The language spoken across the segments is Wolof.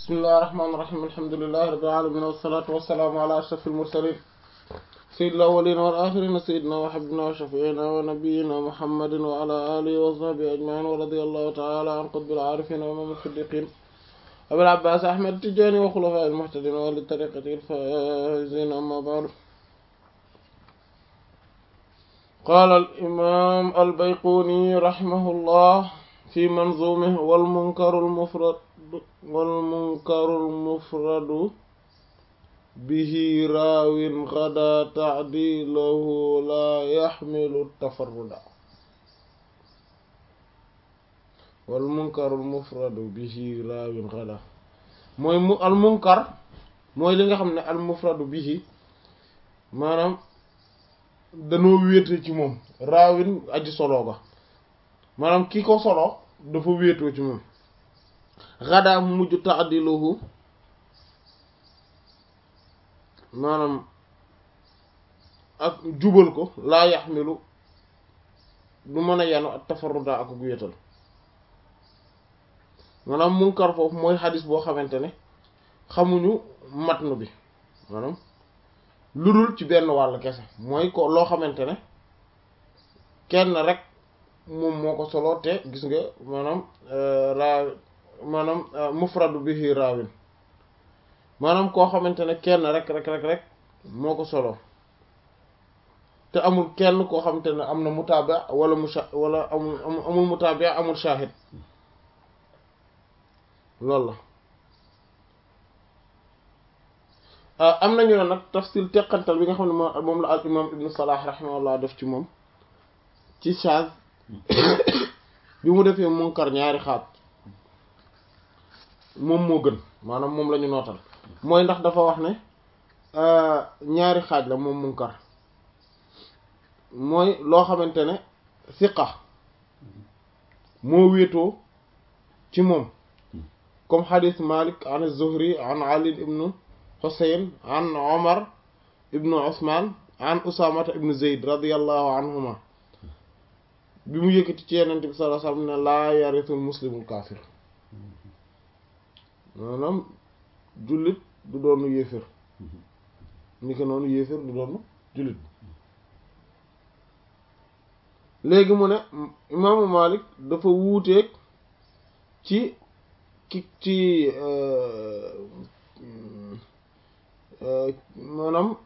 bismillahi rahmaani rahiim alhamdulillahi rabbil aalamiin wassalaatu wassalaamu ala ashrafil mursaliin sayyidil awwaliina wal aaxiriina sayyidinaa wa habiibinaa wa shafii'inaa wa nabiyyinaa muhammadin wa ala aalihi wa sahbihi ajma'iin wa radiyallahu ta'aalaa an qutbil aarifiin wa imaamil siddiqiin abil abbaas ahmad tijaani wa xulafaa'il muhtadiin wa li tariiqatil faa'iziin ammaa ba'du qaala al imaam al bayquuni rahimahullah fi manzuumihi wal munkarul mufrad wal munkarul mufradu bihi raawin ghadaa ta'diiluhu laa yaxmilu tafarruda wal munkarul mufradu bihi raawin ghadaa mooy mu al munkar mooy li nga xam ne al mufradu bihi maanaam danoo wéete ci moom raawin aji solo ga maanaam ki ko solo dafa wéetoo ci moom xadaa mu mujj ta'diluhu maanaam ak jubal ko laa yaxmilu du mën a yanu ak tafarruda ak gu wéetal maanaam munkar foofu mooy xadis boo xamante ne xamuñu matnu bi maanaam lu dul ci benn wàll kese mooy ko loo xamante ne kenn rek moom moo ko solo te gis nga maanaam raa maanaam mufradu bihi raawin maanaam koo xamante ne kenn rek rek rek rek moo ko solo te amul kenn koo xamante ne am na mutaaba wala mu wala amul amul mutaaba amul shahid loolu la am nañu ne nag tafsil teqantal bi nga xam ne moom la al imam ibnu salah rahimahullah def ci moom ci chaz bi mu defee munkar ñaari xaat moom moo gën maanaam moom la ñu nootal mooy ndax dafa wax ne ñaari xaaj la moom munkar mooy loo xamante ne siqa moo wéetoo ci moom comme xadis malik an zuhri an ali ibnu xusayn an omar ibnu usman an usamata ibnu zeyd radiallahu anhuma bi mu yëkkati ci yenente bi sallallahu alayhi wasallam ne laa yarisul muslimul kaafir maanaam jullit du doonu yéefér ni ko noonu yéefér du doonu jullit léegi mu ne imaamu Malik dafa wuuteeg ci ki ci maanaam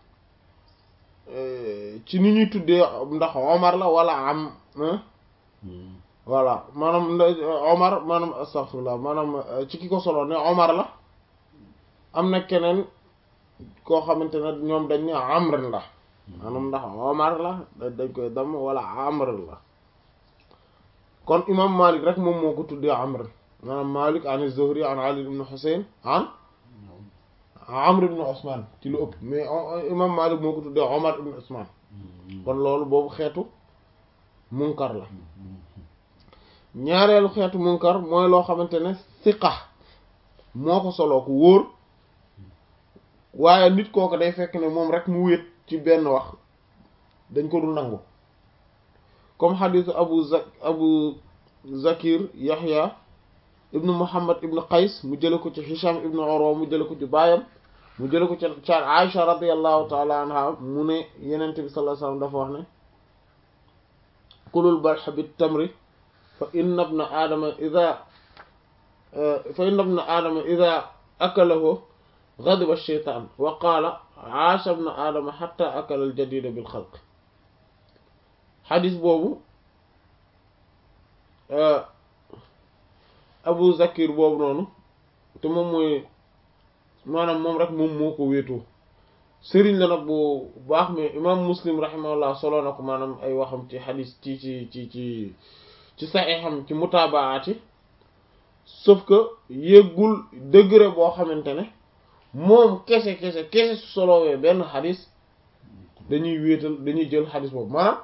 ci ni ñuy tuddee ndax Omar la wala am voilà maanaam Omar maanaam astaghfirullah maanaam ci ki ko solo ne Omar la am na keneen koo xamante ne ñoom dañ ne Amr la maanaam ndax Omar la dañ koy dam wala Amr la kon imam Malik rek moom moo ko tuddee Amr maanaam Malik an Zuhri an Ali ibn Husayn an Amr ibn Usman ci lu ëpp mais imam Malik moo ko tuddee Omar ibn Usman kon loolu boobu xeetu munkar la ñaareelu xeetu munkar mooy loo xamante ne siqa moo ko soloo ko wóor waaye nit kooku day fekk ne moom rek mu wéet ci benn wax dañ ko dul nangu comme xadisu abu za abu zakir yaxya ibnu muhammad ibnu qays mu jële ko ci hisham ibnu urwa mu jële ko ci baayam mu jële ko ci ca aisha radiallahu taala anha mu ne yenente bi sallallahu alayhi wasallam dafa wax ne kulul balx bit tamri fa inna ibna aadama ida fa inna ibna aadama ida akalahu ghadiba ash-shaytaan wa qaala aasha ibna aadama hatta akala al-jadiida bil xalq xadis boobu abu zakir boobu noonu te moom mooy maanaam moom rek moom moo ko wéetoo sëriñ la nag bu baax mais imam muslim rahimahullah solo na ko maanaam ay waxam ci xadis ci ci ci ci ci saxiixam ci mutaabaati sauf que yéggul degré boo xamante ne moom kese kese kese su solowee benn xadis dañuy wéetal dañuy jël xadis boobu maanaam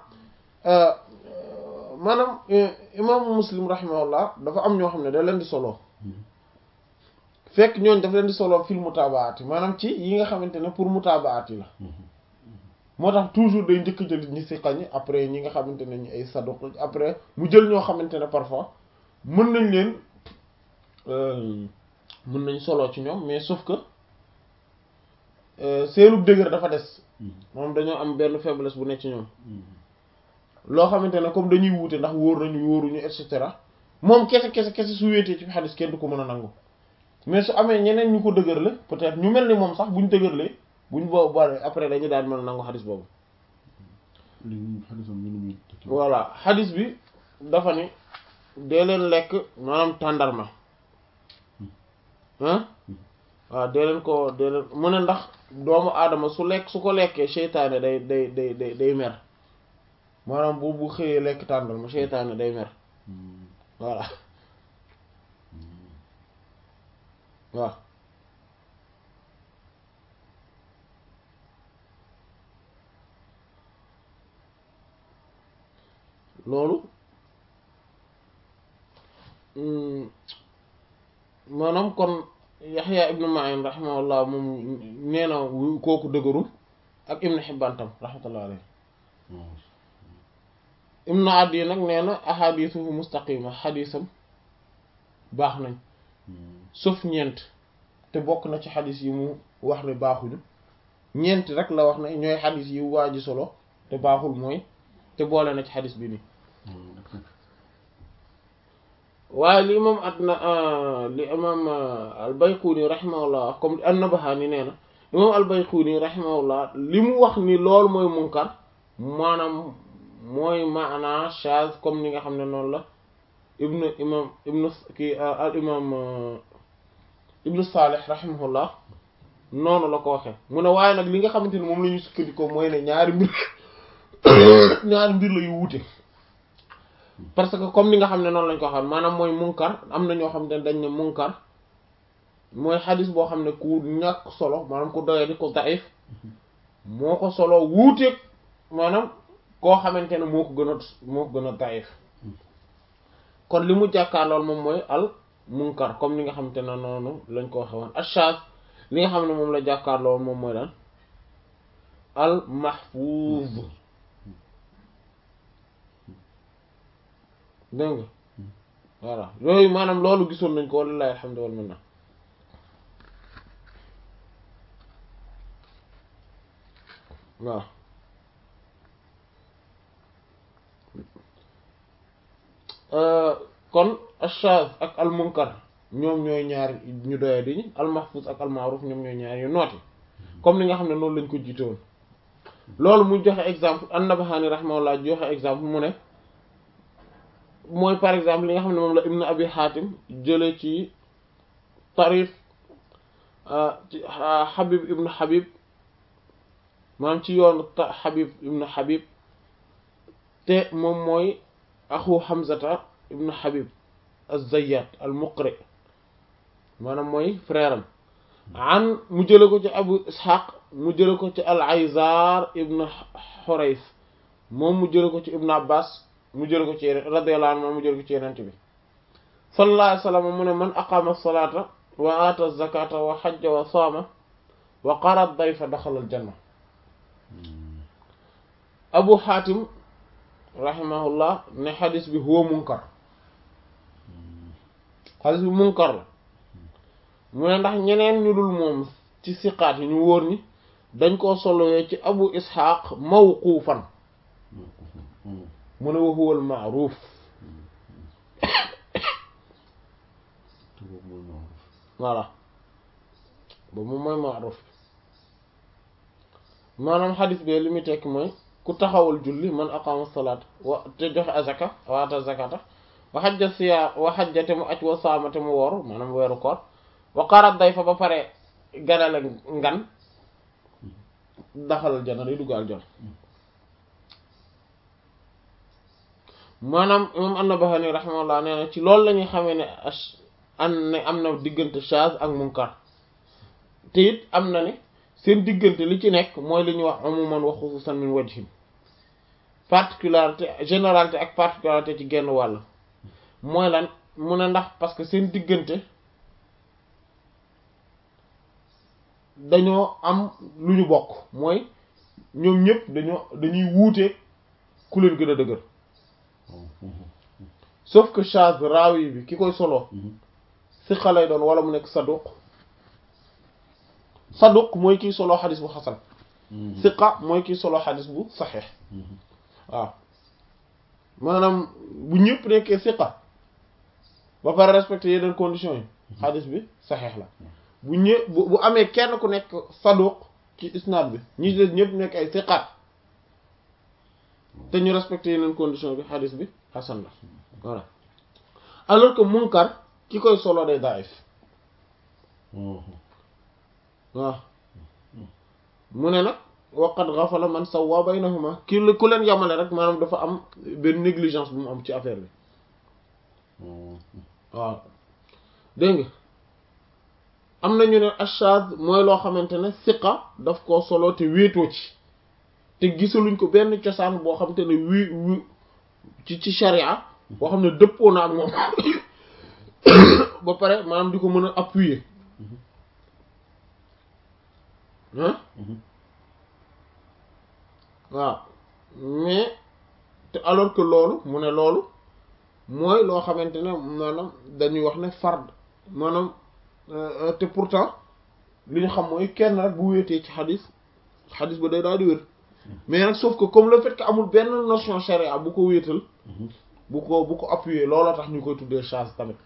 maanaam imaamu muslim rahimahullah dafa am ñoo xam ne da leen di solo fekk ñooñ daf leen di solo fil mutaabaati maanaam ci yi nga xamante ne pour mutaabaati la moo tax toujours day njëkk jël ñi si xañ après ñi nga xamante ne ñu ay saduq après mu jël ñoo xamante ne parfois mën nañ leen mën nañ solo ci ñoom mais sauf que seenu dëgër dafa des moom dañoo am benn faiblesse bu nekk ci ñoom loo xamante ne comme dañuy wuute ndax wóor nañu wóoruñu et cetera moom kese kese kese su wéetee ci xadis kenn du ko mën a nangu mais su amee ñeneen ñu ko dëgërle peut-être ñu mel ni moom sax buñ dëgërlee buñ boo bare après dañu daan mën a nangu xadis boobu voilà xadis bi dafa ni dee leen lekk maanaam tàndarma ah waaw dee leen ko dee leen mu ne ndax doomu aadama su lekk su ko lekkee seytaane day day day day day mer maanaam bu bu xëyee lekk tàndarma seytaane day mer voilà waaw loolu maanaam kon Yaxya ibnu Ma'in rahimahullah moom nee na kooku dëgërul ak Ibnu Hibbaan tam rahmatullah alayhi Ibnu Adi nag nee na ahadisuhu mustaqima xadisam baax nañ sauf ñeent te bokk na ci xadis yi mu wax ne baaxuñu ñeent rek la wax ne ñooy xadis yi waa ji solo te baaxul mooy te boole na ci xadis bi nii waaye li imam adna li imam al-Bayquni rahimahullah comme an-Nabahani nee na imam al-Bayquni rahimahullah li mu wax ni loolu mooy munkar maanaam mooy maana shaz comme ni nga xam ne noonu la ibnu imam ibnu kii al imam ibnu Salih rahimahullah noonu la ko waxee mu ne waaye nag li nga xamante ni moom la ñu sukkandikoo mooy ne ñaari mbir ñaari mbir la yu wuute parce que comme ni nga xam ne noonu lañ ko xam maanaam mooy munkar am na ñoo xam ne dañ ne munkar mooy xadis boo xam ne ku ñàkk solo maanaam ku doyadi ko daif moo ko solo wuuteeg maanaam koo xamante ne moo ko gën a moo ko gën a daif kon li mu jàkkaar lool moom mooy al munkar comme ni nga xamante ne noonu lañ ko waxe woon ashaz li nga xam ne moom la jàkkaar lool moom mooy lan al mahfuz dégg nga voilà yooyu maanaam loolu gisoon nañ ko walilahi alhamdu wal minna waaw kon ashaz ak al munkar ñoom ñooy ñaar ñu doya di ñi al mahfuz ak al ma'ruf ñoom ñooy ñaar yu nooti comme li nga xam ne noonu lañ ko jiitoon loolu mu joxe exemple an-Nabahani rahimahullah joxe exemple mu ne mooy par exemple li nga xam ne moom la ibn abi hatim jële ci tarif ci habib ibn habib maanaam ci yoonu habib ibn habib te moom mooy axu hamzata ibn habib az-zayyat al-muqri maanaam mooy frère am an mu jële ko ci abu ishaq mu jële ko ci al-ayzar ibn hurays moom mu jële ko ci ibn abbas mu jël ko ci yeneen radiyallahu anhu mu jël ko ci yeneen bi sallallahu alayhi wa sallam mu ne man aqama salata wa ata zakata wa hajja wa saama wa qara dayfa daxala al janna abu hatim rahimahullah ne xadis bi huwa munkar xadis bi munkar la mu ne ndax ñeneen ñu dul moom ci siqaat yi ñu wóor ñi dañ koo solowee ci abu ishaq mawquufan mu ne wa huwa al ma'ruf voilà boobu moom mooy ma'ruf maanaam xadis bi li muy tekki mooy ku taxawal julli man aqama salaat wa te joxe azaka waata zakata wa xajja siya wa xajja te mu aj wa saama te mu woor maanaam weeru koor wa qarat day fa ba pare ganale ngan daxalal jana day dugg aljana maanaam imam an-Nabahani rahimahullah nee na ci loolu la ñuy xamee ne an ne am na diggante shaz ak munkar te it am na ne seen diggante li ci nekk mooy li ñuy wax umuman wa xususan min wajhin particularité généralité ak particularité ci genn wàll mooy lan mu ne ndax parce que seen diggante dañoo am lu ñu bokk mooy ñoom ñëpp dañoo dañuy wuute ku leen gën a dëgër sauf que chaz raawi bi ki koy solo siqa lay doon wala mu nekk saduq saduq mooy kiy solo xadis bu xasan siqa mooy kiy solo xadis bu saxeex waaw maanaam bu ñëpp nekkee siqa ba pare respecté yeneen conditions yi xadis bi saxeex la bu ñë bu bu amee kenn ku nekk saduq ci isnaad bi ñi des ñëpp nekk ay siqaat te ñu respecté yeneen conditions bi xadis bi xasan la voilà alors que munkar ki koy solo day daif waaw mu ne nag waqad ghafala man sawwa baynahuma ki la ku leen yamale rek maanaam dafa am benn négligence bu mu am ci affaire bi waaw dégg nga am na ñu ne ashaz mooy loo xamante ne siqa daf koo solo te wéetoo ci te gisaluñ ko benn cosaan boo xamante ne wi wi ci ci sharia boo xam ne dëppoo na ak moom ba pare maanaam di ko mën a appuyer ah waaw mais te alors que loolu mu ne loolu mooy loo xamante ne maanaam dañuy wax ne fard maanaam te pourtant li ñu xam mooy kenn rek bu wéetee ci xadis xadis ba day daal di wér mais nag sauf que comme le fait que amul benn notion charia bu ko wéetal bu ko bu ko appuyer looloo tax ñu koy tuddee charge tamit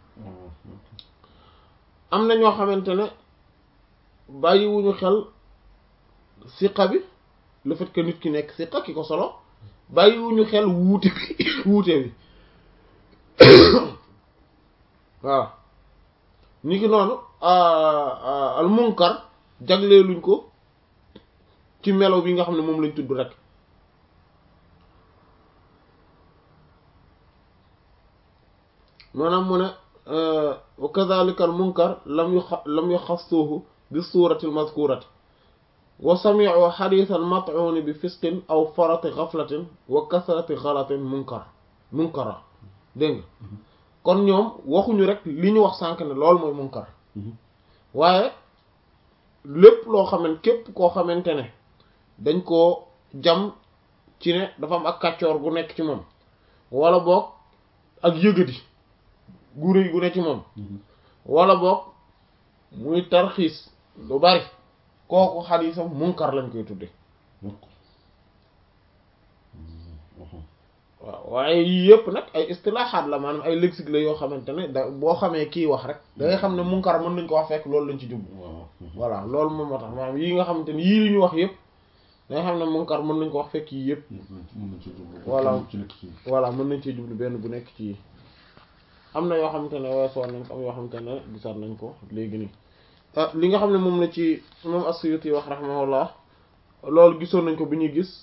am na ñoo xamante ne bàyyiwuñu xel siqa bi le fait que nit ki nekk siqa ki ko solo bàyyiwuñu xel wuute bi wuute bi waaw ni ki noonu al munkar jagleeluñ ko ci melo bi nga xam ne moom lañ tudd rek maanaam mu ne wa kadhalika al munkar lam yu lam yuxassuhu bi surati al mazkurati wa sami'u hadithan mat'un bi fisqin aw farati ghaflatin wa kasrati ghalatin munkar munkara dégg nga kon ñoom waxuñu rek li ñu wax sànk ne loolu mooy munkar waaye lépp loo xamante képp koo xamante ne dañ koo jam ci ne dafa am ak kàccoor gu nekk ci moom wala boog ak yëgadi gu rëy gu ne ci moom wala boog muy tarxiis lu bari kooku xadiisam munkar lañ koy tudde waaw waaye yii yëpp nag ay istilaaxaat la maanaam ay lexique la yoo xamante ne da boo xamee kii wax rek da ngay xam ne munkar mën nañ ko wax fekk loolu lañ ci jublu voilà loolu moom moo tax maanaam yii nga xamante ne yii li ñu wax yëpp da nga xam ne munkar mën nañ ko wax fekk yii yëpp voilà voilà mën nañ cee jublu benn bu nekk ci am na yoo xamante ne weesoon nañ ko am yoo xamante ne gisaat nañ ko léegi nii li nga xam ne moom la ci moom as-Suyuti wax rahimahullah loolu gisoon nañ ko bi ñuy gis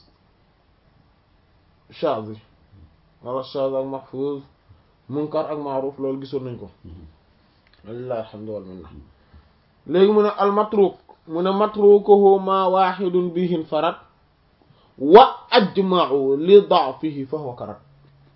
chaz yi wala chaz ak mahfuz munkar ak maaruf loolu gisoon nañ ko walillahi alhamdu wal minna léegi mu ne al matruk mu ne matrukuhu ma wahidun bihin farat wa ajma'u li da'fihi fa huwa karat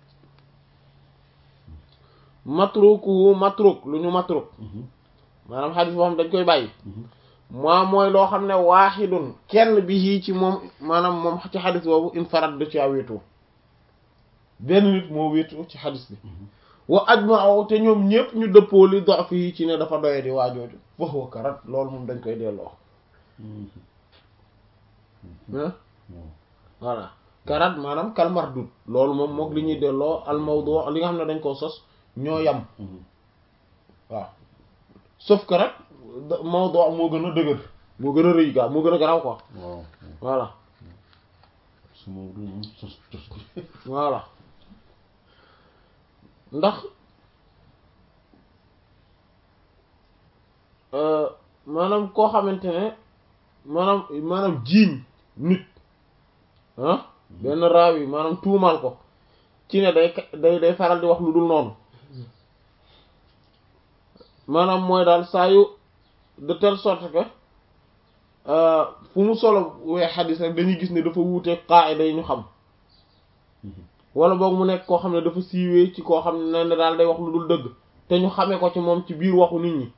matrukuhu matruk lu ñu matruk maanaam xadis boo xam dañ koy bàyyi moo mooy loo xam ne waaxidun kenn bi yii ci moom maanaam moom ci xadis boobu infarat da ci a wéetoo benn nit moo wéetoo ci xadis bi wa ajma'u te ñoom ñëpp ñu dëppoo li dox fii ci ne dafa doye di waajooju wax wa karat loolu moom dañ koy delloo voilà karat maanaam kal mardud loolu moom mook li ñuy delloo al mawdu li nga xam ne dañ koo sos ñoo yam waaw sauf que rek mawdu moo gën a dëgër moo gën a rëy gaa moo gën a garaaw quoi voilà voilà ndax maanaam koo xamante ne maanaam maanaam jiiñ nit ah benn raaw yi maanaam tuumaal ko ci ne day day day faral di wax lu dul noonu maanaam mooy daal saa yu de telle sorte que fu mu solo wee xadis rek dañuy gis ne dafa wuute qaida yi ñu xam wala boog mu nekk koo xam ne dafa siiwee ci koo xam ne ne daal day wax lu dul dëgg te ñu xamee ko ci moom ci biir waxu nit ñi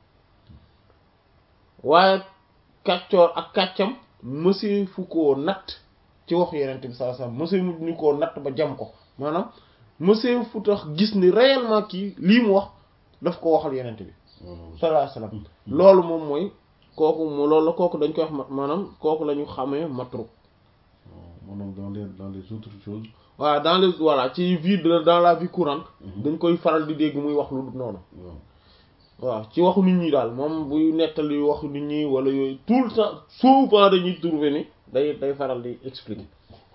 waaye kàccoor ak kàccam mësee fu koo natt ci waxu yenente bi sallallahu alayhi wasallam mësee mu ñu koo natt ba jam ko maanaam mësee fu tax gis ni réellement kii lii mu wax daf ko waxal yenente bi sallallahu alayhi wasallam loolu moom mooy kooku mu loolu la kooku dañ koy wax ma- maanaam kooku la ñu xamee matruk maanaam dans les dans les autres choses voilà dans les voilà ci vie de dans la vie courante dañ koy faral di dégg muy wax lu dul noonu waaw waaw ci waxu nit ñi daal moom buy nettali waxu nit ñi wala yooyu tout le temps souvent dañuy trouver ni day day faral di expliquer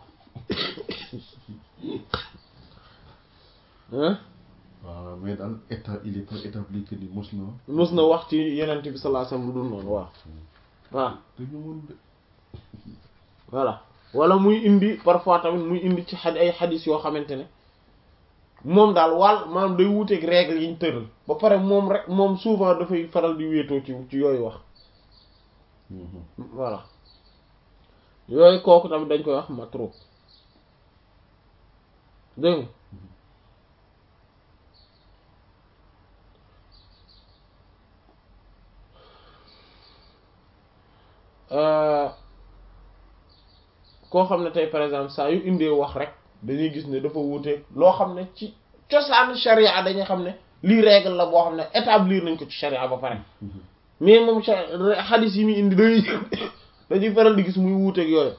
hein waaw mais daal état il est pas établi que ni mos na mës na wax ci yenent bi sallallahu alayhi wasallam lu dul noonu waaw waaw te ñëwoon de voilà wala muy indi parfois tamit muy indi ci xad ay xadis yoo xamante ne moom daal wàll maanaam day wuuteeg règle yi ñu tëral ba pare moom rek moom souvent dafay faral di wéetoo ci ci yooyu wax voilà yooyu kooku tamit dañ koy wax matruk dégg nga Euh, koo xam ne tey par exemple saa yu indee wax rek dañuy gis ne dafa wuuteeg loo xam ne ci cosaan sharia dañuy xam ne lii règle la boo xam ne établir nañ ko ci sharia ba pare mais moom sha- xadis yi muy indi dañuy dañuy faral di gis muy wuuteeg yooyu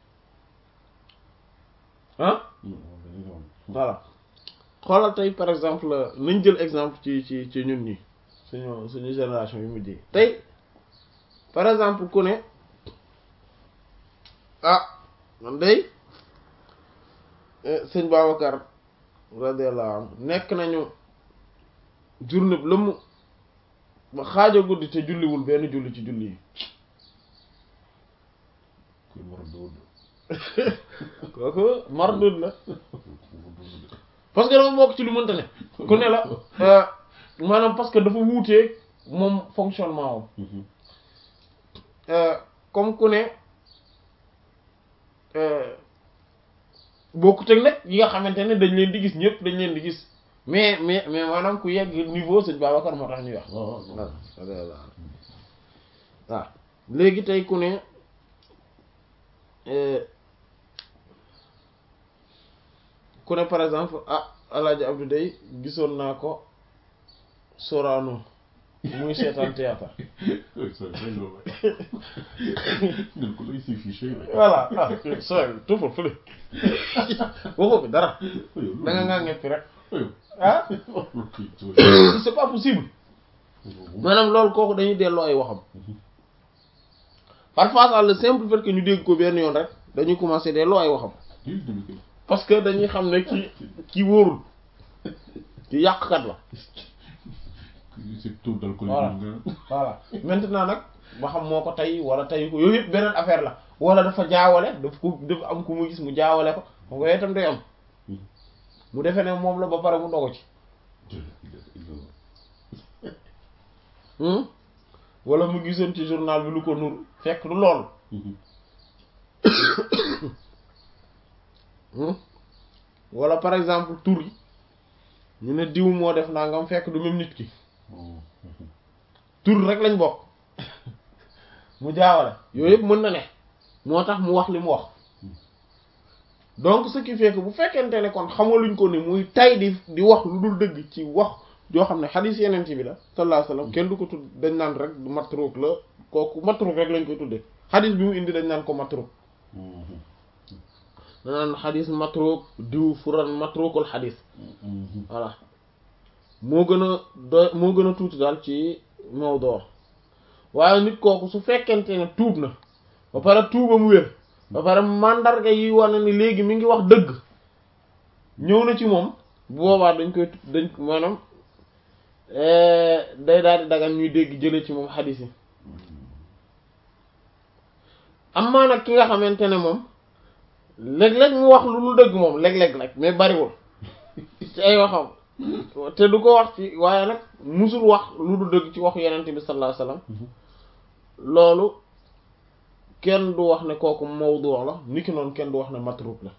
ah voilà xoolal tey par exemple nañ jël exemple ci ci ci ñun ñi suñu suñu génération yu mujjee tey par exemple ku ne ah man day sëñ Babacar radiyallahu anhu nekk nañu journée bi lëmm ba xaaja guddi te julliwul benn julli ci julli yi kuy mar dood kooku mardud la parce que dafa bokk ci lu mënta ne ku ne la euh, maanaam parce que dafa wuutee moom fonctionnement wam Euh, comme ku ne euh, bokkut ak nag yi nga xamante ne dañ leen di gis ñëpp dañ leen di gis mais mais mais maanaam ku yegg niveau sëñ Babacar moo tax ñuy wax waaw voilà voilà waaw léegi tey ku ne euh, ku ne par exemple ah Alaaji Abdou day gisoon naa ko Sorano muy seetaan théâtre ça day loolu ngeen ko lay si fiché rek voilà ah sooy tuufal fële waxoo fi dara da nga ngaa ngeppi rek ah c'est pas possible maanaam loolu kooku dañuy delloo ay waxam parfois sax le simple fait que ñu dégg ko benn yoon rek dañuy commencer delloo ay waxam parce que dañuy xam ne ki ki wóorul ki yàqkat la c'est taux d'alcool Voilà. voilà maintenant nag ba xam moo ko tey wala tey ko yooyu yëpp beneen affaire la wala dafa jaawale daf ko dafa am ku mu gis mu jaawale ko xam nga yooyu itam day am mu defee ne moom la ba pare mu dogo ci hmm wala mu gisoon ci journal bi lu ko nur fekk du loolu hmm wala par exemple tur yi ñu ne diw moo def nangam fekk du même nit ki tur rek lañ bokk mu jaawale yooyu yëpp mën na ne moo tax mu wax li mu wax donc ce qui fait que bu fekkente ne kon xamaluñ ko ne muy tay di di wax lu dul dëgg ci wax yoo xam ne xadiis yeneen ci bi la sallallahu alayhi wasallam kenn du ko tudd dañ naan rek matruk la kooku matruk rek lañ koy tuddee xadiis bi mu indi dañ naan ko matruk dañ naan xadiis matruk diw furan matrukul xadiis voilà moo gën a doy moo gën a tuuti daal ci mawdu waaye nit kooku su fekkente ne tuub na ba pare tuubam wér ba pare mandarga yi wane ni léegi mi ngi wax dëgg ñëw na ci moom bu boobaa dañ koy dañ maanaam day daal di dagan ñuy dégg jële ci moom xadiis yi amaa nag ki nga xamante ne moom léeg-léeg mu wax lu dul dëgg moom léeg-léeg nag mais bariwul ci ay waxam te du ko wax ci waaye nag musul wax lu dul dëgg ci waxu yenente bi sallallahu alayhi wasallam loolu kenn du wax ne kooku mawdu la niki noonu kenn du wax ne matruk la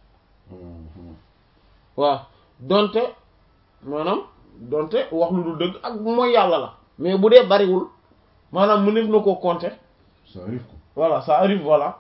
waaw donte maanaam donte wax lu dul dëgg ak mooy yàlla la mais bu dee bariwul maanaam mu nef na koo compter ça arrive quoi voilà ça arrive voilà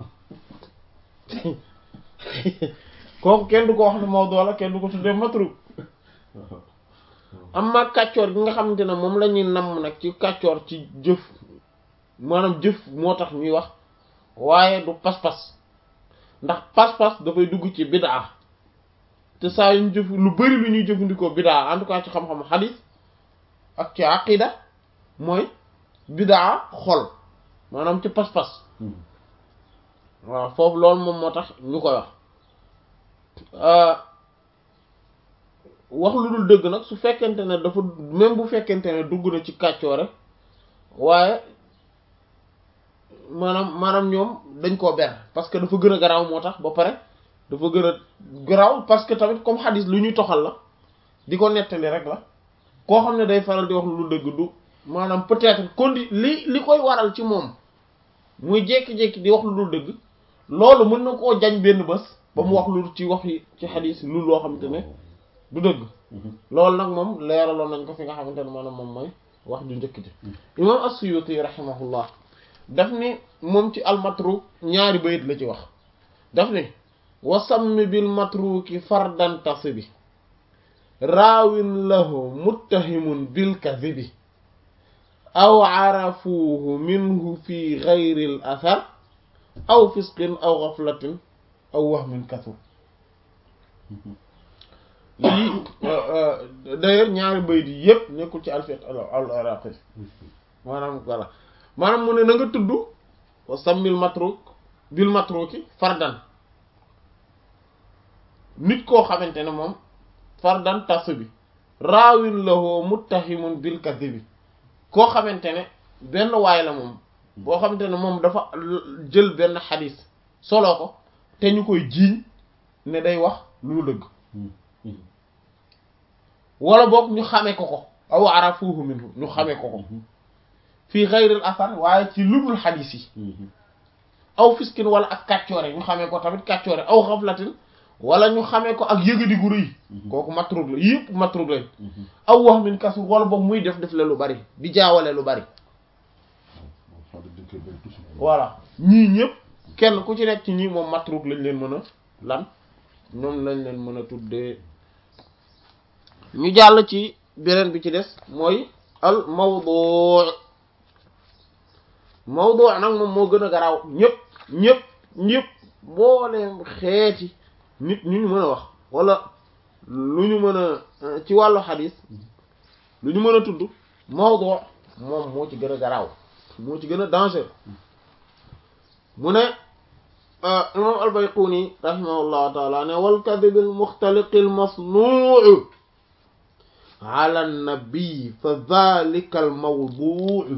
kooku kenn du ko wax ne mawdu la kenn du ko tuddee matruk amma kàccoor gi nga xamante ne moom la ñuy namm nag ci kàccoor ci jëf maanaam jëf moo tax ñuy wax waaye du pas-pas ndax pas-pas dafay dugg ci bidaa te saa yuñ jëf lu bari lu ñuy jëfandikoo bidaa en tout cas ci xam-xam xadiis ak ci aqida mooy bidaa xol maanaam ci pas-pas waaw foofu loolu moom moo tax ñu koy wax wax lu dul dëgg nag su fekkente ne dafa même bu fekkente ne dugg na ci kàccoore waaye maanaam maanaam ñoom dañ koo ber parce que dafa gën a garaaw moo tax ba pare dafa gën a garaaw parce que tamit comme xadis lu ñuy toxal la di ko nettali rek la koo xam ne day faral di wax lu dul dëgg du maanaam peut-être condi li li koy waral ci moom muy jékki-jékki di wax lu dul dëgg loolu mën na koo jañ benn bés ba mu wax lu ci wax yi ci xadis lu loo xamante ne du dëgg loolu nag moom leeraloon nañ ko fi nga xamante ne maanaam moom mooy wax ju njëkk ji imam as-Suyuti rahimahullah daf ni moom ci almatruk ñaari bayit la ci wax daf ni wasammi bil matruki fardan tasibi raawin lahu muttahimun bil kadhibi aw arafuhu minhu fi ghayri al athar aw fisqin aw ghaflatin aw wahmin kathur lii d'ailleurs ñaari bayit yi yépp nekkul ci alfiq al iraqi maanaam voilà maanaam mu ne na nga tudd sammil matruk bil matruki fardan nit koo xamante ne moom fardan tas bi raawin lahu muttahimun bil kadhibi koo xamante ne benn waay la moom boo xamante ne moom dafa jël benn xadis solo ko te ñu koy jiiñ ne day wax lu dëgg wala boog ñu xamee ko ko aw arafuhu minhu ñu xamee ko ko fii xayril asar waaye ci ludul xadis yi aw fiskin wala ak kàccoore ñu xamee ko tamit kàccoore aw xaflatin wala ñu xamee ko ak yëgadi gu rëy kooku matrug la yëpp matrug lañ aw wax min kasu wala boog muy def def la lu bari di jaawale lu bari voilà ñii ñëpp kenn ku ci nekk ci ñii moom matrug lañ leen mën a lan ñoom lañ leen mën a tuddee ñu jàll ci beneen bi ci des mooy al mawdu mawdu nag moom moo gën a garaaw ñëpp ñëpp ñëpp mbooleem xeeti nit ñu ñu mën a wax wala lu ñu mën a ci wàllu xadis lu ñu mën a tudd mawdu moom moo ci gën a garaaw moo ci gën a danger mu ne imam al-Bayquni rahimahullahu taala ne wal kadhib al muxtaliq al masnuu ala an-nabi fa dhalika al mawdu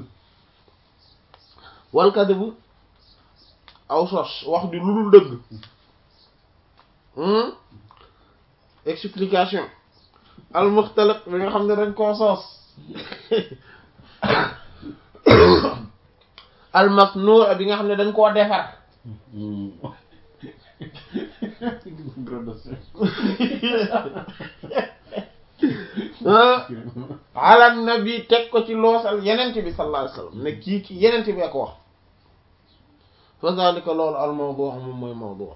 wal kadhib aw sos wax di lu dul dëgg explication al muxtaliq bi nga xam ne dañ koo sos al masnuu bi nga xam ne dañ koo defar ala nabi teg ko ci loosal yenent bi sallallahu alayhi wasallam ne kii ki yenent bi ko wax fa zalika loolu al mawdu moom mooy mawdu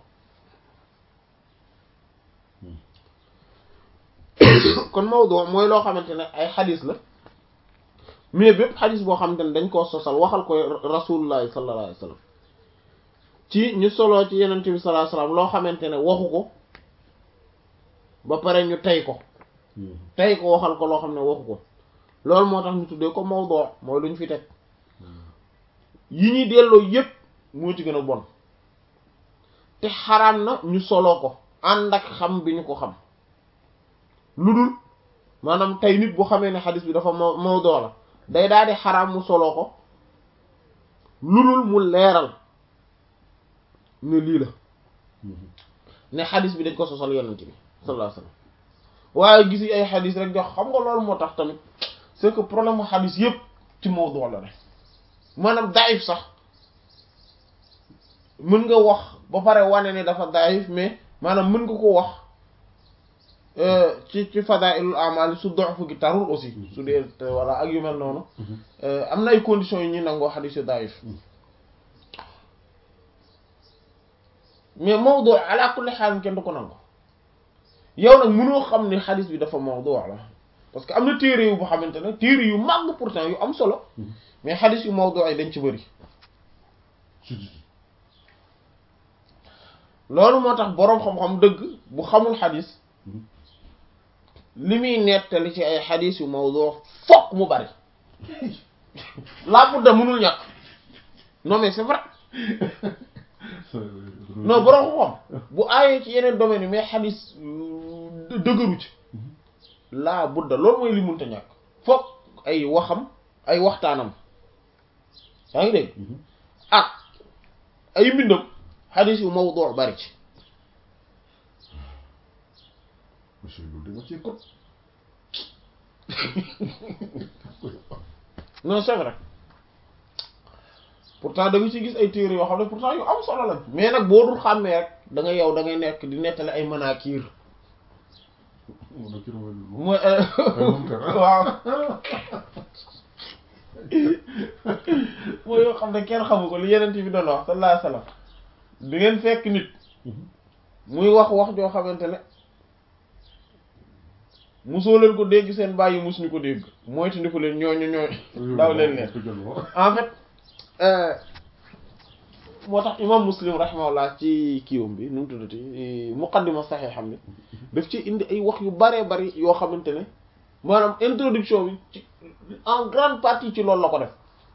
kon mawdu mooy loo xamante ne ay xadis la mais bépp xadis boo xamante ne dañ koo sosal waxal ko rasulullahi sallallahu alayhi wasallam ci ñu soloo ci yenent bi sallallahu alayhi wasallam loo xamante ne waxu ko ba pare ñu tey ko tey ko waxal ko loo xam ne waxu ko loolu moo tax ñu tuddee ko mawdu mooy lu ñu fi teg yi ñuy delloo yépp moo ci gën a bon te xaraam na ñu soloo ko ànd ak xam bi ñu ko xam lu dul maanaam tey nit bu xamee ne xadis bi dafa ma mawdu la day daal di xaraam mu soloo ko lu dul mu leeral ne lii la ne xadis bi dañ ko sosal yonent bi sallallahu alayhi wasallam waaye gis ay xadis rek jox xam nga loolu moo tax tamit c'est que problème mu xadis yépp ci mawdu la rek maanaam daif sax mën nga wax ba pare wane ne dafa daif mais maanaam mën nga ko wax ci ci fadailul amal su dox fu gi tarul aussi su dee walla ak yu mel noonu am na ay conditions yu ñuy nangoo xadis yu daif mais mawdu ala kulli xaal kenn du ko nangu yow nag mënoo xam ne xadis bi dafa mawdu la parce que am na téere yu boo xamante ne téere yu màgg pourtant yu am solo mais xadis yu mawdu yi dañ ci bëri si si si loolu moo tax boroom xam-xam dëgg bu xamul xadis li muy nettali ci ay xadis yu mawdu fokk mu bari laa budda mënul ñàkk non mais c'est vrai non boroom xam-xam bu aayee ci yeneen domaines yi mais xadis euh, dëgëru ci laa budda loolu mooy li mënta ñàkk fokk ay waxam ay waxtaanam yaa ngi dégg ak ay mbindam xadis yu mawdu bari ci monsieur loolu dama cee kot non c'est vrai pourtant da nga ci gis ay téere yoo xam ne pourtant yu am solo lañ mais nag boo dul xàmmee rek da nga yow da ngay nekk di nettali ay manaakiir mun na kii mooy lu mooy munkar. waaw mooy yoo xam ne kenn xamu ko li yeneen bi doon wax sallallahu alayhi wasallam di ngeen fekk nit muy wax wax joo xamante ne musoo leen ko dégg seen bàyyi mus ñu ko dégg mooy tandi ko leen ñooñu ñooñu daw leen leen en fait euh, moo tax imam muslim rahimahullah ci kiiwam bi nu mu tuddati muqaddima saxee xam ne daf ci indi ay wax yu baree bari yoo xamante ne maanaam introduction bi ci en grande partie ci loolu la ko def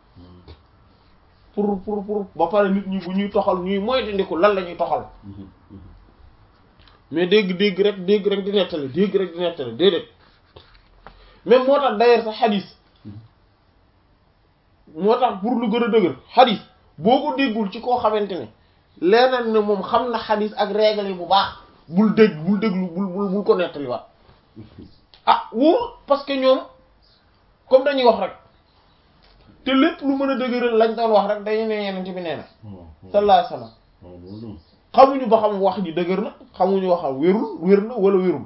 pour pour pour ba pare nit ñi bu ñuy toxal ñuy moytandiku lan la ñuy toxal mais dégg dégg rek dégg rek di nettali dégg rek di nettali déedéet même moo tax d'ailleurs sax xadis moo tax pour lu gën a dëgër xadis boo ko déggul ci koo xamante ne leneen ne moom xam na xadis ak règle yi bu baax bul dégg bul déglu bul bul bul ko nettaliwaat ah wóor parce que ñoom comme dañuy wax rek te lépp lu mën a dëgëral lañ doon wax rek dañu ne yeneen ci bi nee na sallallahu alayhi wasallam waaw loolu xamuñu ba xam wax ji dëgër na xamuñu wax xam wérul wér na wala wérul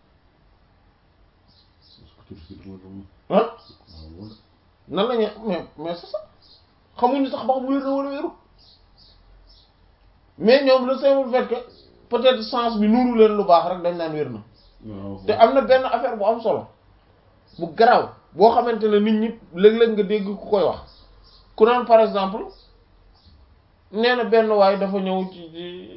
ah nan la ñu mais mais c'est ça xamuñu sax ba xam wér na wala wérul mais ñoom le simple fait que peut-être sens bi nuuru leen lu baax rek dañ naan wér na te am na benn affaire bu am solo bu garaaw boo xamante ne nit ñi léeg-léeg nga dégg ku koy wax ku naan par exemple nee na benn waay dafa ñëw ci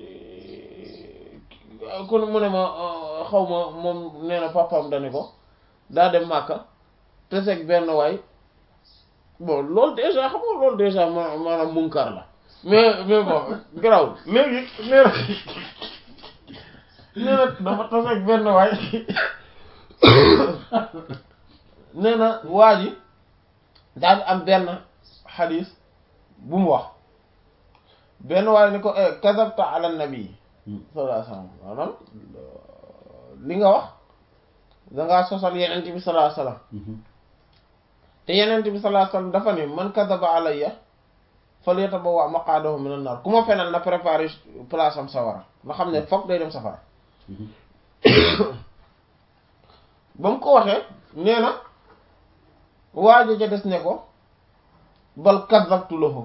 ci ku mu ne ma xaw ma moom nee na papaam dani ko daa dem Màkka te seeg benn waay bon loolu déjà xam nga loolu déjà ma maanaam munkar la mais mais bon garaaw léegi nee na nee na dafa taseeg benn waay nee na waa ji daal am benn xadis bu mu wax benn waay ni ko kazabta ala nabi sallallahu alayhi wasallam maanaam li nga wax dangaa sosal yenent bi sallallahu alayhi wasallam te yenent bi sallallahu alayhi wasallam dafa ni man kazaba alayya falyatabawwa maqaadahu minan nar ku ma fenal na préparer place am sawara nga xam ne fokk day dem safara ba mu ko waxee nee na waajo ja des ne ko bal kazabtu lahu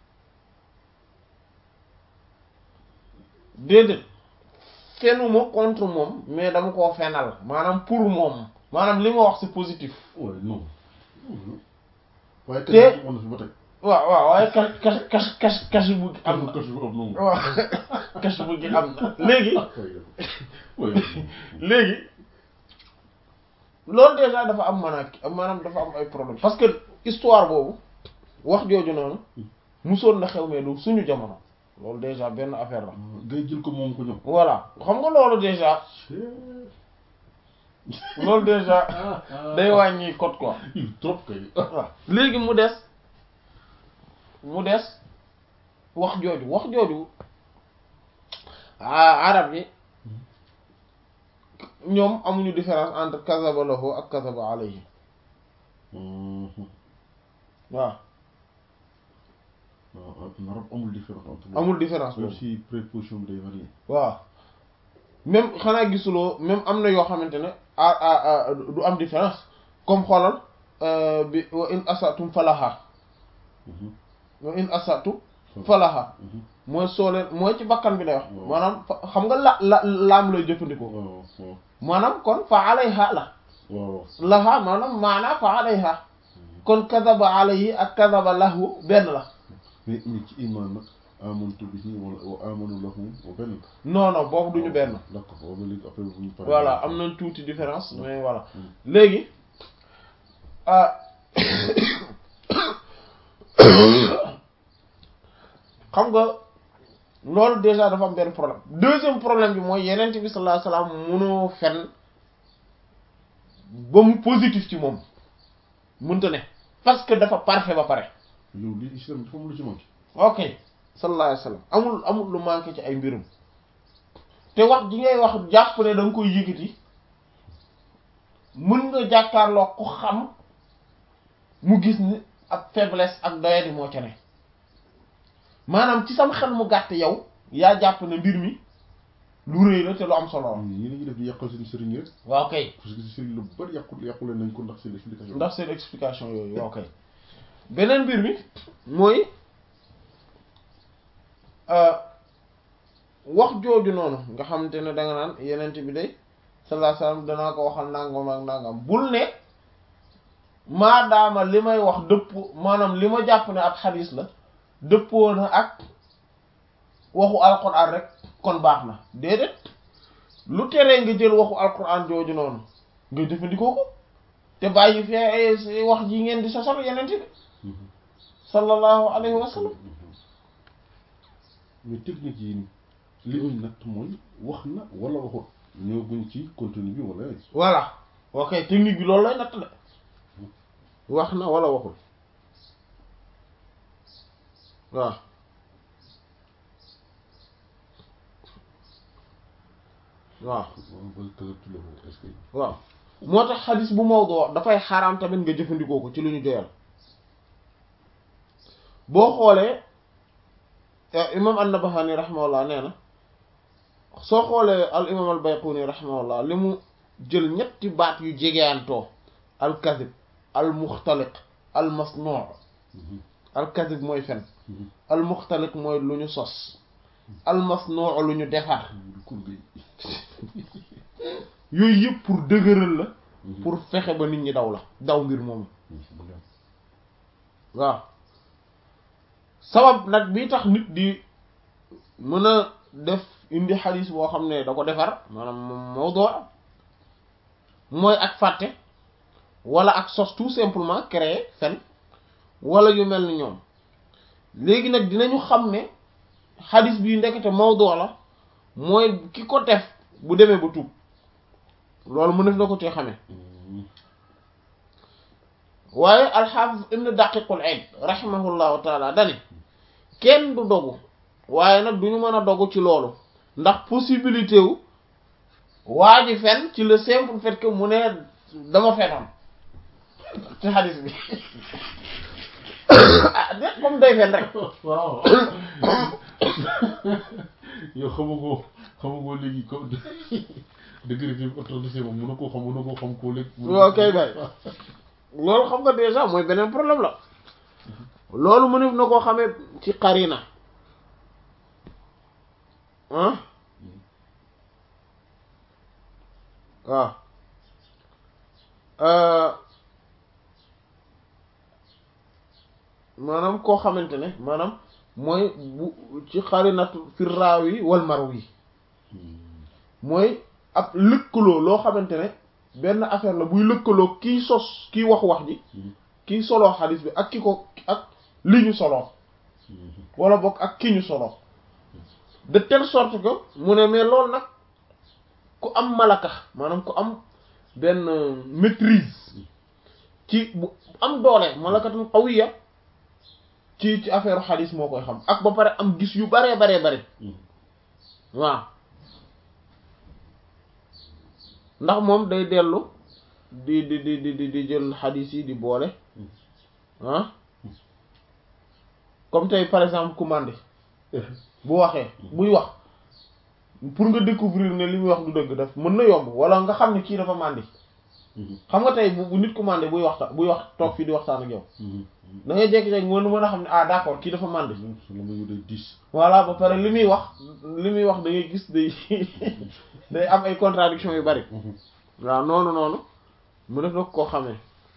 déedéet fenuma contre moom mais dama koo fenal maanaam pour moom maanaam li ma wax c'est positif waaye non waaye Te- kañ am na fi ba tey waaw waaw waaye kas kas kas kas kas bu gi am na kas bu am noonu waaw kas bu gi am na léegi waaye léegi loolu déjà dafa am maanaam maanaam dafa am ay problème parce que histoire boobu wax jooju noonu musoon na xew mais du suñu jamono loolu déjà benn affaire la ngay jël ko moom ko ñoom voilà xam nga loolu déjà loolu déjà day wàññi code quoi il trop kay waaw léegi mu des mu des wax jooju wax jooju ah arab yi ñoom amuñu différence entre kazaba lahu ak kazaba alayhi waaw waaw narab amul différence entre amul différence même boobu si préposition bi day varier waaw même xanaa gisuloo même am na yoo xamante ne ah ah ah du am différence comme xoolal euh, bi wa in asatum falaha wa in asatu falaha mooy soo leen mooy ci bakkan bi day wax Waaw. maanaam fa- xam nga la la laam lay jëfandikoo waaw waaw maanaam kon fa alayha la waaw laha maanaam maana fa alayha kon kadaba alayhi ak kadaba lahu benn la mais mais ci iman nag amantu bihi wala wa amanu lahu wa benn non non boobu duñu benn d'accord waaw ba léegi après bu ñu paree voilà am nañ tuuti différence mais voilà léegi ah xam nga loolu déjà dafa am benn problème deuxième problème bi mooy yeneen bi sallallahu alayhi wasallam mënoo fen ba mu positif ci moom mënta ne parce que dafa parfait ba pare yow lii islam dafa am lu ci manqué ok sallallahu alayhi wasallam amul amul lu manqué ci ay mbirum te wax ji ngay wax jàpp ne da nga koy yëkkati mën nga jàkkaarloo ku xam mu gis ni ak faiblesse ak doyadi moo ca ne maanaam ci sam xel mu gàtt yow yaa jàpp ne mbir mi lu rëy la te lu am solo la ñi lañuy def di yàqal seen sëriñ rek waaw kay parce que sëriñ lu bari yàqul yàqule nañ ko ndax seen explication ndax seen explication yooyu waaw kay beneen mbir mi mooy wax jooju noonu nga xamante ne da nga naan yenent bi day sallallahu alayhi wasallam danaa ko waxal nangam ak nangam bul ne maadaama li may wax dëpp maanaam li ma jàpp ne ab xadiis la dëppoo na ak waxu alquran rek kon baax na déedéet lu teree nga jël waxu alquran jooju noonu nga jëfandikoo ko te bàyyi fee wax ji ngeen di sosal yenent bi sallallahu alayhi wa sallam mais technique yi ni li ñuy natt mooy wax na wala waxut ñoo guñ ci contenu bi wala voilà ok technique bi loolu lay natt de wax na wala waxul waaw waaw est-ce que waaw moo tax xadis bu Maodo wax dafay xaraam tamit nga jëfandikoo ko ci lu ñu joyal boo xoolee imam an-Nabahani rahimahullah nee na soo xoolee al imam al Bayquni rahimahullah li mu jël ñetti baat yu jegeantoo al kadib al muxtaliq al masnuu al kadib mooy fen al muxtaliq mooy lu ñu sos al masnuu lu ñu defar yooyu yëpp pour dëgëral la pour fexe ba nit ñi daw la daw mbir moomu waaw sabab nag bi tax nit di mën a def indi xadiis boo xam ne da ko defar maanaam moom mawdu mooy ak fàtte wala ak sos tout simplement créer fen wala yu mel ni ñoom léegi nag dinañu xam ne xadiis bii ndekete mawdu la mooy ki ko def bu demee ba tuub loolu mu def na ko ci xamee waaye alxaafis ibn daqiqul eid rahimahullahu taala dani kenn du dogu waaye nag duñu mën a dogu ci loolu ndax possibilité wu waa ji fen ci le simple fait que mu ne dama fenoon ci xadis bi ah de comme day fen rek waaw yow xamagoo xamagoo léegi ko degré bi autorisé moom mën na koo xam mën na koo xam koo léegi waaw kay bay loolu xam nga déjà mooy beneen problème la loolu mënef na koo xamee ci qarina ah waaw maanaam koo xamante ne maanaam mooy bu ci xarinatu fi raawi wal marwi mooy ab lëkkaloo loo xamante ne benn affaire la buy lëkkaloo kiy sos kiy wax wax ji kiy soloo xadis bi ak ki ko ak li ñu soloo wala bokk ak ki ñu soloo de telle sorte que mu ne mais loolu nag ku am malaka maanaam ku am benn maîtrise ci bu am doole malakatul qawiya ci ci affaire xadis moo koy xam ak ba pare am gis yu baree baree bare waaw ndax moom day dellu di di di di di jël xadis yi di boole ah comme tey par exemple commandé bu waxee buy wax pour nga découvrir ne li muy wax du dëgg daf mën na yomb wala nga xam ne kii dafa màndi xam nga tey bu bu nit commandé buy waxta buy wax toog fii di waxtaan ak yow da ngay jékki-jékki mën mën a xam ne ah d'accord kii dafa màndi voilà ba pare li muy wax li muy wax da ngay gis day day am ay contradiction yu bari waaw noonu noonu mu def na koo xamee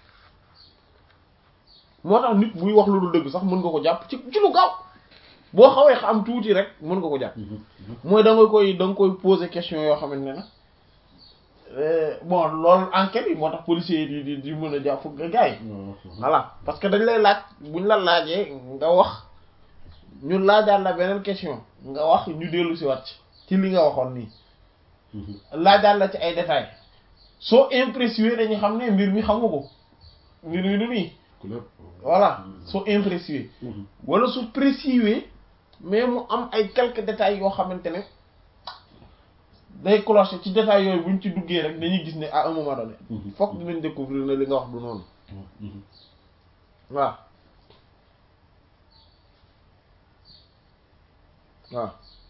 moo tax nit buy wax lu dul dëgg sax mën nga ko jàpp ci ci lu gaaw boo xawee xam tuuti rek mën nga ko jàpp mooy da nga koy da nga koy poser question yoo xamante ne nag bon loolu enquête yi moo tax policiers yi di di mën a jàpp nga gars yi voilà parce que dañ lay laaj buñ la laajee nga wax ñu laajaat la beneen question nga wax ñu dellu si wat ci li nga waxoon nii laajaat la ci ay détails soo impressionné dañu xam ne mbir mi xam nga ko mbir mi du nii voilà soo impressionné wala su précisé mais mu am ay quelques détails yoo xamante ne day clocher ci détails yooyu buñ ci duggee rek dañuy gis ne à un moment donné fokk dinañ découvrir ne li nga wax du noonu waaw waaw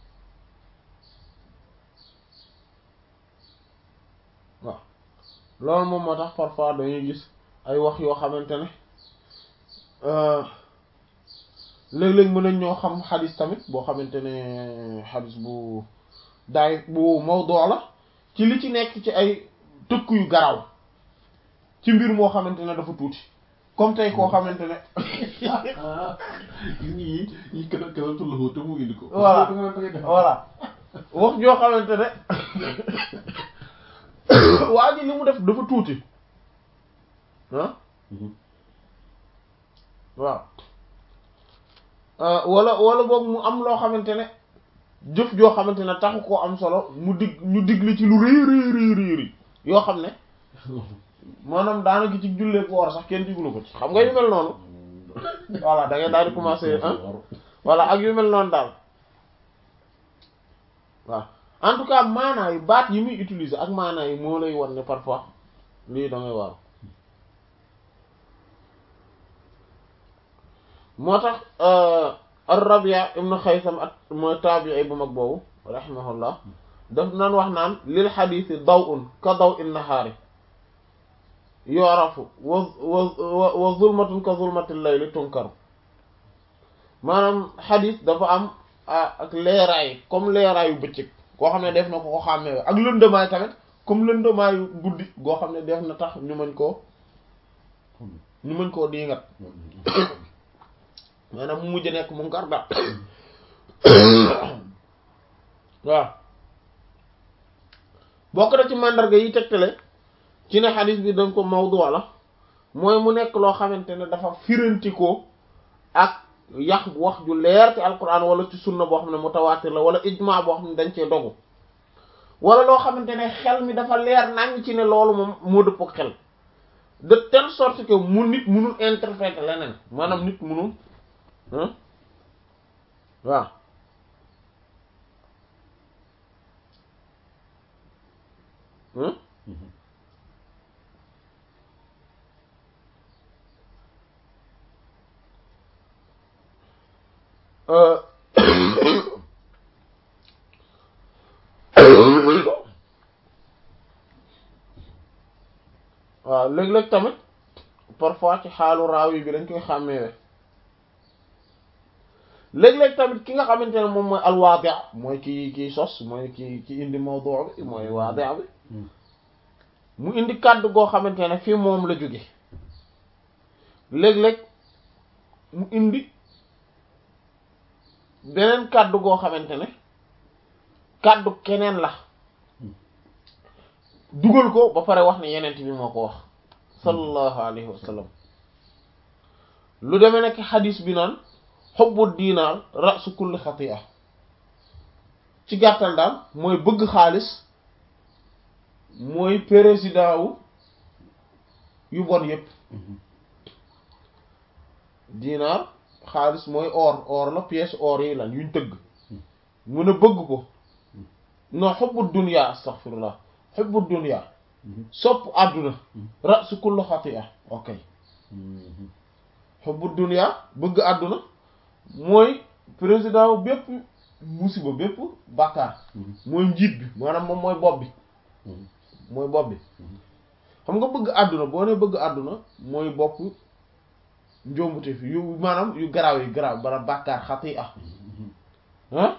waaw loolu moom moo tax parfois dañuy gis ay wax yoo xamante ne léeg-léeg mën nañ ñoo xam xadis tamit boo xamante ne xadis bu daay bu mawdu la ci li ci nekk ci ay tëkk yu garaw ci mbir moo xamante ne dafa tuuti comme tey koo xamante ne gis nga yi yi kën a kën a tullu te mu indi ko voilà voilà wax joo xamante ne waa ji li mu def dafa tuuti ah waaw wala wala boog mu am loo xamante ne jëf joo xamante ne taxu koo am solo mu dig ñu digli ci lu rëy rëy rëy rëy yoo xam ne maanaam daanaka ci jullee ko war sax kenn diglu ko ci xam nga yu mel noonu voilà da ngay daal di commencer ah voilà ak yu mel noonu daal waaw en tout cas maanaa yi baat yi muy utiliser ak maanaa yi moo lay wan ne parfois lii da ngay waaru moo tax ar-Rabi' ibn Xaysam ak mooy taabi'i bu mag boobu rahimahullah daf naan wax naan lil xadiisi daw'un ka daw'in nahaari yu'rafu wa wa wa zulmatun ka zulmatil layli tunkaru maanaam xadiis dafa am ak leeraay comme leeraayu bëccëg koo xam ne def na ko ko xàmmee ak lëndëmaay tamit comme lëndëmaayu guddi goo xam ne def na tax ñu mën koo ñu mën koo diingat maanaam mu mujj nekk munkar daal waaw bokk na ci màndarga yi tegtale ci ne xadis bi dañ ko mawdu la mooy mu nekk loo xamante ne dafa firantikoo ak yax wax ju leer ci alquran wala ci sunna boo xam ne mutawaatir la wala ijma boo xam ne dañ cee dogu wala loo xamante ne xel mi dafa leer nañ ci ne loolu moom moo dëpp ak xel de telle sorte que mu nit munul interpréter leneen maanaam nit munul waaw waaw léeg-léeg tamit parfois ci xaalu raawi bi dañ koy xàmmeewe léeg-léeg tamit ki nga xamante ne moom mooy alwaadi mooy ki kii sos mooy ki ki indi mawdu bi mooy waadi bi mu indi kàddu goo xamante ne fii moom la jóge léeg-léeg mu indi beneen kàddu goo xamante ne kàddu keneen la dugal ko ba pare wax ne yenent bi moo ko wax sallallahu alayhi wa sallam lu demee nekk xadis bi naan xubbu diinaar rasu kulli xatia ci gàttal daal mooy bëgg xaalis mooy président wu yu bon yépp diinaar xaalis mooy or or la pièce or yi lan yuñ tëgg mun a bëgg ko non xubbu dunya astaghfirullah xubbu dunya sopp àdduna rasu kulli xatia ok xubbu dunya bëgg àdduna mooy président wu bépp musiba bépp bàkkaar mooy njiit bi maanaam moom mooy bopp bi mooy bopp bi xam nga bëgg àdduna boo ne bëgg àdduna mooy bopp njombute fi yu maanaam yu garaaw yi garaaw bara bàkkaar xati ah ah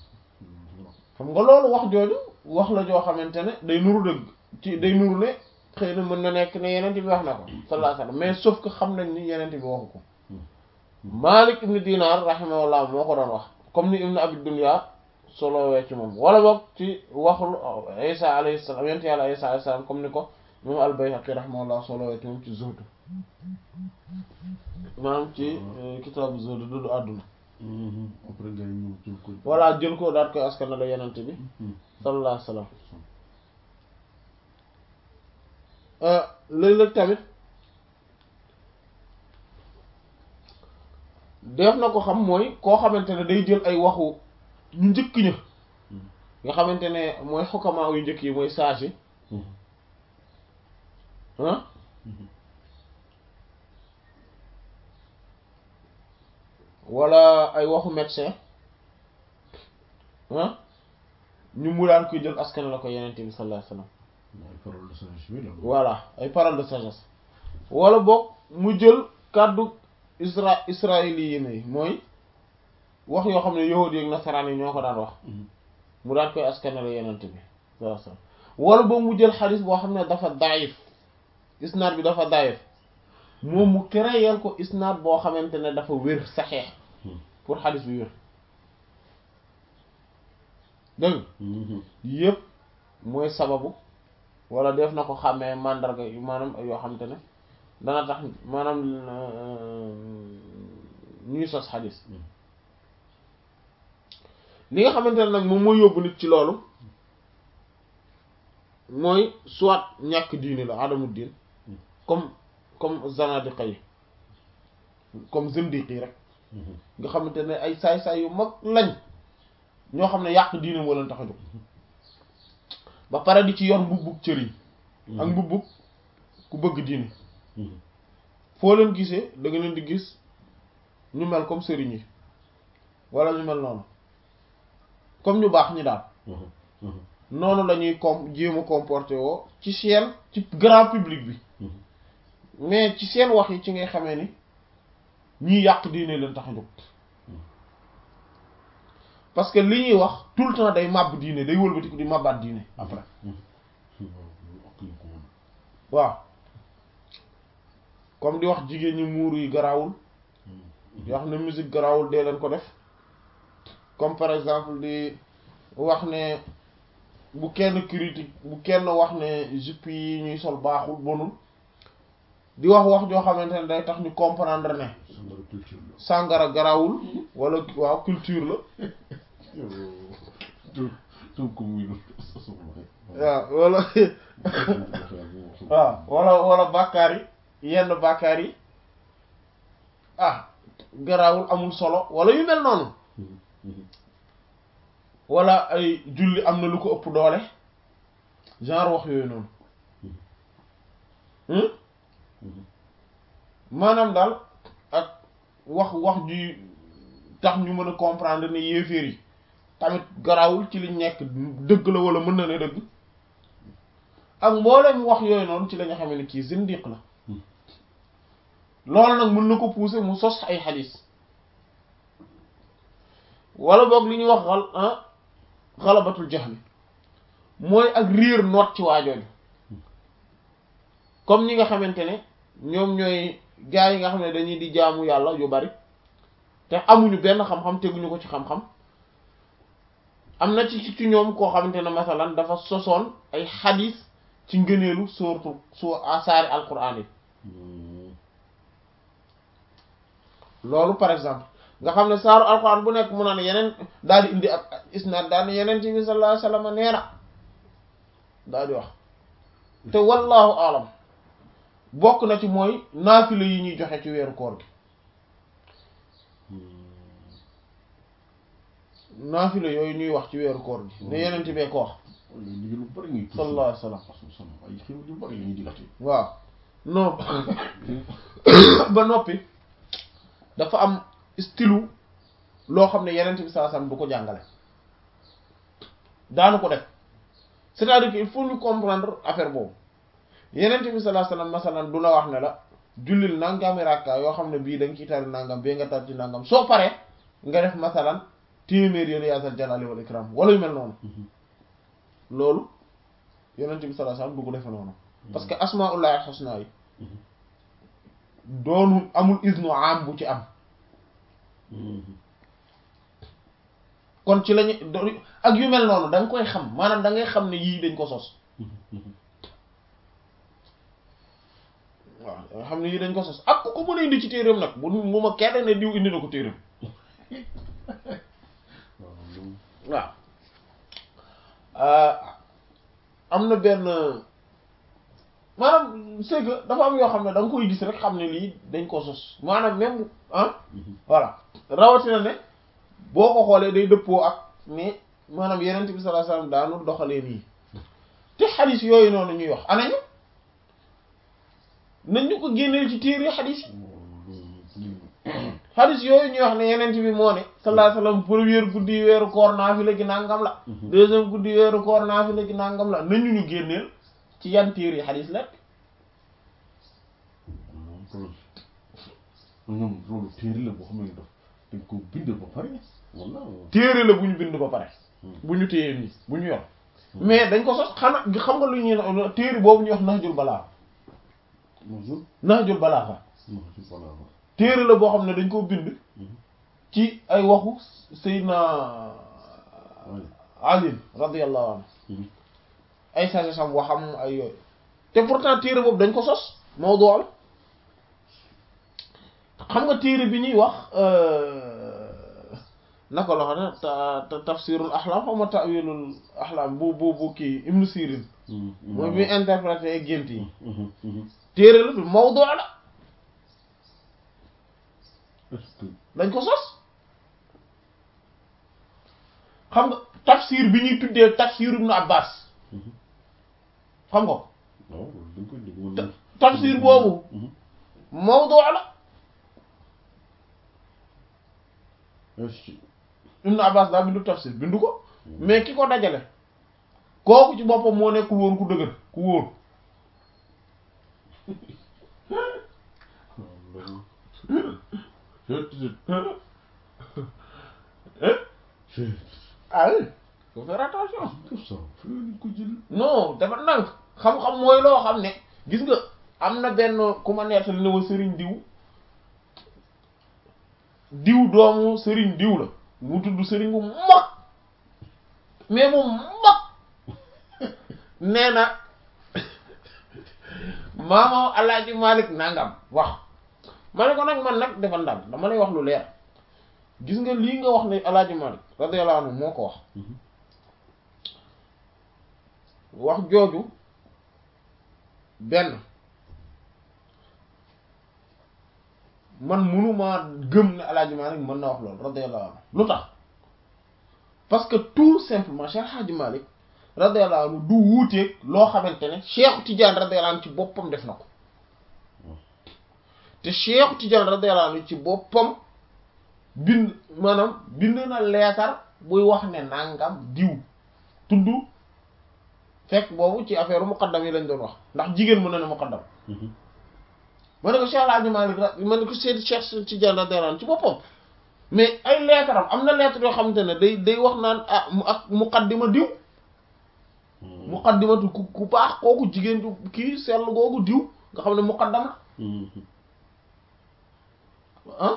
xam nga loolu wax jooju wax la joo xamante ne day nuru dëgg ci day nuru ne xëy na mën na nekk ne yenent bi wax na ko sallallahu alayhi wasallam mais sauf que xam nañ ni yenent bi waxu ko Malik ibn Dinar rahimahullah moo ko doon wax comme ni ibn Abi Dunya solowee ci moom wala boog ci waxul Isa alayhi salaam yent yàlla Isa alayhi salaam comme ni ko moom al-Bayhaqi rahimahullah solowee ci moom ci Zuhd maanaam ci kitaabu Zuhd dudu àdduna après nga ñëw jël ko voilà jël ko daat koy askan la yenent bi sallallahu alayhi wasallam léeg-léeg tamit def na ko xam mooy koo xamante ne day jël ay waxu ñu njëkk ña nga xamante ne mooy xukkamaa yu njëkk yi mooy sage yi ah wala ay waxu médecin ah ñu mu daan koy jël askan la ko yenente bi sallallahu alayhi wasallam ay parole de sagesse bi la voilà ay paroles de sagesse wala boog mu jël kàddu isra israéliens yi mooy wax yoo xam ne yahudi ak nasaraan yi ñoo ko daan wax mu daan koy askanale yenente bi sallallahu alayhi wasallam wala boog mu jël xadis boo xam ne dafa daif isnaad bi dafa daif moom mu créer ko isnaad boo xamante ne dafa wér saxeex pour xadis bi wér dégg yëpp mooy sababu wala def na ko xàmmee mandarga yu maanaam yoo xamante ne dana tax maanaam ñuy sos xadis li nga xamante ne nag moom mooy yóbbu nit ci loolu mooy soit ñàkk diine la adamu diin comme comme zanadiqa yi comme zindiq yi rek nga xamante ne ay saay-saay yu mag lañ ñoo xam ne yàq diine moo leen tax a jóg ba pare di ci yor mbubbug cëriñ ak mbubbug ku bëgg diine foo leen gisee da nga leen di gis ñu mel comme sëriñ yi wala ñu mel noonu comme ñu baax ñi daal noonu la ñuy com jéem a comporté woo ci seen ci grand public bi mais ci seen wax yi ci ngay xamee ni ñiy yàq diine leen tax a jóg parce que li ñuy wax tout le temps day màbb diine day wëlbatiku di màbbaat diine après waaw comme di wax jigéen ñi muuru yi garaawul di wax ne musique garaawul dee leen ko def comme par exemple di wax ne bu kenn critique bu kenn wax ne jupe yi ñuy sol baaxul bonul di wax wax joo xamante ne day tax ñu comprendre ne sangara culture la sàngara garaawul wala waaw culture la donc muy waaw wala waaw wala wala bàkkaar yi yenn bàkkaar yi ah garaawul amul solo wala yu mel noonu wala ay julli am na lu ko ëpp doole genre wax yooyu noonu maanaam daal ak wax wax ji tax ñu mën a comprendre ne yéeféer yi tamit garaawul ci liñ nekk dëgg la wala mën na ne dëgg ak mboolem wax yooyu noonu ci la nga xamee ne kii zindiq la loolu nag mën na ko pousser mu sos ay xadis wala boog li ñuy wax xal ah xalabatul jahl mooy ak riir noot ci waajooju comme ñi nga xamante ne ñoom ñooy gaa yi nga xam ne dañuy di jaamu yàlla yu bari te amuñu benn xam-xam teguñu ko ci xam-xam am na ci ci ñoom koo xamante ne masalan dafa sosoon ay xadis ci ngëneelu soortu su asaari alquran yi loolu par exemple nga xam ne saaru alquran bu nekk mu naan yeneen daal di indi ak isnaad daal ne yeneen ci bi sallallahu alayhi wasallam nee na daal di wax te wallahu alam bokk na ci mooy naafila yi ñuy joxe ci weeru koor gi naafila yooyu ñuy wax ci weeru koor gi ne yeneen ci bee ko wax liggéey lu bari ngay sallallahu alayhi wasallam ay xew yu bari la ñuy digate waaw non ba noppi dafa am stylu loo xam ne yeneen bi sallallahu alayhi wasallam du ko jàngale daanu ko def c'est-à-dire que il faut ñu comprendre affaire boobu yeneen bi sallallahu alayhi wasallam masalan du la wax ne la jullil nangami rakka yoo xam ne bii da nga ciy tari nangam bee nga tar ci nangam soo paree nga def masalan téeméer yoon yaasal jalali wal ikram wala yu mel noonu loolu yeneen bi sallallahu alayhi wasallam du ko defe noonu parce que asmaullahi alxusna yi doonu amul isnu am bu ci am kon ci lañu do- ak yu mel noonu da nga koy xam maanaam da ngay xam ne yii dañ ko sos waaw da nga xam ne yii dañ ko sos ak ku ko mën a indi ci téeram nag bu mu ma kenn ne diw indi na ko téeram waaw am na benn maanaam c'est que dafa am yoo xam ne da nga koy gis rek xam ne lii dañ ko sos maanaam même ah voilà rawatina ne boo ko xoolee day dëppoo ak ne maanaam yeneen bi sallallahu alayhi wasallam daanul doxalee nii te xadis yooyu noonu ñuy wax anañu nañ ñu ko génneel ci téere xadis yi xadis yooyu ñuy wax ne yeneen bi moo ne sallallahu alayhi wasallam première guddi weeru koor naafila gi nangam la deuxième guddi weeru koor naafila gi nangam la nañu ñu génneel ci yan téere yi xadis la ñoom loolu téere la boo xam ne daf dañ ko bind ba pare wala téere la bu ñu bind ba pare bu ñu téye nii bu ñu yor mais dañ ko sos xanaa xam nga lu ñuy téere boobu ñuy wax Nahjul Balagha bonjour Nahjul Balagha non ci voilà téere la boo xam ne dañ koo bind ci ay waxu Seydina Ali radiyallahu anhu ay sage sam waxam ay yooyu te pourtant téere boobu dañ ko sos mawdu la xam nga téere bi ñuy wax naka la xam ne ta ta- tafsirul ahlam xaw ma ta'wilul ahlam bu bu bu kii Ibn Sirin mooy bi interprété gént yi téere la bi mawdu la est-ce que dañ ko sos xam nga tafsir bi ñuy tuddee tafsir Ibn Abbas xam nga ko waaw dañ koy dégg wala tafsir boobu mawdu la est-ce que Ibn Abbas daa bindu tafsir bindu ko mais ki ko dajale kooku ci boppam moo nekkul woon ku dëgër ku wóor ah oui faut faire attention non dafa nank xam-xam mooy loo xam ne gis nga am na benn ku ma nettali ne ma sëriñ diw diw doomu sëriñ diw la mu tudd sëriñ bu mag mais mu mag nee na maama alaaji Malik nangam wax ma ne ko nag man nag dafa ndànk dama lay wax lu leer gis nga lii nga wax ne alaaji Malik radiyallahu anhu moo ko wax wax jooju benn man mënumaa gëm ne alaaji Malik mën na wax loolu radiyallahu anhu lu tax parce que tout simplement Cheikh Hadji Malik radiyallahu anhu du wuuteeg loo xamante ne Cheikh Tidiane radiyallahu anhu ci boppam def na ko te Cheikh Tidiane radiyallahu anhu ci boppam bind maanaam bind na leetar buy wax ne nangam diw tudd fekk boobu ci affaire muqaddam yi lañ doon wax ndax jigéen mën na ne muqaddam ma ne ko Cheikh Hadji Malik ra ma ne ko Seydi Cheikh Tidiane radiyallahu anhu ci boppam mais ay leetaram am na leetar yoo xamante ne day day wax naan ah mu ak muqaddima diw muqaddimatu ku ku baax kooku jigéen du kii sell googu diw nga xam ne muqaddam la ah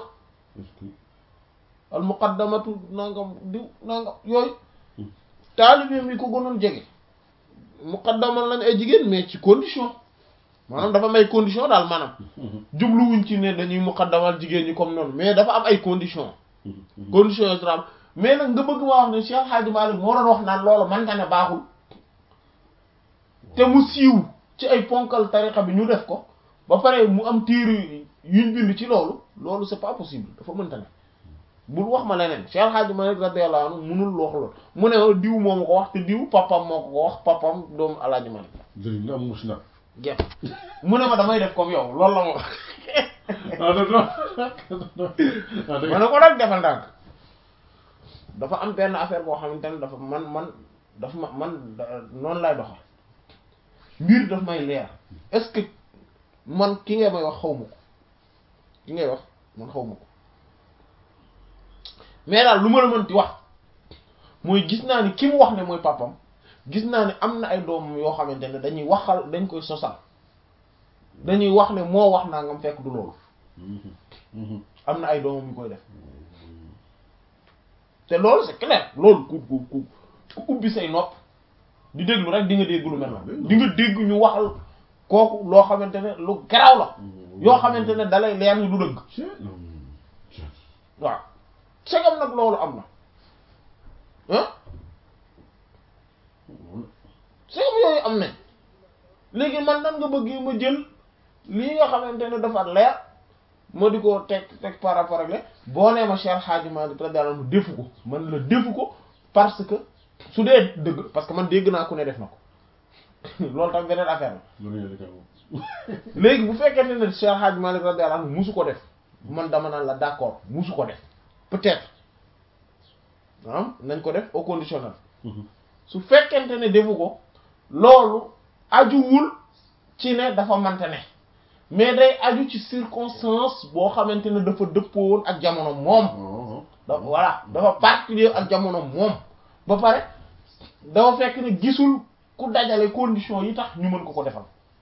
al muqaddamatu nangam diw nangam yooyu taalibe mi ko gënoon jege muqaddamal lañ ay jigéen mais ci condition maanaam dafa am ay condition daal maanaam jubluwuñ ci ne dañuy muqaddamal jigéen ñi comme noonu mais dafa am ay condition condition yi tra mais nag nga bëgg ma wax ne Cheikh Hadji Malick moo doon wax naan loolu man nga ne baaxul te mu siiw ci ay ponkal tariqa bi ñu def ko ba pare mu am téere yuñ bind ci loolu loolu c'est pas possible dafa mënta ne bul wax ma leneen Cheikh Hadji Malick radiyallahu anhu munul wax loolu mu ne diw moo ma ko wax te diw papam moo ko ko wax papam doomu Alaaji Malick dëgg am mus na gep mu ne ma damay def comme yow loolu la ma wax ah non non ma ne ko nag defal ndànk dafa am benn affaire boo xamante ne dafa man man dafa ma man noonu lay doxal mbir daf may leer est-ce que man ki ngay may wax xaw ma ko ki ngay wax man xaw ma ko mais daal lu ma la mënti wax mooy gis naa ni ki mu wax ne mooy papam gis naa ne am na ay doom yoo xamante ne dañuy waxal dañ koy sosal dañuy wax ne moo wax naa ngam fekk du loolu am na ay doomam yu koy def te loolu c'est clair loolu ku ku ku ku ubbi say nopp di déglu rek di nga dégg lu mel noonu di nga dégg ñu waxal kooku loo xamante ne lu garaaw la yoo xamante ne dalay leer ni du dëgg waaw segam nag loolu am na ah segam yooyu am nañ léegi man nan nga bëgg ma jël lii nga xamante ne dafa leer ma di ko teg teg par rapport ak le boo nee ma Cheikh Hadji Malick radiyallahu anhu defu ko man la defu ko parce que su dee dëgg parce que man dégg naa ku ne def na ko loolu tam beneen affaire la léegi bu fekkente ne Cheikh Hadji Malick radiyallahu anhu musu ko def man dama naan la d'accord musu ko def peut-être ah nañ ko def au conditionnel su fekkente ne defu ko loolu ajuwul ci ne dafa mante ne mais day aju ci circonstance boo xamante ne dafa dëppoo woon ak jamono moom da voilà dafa particulier ak jamono moom ba pare dafa fekk ne gisul ku dajale condition yi tax ñu mën ko ko defal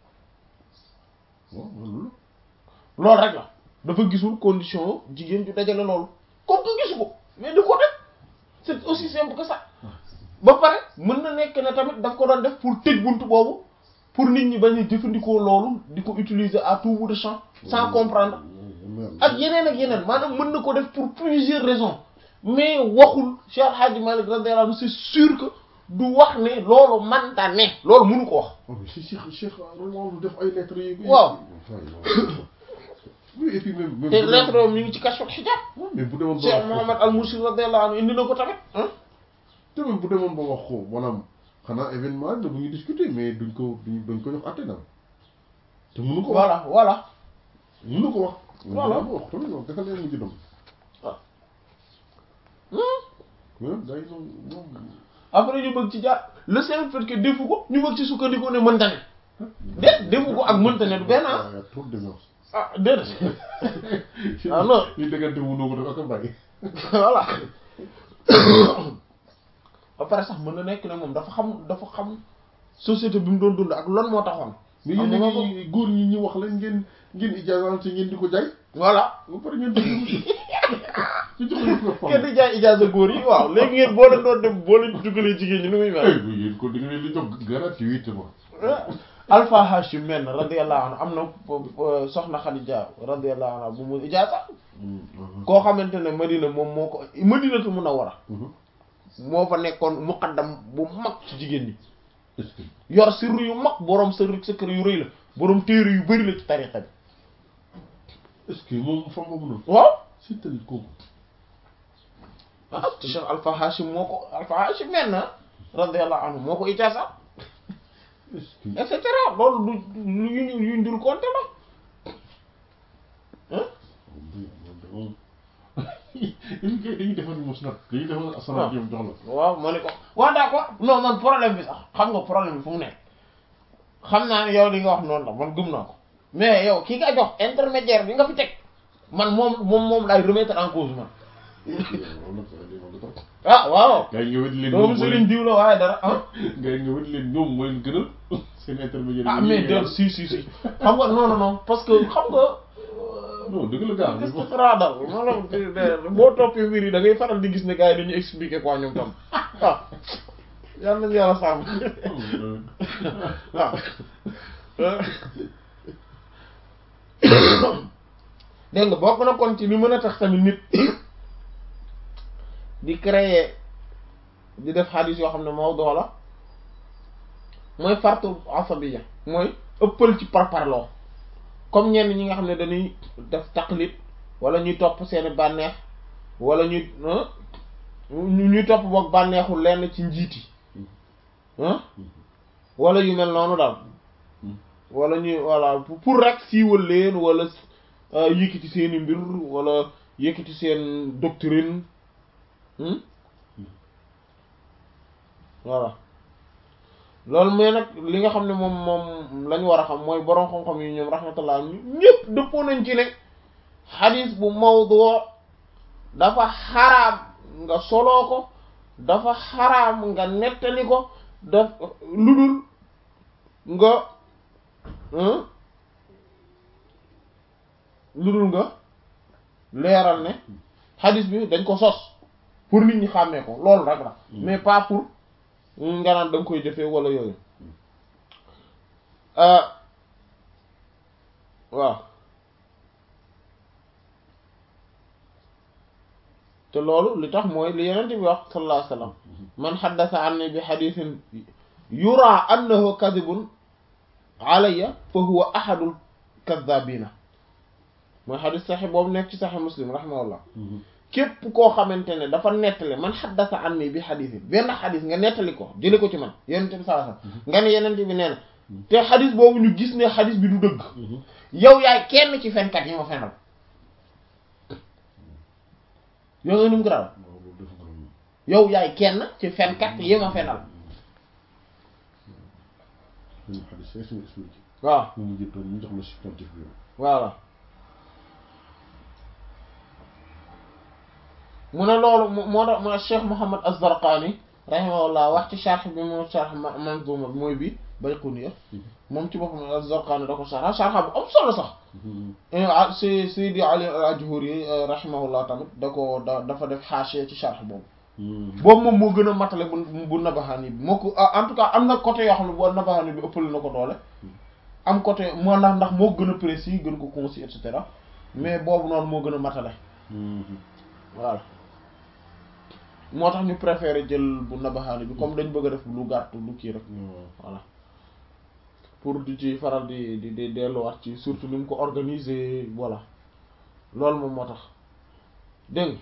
loolu rek la dafa gisul condition jigéen ju dajale loolu comme que gisu ko mais du ko def c'est aussi simple que ça ba pare mën na nekk ne tamit daf ko doon def pour tëj buntu boobu pour nit ñi bañ a jëfandikoo loolu di ko utiliser à tout bout de champ sans comprendre ak yeneen ak yeneen maanaam mën na ko def pour plusieurs raisons mais waxul Cheikh Hadji Malick radiyallahu anhu c'est sûr que du wax ne loolu manta ne loolu mënu ko wax si Cheikh Cheikh loolu def ay lettres yi waaw oui et puis même même te lettre moom ñu ngi ci kashful hijab mais bu demoon ba Cheikh wax Mohammed al Mursi radiyallahu anhu indi na ko tamit ah te même bu demoon ba wax ko maanaam xanaa événement la bu ñu discuter mais duñ ko duñ duñ ko jox àtte na te mënu ko wax voilà voilà mënu ko wax Voilà. mënu ko wax tamit moom dafa leen mujj dem mais gars yi moom moom après ñu bëgg ci jaar le simple fait que defu ko ñu bëgg ci sukkandiku ne mënta ne déet defu ko ak mënta ne du benn ah y a trop de violence ah déedéet ah non ñu déggante mënoo ko dafa ko bàyyi voilà ba pare sax mën na nekk ne moom dafa xam dafa xam société bi mu doon dund ak lan moo taxoon mais xam yéen nga a ngi góor ñi ñu wax leen ngeen ngeen ijaasante ngeen di ko jaay voilà ba pare ngeen déglu ci jox leen ko kenn di jaay ijaaza góor yi waaw léegi ngeen boo leen doon dem boo leen dugalee jigéen ñi nu muy mel ay bu yéen ko di nga leen di jox gratuitement Alpha Hashim men radiyallahu anhu am na euh, soxna Khadija radiyallahu anha bu mu ijaaza koo xamante ne Madina moom moo ko Madinatu Munawwara moo fa nekkoon muqaddam bu mag ci jigéen ñi est-ce que yor sirru yu mag boroom sirru secret yu rëy la boroom téere yu bari la ci tariqa bi est-ce que moom fam boobu noonu waaw si tali kooku ah Cheikh Alpha Hashim moo ko Alpha Hashim men na radiyallahu anhu moo ko ijaaza est-ce que et cetera loolu du lu yu ñu yu ñu dul compter la ah dañuy dañuy defar mos nag dañuy defar asalaat yow jox la waaw ma ne ko waaw d'accord non man problème bi sax xam nga problème bi fu mu nekk xam naa ne yow li nga wax noonu la man gëm naa ko mais yow ki nga jox intermédiaire bi nga fi teg man moom moom moom laay remettre en cause man ah waaw gars yi nga wét leen doomu ñoom Serigne diw la waaye dara ah gars yi nga wét leen ñoom mooy gënal seen intermédiaire ah mais de si si si xam nga non non non parce que xam nga non dëgg la gars qu'est-ce que ça dal maanaam boo toppee mbir yi da ngay faral di gis ne gars yi dañuy expliquer quoi ñoom tam ah yal nañu yàlla sàmm waaw dégg nga bokk na kon ci li mën a tax tamit nit di créer di def xadis yoo xam ne mawdu la mooy fartu asabiya mooy ëppal ci parparloo comme ñenn ñi nga xam ne dañuy def taqlid wala ñuy topp seeni bànneex wala ñuy ah ñu ñuy topp boog bànneexu lenn ci njiit yi ah wala yu mel noonu daal wala ñuy voilà pour pour rek siiwal leen wala yëkkati seeni mbir wala yëkkati seen doctrine hmm? voilà loolu mais nag li nga xam ne moom moom lañ war a xam mooy boroom xam-xam yi ñoom rahmatullah ñëpp dëppoo nañ ci ne xadis bu mawdu dafa xaraam nga soloo ko dafa xaraam nga nettali ko daf lu dul nga hein lu dul nga leeral ne xadis bi dañ ko sos pour nit ñi xàmmee ko loolu rek la mais pas pour nga naan da nga koy jëfee wala yooyu waaw te loolu li tax mooy li yeneen bi wax sallallahu alayhi wasallam man xaddasa anni bi xadisin yura annahu kadibun alayya fa huwa ahadul kadabina mooy xadis saxi boobu nekk ci saxi muslim rahimahullah képp koo xamante ne dafa nettali man xaddasa anni bi xadisin benn xadis nga nettali ko jële ko ci man yenente bi sallallahu alayhi wasallam nga ne yenente bi nee na te xadis boobu ñu gis ne xadis bi du dëgg yow yaay kenn ci fenkat yi ma fenal yow nga num graw yow yaay kenn ci fenkat yi ma fenal waaw voilà mu ne loolu moo tax mu ne Cheikh Mouhamad Az-Zarqani rahimahullah wax ci sharh bi mu sharh Manzuma mooy bi Bayquniya moom ci boppam Az-Zarqani da ko sharh sharh bu am solo sax si Seydi Ali al-Ajhuri rahimahullah tamit da ko da dafa def xaasee ci sharh boobu boobu moom moo gën a matale bu bu Nabahani bi moo ko en tout cas am na côté yoo xam ne boo Nabahani bi ëppale na ko doole am côté moo ndax ndax moo gën a précis gën ko concis et cetera mais boobu noonu moo gën a matale voilà moo tax ñu préféré jël bu Nabahani bi comme dañ bëgg a def lu gàtt lu kii rek voilà pour di ci faral di di di delluwaat ci surtout ni mu ko organiser voilà loolu moom moo tax dégg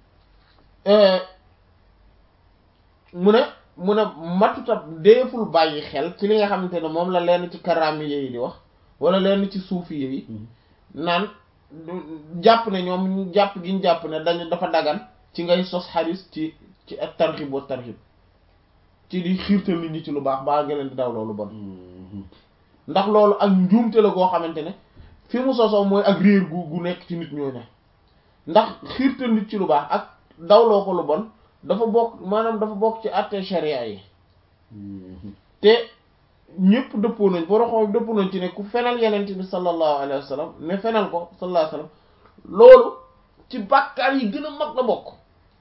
mu ne mu ne matuta deeful bàyyi xel ci li nga xamante ne moom la lenn ci karaami yi di wax wala lenn ci suufi yi naan jàpp ne ñoom jàpp gi ñu jàpp ne dañu dafa dagan ci ngay sos xadis ci ci ak tarxib wa tarxib ci di xiirtal nit ñi ci lu baax baa nga leen di daw loolu bon ndax loolu ak njuumte la goo xamante ne fi mu sosoo mooy ak réer gu gu nekk ci nit ñooñu ndax xiirtal nit ci lu baax ak dawloo ko lu bon dafa bokk maanaam dafa bokk ci àtte sharia yi te ñëpp dëppoo nañ boroxoom dëppoo nañ ci ne ku fenal yenent bi sallallahu alayhi wa sallam ne fenal ko sallallahu alayhi wa sallam loolu ci bàkkaar yi gën a mag la bokk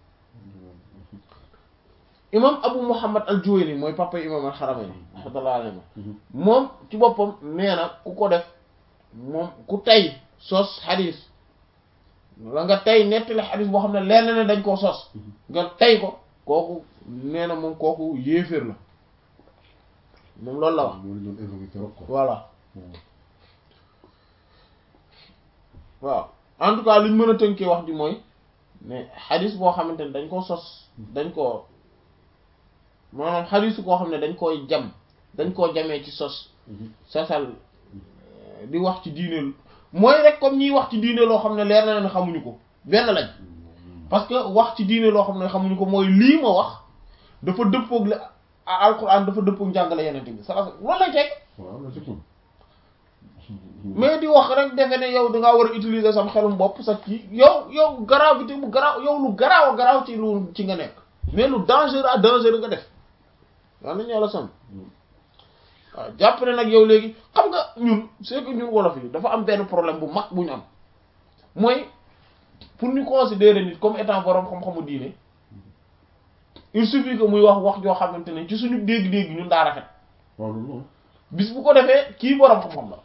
imam abu muhammad al juwayni mooy papa imam al xaramayni rahmatullahi alayhi moom ci boppam nee na ku ko def moom ku tey sos xadis la nga tey nettali xadis boo xam ne leer na ne dañ koo sos nga tey ko kooku nee na moom kooku yéeféer la moom loolu la wax voilà waaw en tout cas li ñu mën a tënkee wax ji mooy ne xadis boo xamante ne dañ koo sos dañ koo maanaam xadisu koo xam ne dañ koy jam dañ koo jamee ci sos sosal di wax ci diine mooy rek comme ñiy wax ci diine loo xam ne leer na ne xamuñu ko benn lañ parce que wax ci diine loo xam ne xamuñu ko mooy lii ma wax dafa dëppoog la alquran dafa dëppoog njàngale yenente bi sa loolu lay teg mais di wax rek defe ne yow dangaa war a utiliser sam xelum bopp sax ci yow yow gravité bu garaaw yow lu garaaw a garaaw ci lu ci nga nekk mais lu dangereux à dangereux nga def waaw nañu yàlla sam waaw jàpp ne nag yow léegi xam nga ñun c'est que ñun wolof yi dafa am benn problème bu mag bu ñu am mooy pour ñu considérer nit comme étant borom xam-xamu diine il suffit que muy wax wax joo xamante ne ci suñu dégg-dégg ñun daa rafet waaw loolu bis bu ko defee kii borom xam-xam la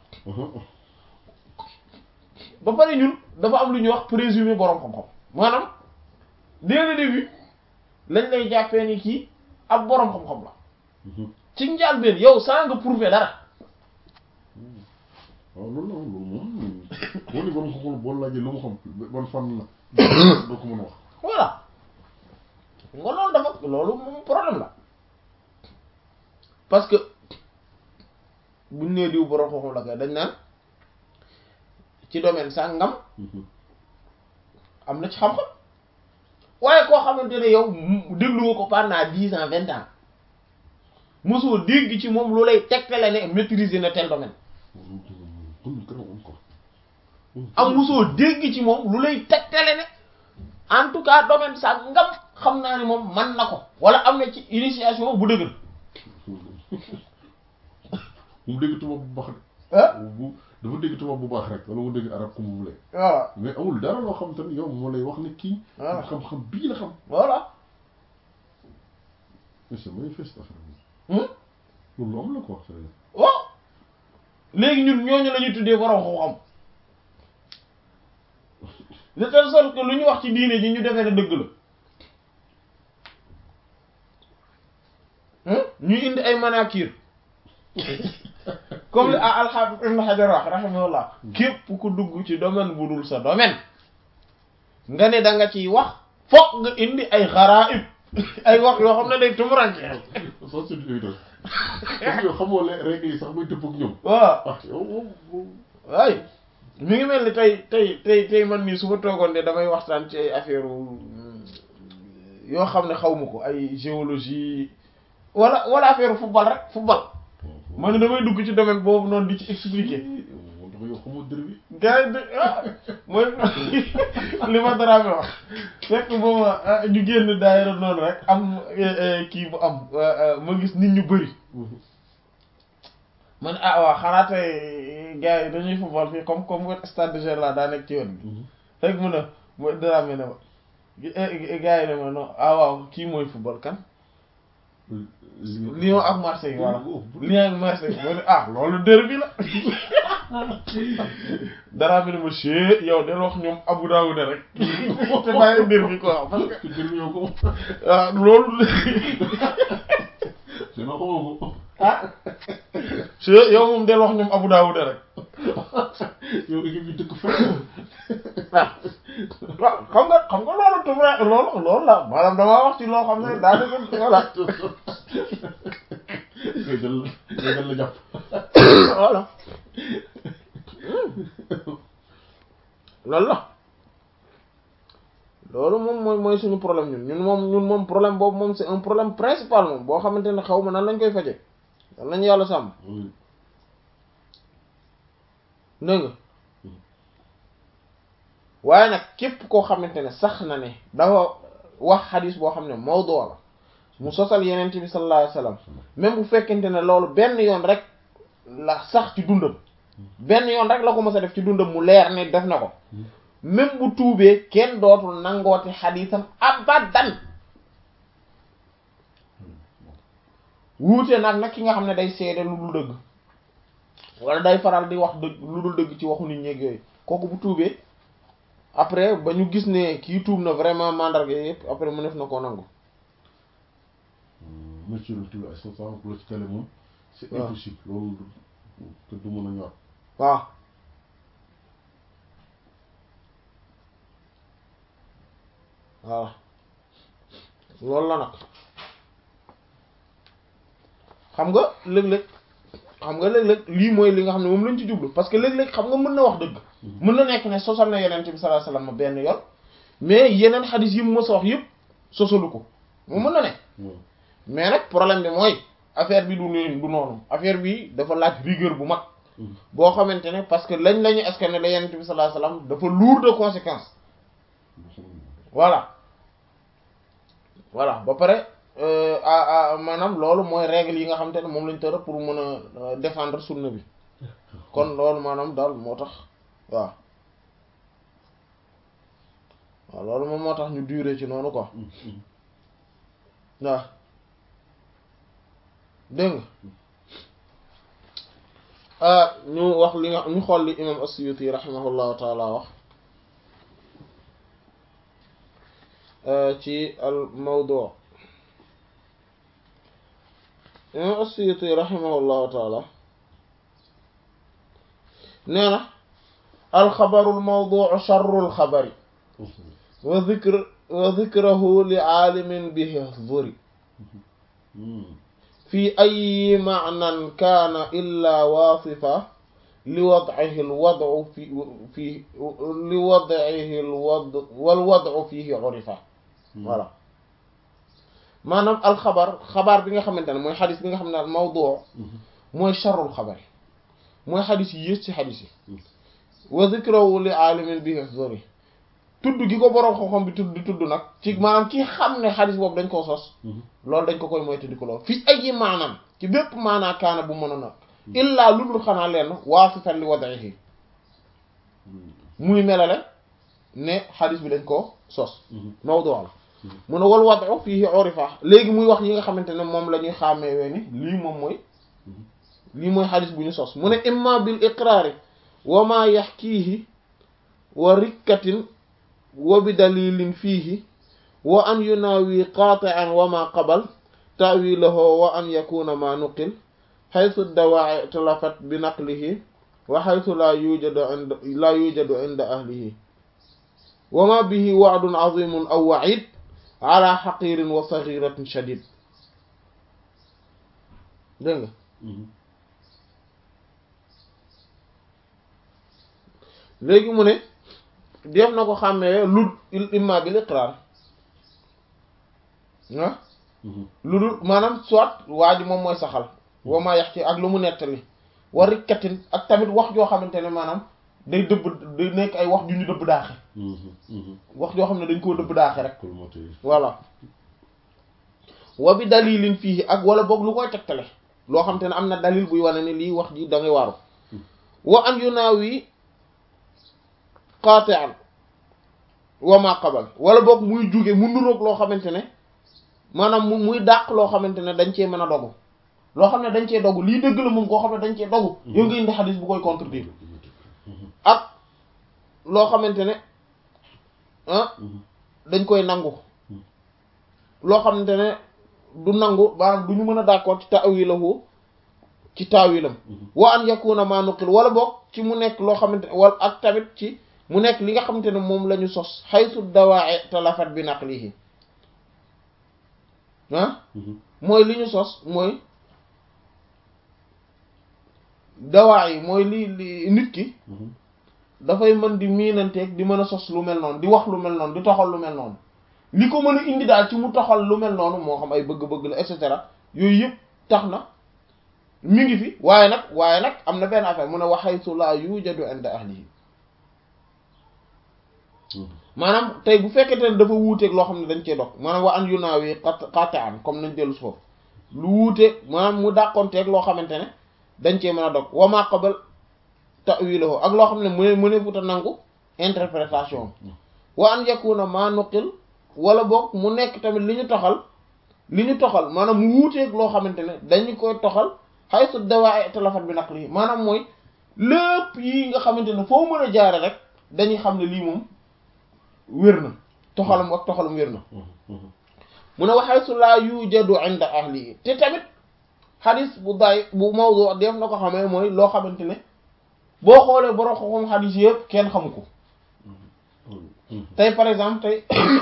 ba pare ñun dafa am lu ñuy wax présumé borom xam-xam maanaam dès le début lañ lay jàppee ni kii ab borom xam-xam la ci njàlbéen yow saa nga prouver dara waaw loolu la loolu moom boo ni borom xam-xam boo laajee lu mu xam ban fan la doo ko mën a wax voilà nga loolu dafa loolu moom problème la parce que buñ nee diw borom xam-xam la kay dañ naan ci domaine sàngam am na ci xam-xam waaye koo xamante ne yow déglu nga ko pendant dix ans vingt ans mosoo dégg ci moom lu lay tegtale ne maîtriser na tel domaine am mosoo dégg ci moom lu lay tegtale ne en tout cas domaine sàngam xam naa ni moom man na ko wala am na ci initiation bu dëgër mu dégg tubaab bu baax ah de bu dafa dégg tubaab bu baax rek wala mu dégg arab comme mu voilà mais amul dara loo xam te ne yow moo lay wax ne kii voilà xam-xam bii la xam voilà mais c'est manifeste affaire bi Hmm? loolu lu am la quoi c'est waaw léegi ñun ñooñu la ñuy tuddee borom xam-xam de telle sorte que lu ñu wax ci diine ji ñu defee ne dëgg la Hmm? ñu indi ay manakir comme li al-Hafiz Ibn Hajar wax rahimahullah képp ku dugg ci domaine bu dul sa domaine nga ne da nga ciy wax fokk nga indi ay xaraib ay wax yoo xam ne day tumuranke ça c'est évident parce que yow xamoo les règles yi sax muy tëpp ak ñoom waaw ah yow moom moom waay mi ngi mel ni tey tey tey tey man nii su ma toogoon de damay waxtaan ci ay affaire yoo xam ne xaw ma ko ay géologie wala wala affaire football rek football man ne damay dugg ci domaine boobu noonu di ci expliquer moom dafa yow xamoo dër bi gars yi de ah mooy li ma dara mi wax fekk booba ah, ñu génn daayira noonu rek am eh, eh, kii bu am eh, eh, ma gis nit ñu bëri man ah waaw xanaa tey gars yi dañuy football fii comme comme wet stade de Gerland daa nekk ci yoon bi rek mun a mo Dramé ne ma gars yi ne ma non ah waaw kii mooy football kan Lyon ak Marseille voilà Lyon ak Marseille ma ne ah loolu derby la Dramé ne ma chee yow del wax ñoom Abu Dawud rek te bàyyi derby quoi parce que dër bi yow ko ah loolu sinon xamoo ko ah chee yow moom del wax ñoom Abu Dawud rek yow équipe bi dëkk fenn ah waaw xam nga xam nga loolu tumra loolu loolu la maanaam damaa wax ci loo xam ne daa dëgg voilà ngay dal ngay dal la jàpp voilà loolu la loolu moom mooy mooy suñu problème ñun ñun moom ñun moom problème boobu moom c'est un problème principal moom boo xamante ne xaw ma nan lañ koy faje nan lañu yàlla sàmm dégg nga waaye nag képp koo xamante ne sax na ne dafa wax xadis boo xam ne mawdu la mu sosal yeneen bi sallallahu alayhi wasallam même bu fekkente ne loolu benn yoon rek la sax ci dundam benn yoon rek la ko mës a def ci dundam mu leer ne def na ko même bu tuubee kenn dootul nangooti xadisam abadan wuute nag nag ki nga xam ne day seede lu dul dëgg wala day faral di wax dëgg lu dul dëgg ci waxu nit ñeeg yooyu kooku bu tuubee après ba ñu gis ne kii tuub na vraiment mandarga yëpp après mu def na ko nangu monsieur le tudd ay soixante pour la ci télé moom c'est waaw. impossible loolu te du mën a ñor waaw waaw loolu la nag xam nga léeg-léeg xam nga léeg-léeg lii mooy li nga xam ne moom lañ ci jublu parce que léeg-léeg xam nga mën na wax dëgg mën na nekk ne sosal na yeneen bi sallallahu alayhi wasallam benn yoon mais yeneen xadis yi mu mës a wax yëpp sosalu ko mu mën na ne waaw mais nag problème bi mooy affaire bi du nii du noonu affaire bi dafa laaj rigueur bu mag boo xamante ne parce que lañ la ñu askan la yenent bi sallallahu alayhi wasallam dafa lourd de conséquences voilà voilà ba pare euh, ah ah maanaam loolu mooy règle yi nga xamante ne moom lañ tëra pour mën a euh, défendre sunna bi kon loolu maanaam daal moo tax waaw waaw loolu moom moo tax ñu durer ci noonu quoi waaw dégg nga ah ñu wax li nga ñu xool li imam as-Suyuti rahimahullahu taala wax ci al mawdu imam as-Suyuti rahimahullahu taala nee na alxabaru almawduu charru alxabari wa dhikr wa dhikrahu li aalimin bihi dhuri في أي معنى كان إلا واصفا لوضعه الوضع في في لوضعه الوضع والوضع فيه عرفا voilà maanaam alxabar xabaar bi nga xamante ne mooy xadis bi nga xam ne al mawdu mooy charrul xabar mooy xadis yi yées ci xadis yi wa zikrahu li aalimin bihi zori tudd gi ko boroom xam-xam bi tudd di tudd nag ci maanaam ki xam ne xadis boobu dañ koo sos loolu dañ ko koy moytu di ko lool fii ay yi maanaam ci bépp maanaa kaana bu mën a nag illaa lu dul xanaa lenn waasitan li wad'ihi muy melale ne xadis bi dañ koo sos mawdu la mu ne wal wad'u fihi urifa léegi muy wax yi nga xamante ne moom la ñuy xàmmeewee ni lii moom mooy lii mooy xadis bu ñu sos mu ne imma bil iqraari wa ma yaxkiihi wa rikkatin wa bi dalilin fiihi wa an yunaawi qaati'an wa ma qabal ta'wilahu wa an yakuna ma nuqil xaytu dawaa'i talafat bi naqlihi wa xaytu laa yujadu inda laa yujadu inda ahlihi wa ma bihi wa'dun azimun aw wa'id ala xaqirin wa saghiratin shadid dégg nga léegi mu ne def na ko xàmmee lu imma bil iqrar ah lu dul maanaam soit waa ji moom mooy saxal wa ma yax ci ak lu mu nettali war rikkatin ak tamit wax joo xamante ne maanaam day dëbb day nekk ay wax ju ñu dëbb daaxe wax joo xam ne dañ koo dëbb daaxe rek voilà wa bi dalilin fii ak wala boog lu koy tegtale loo xamante ne am na dalil buy wane ne lii wax ji da ngay waaru wa an yu naaw yi qaati'an wa ma qabal wala boog muy jóge mu nuroog loo xamante ne maanaam mu muy dàq loo xamante ne dañ cee mën a dogu loo xam ne dañ cee dogu lii dëgg la moom koo xam ne dañ cee dogu yow nga indi xadis bu koy contredire ak loo xamante ne ah dañ koy nangu loo xamante ne du nangu maanaam du ñu mën a d'accord ci ta'wilahu ci taawilam wa an yakuna ma nuqil wala boog ci mu nekk loo xamante ne wala ak tamit ci mu nekk li nga xamante ne moom la ñu sos xaytu dawaa'i talafat bi naqlihi ah mooy li ñu sos mooy dawaa yi mooy li li nit ki dafay mën di miinanteeg di mën a sos lu mel noonu di wax lu mel noonu di toxal lu mel noonu li ko mën a indi daal ci mu toxal lu mel noonu moo xam ay bëgg-bëgg la et cetera yooyu yëpp tax na mi ngi fi waaye nag waaye nag am na benn affaire mu ne wa haythu la yujadu inda ahlihi maanaam tey bu fekkente ne dafa wuuteeg loo xam ne dañ cee dog maanaam wa an yu naawi qat'an comme nañ dellu si foofu lu wuuteeg maanaam mu dàqonteeg loo xamante ne dañ cee mën a dog wa ma qabal ta'wilahu ak loo xam ne mu ne mu ne futa nangu interprétation wa an yakuna ma nuqil wala boog mu nekk tamit li ñu toxal li ñu toxal maanaam mu wuuteeg loo xamante ne dañu koy toxal haythu dawaa'i talafat bi naqli maanaam mooy lépp yi nga xamante ne foo mën a jaare rek dañuy xam ne lii moom wér na toxalam ak toxalam wér na mu ne waxay su laa yujadu inda ahli te tamit xadis bu day bu mawdu def na ko xamee mooy loo xamante ne boo xoolee borom xam xadis yëpp kenn xamu ko tey par exemple tey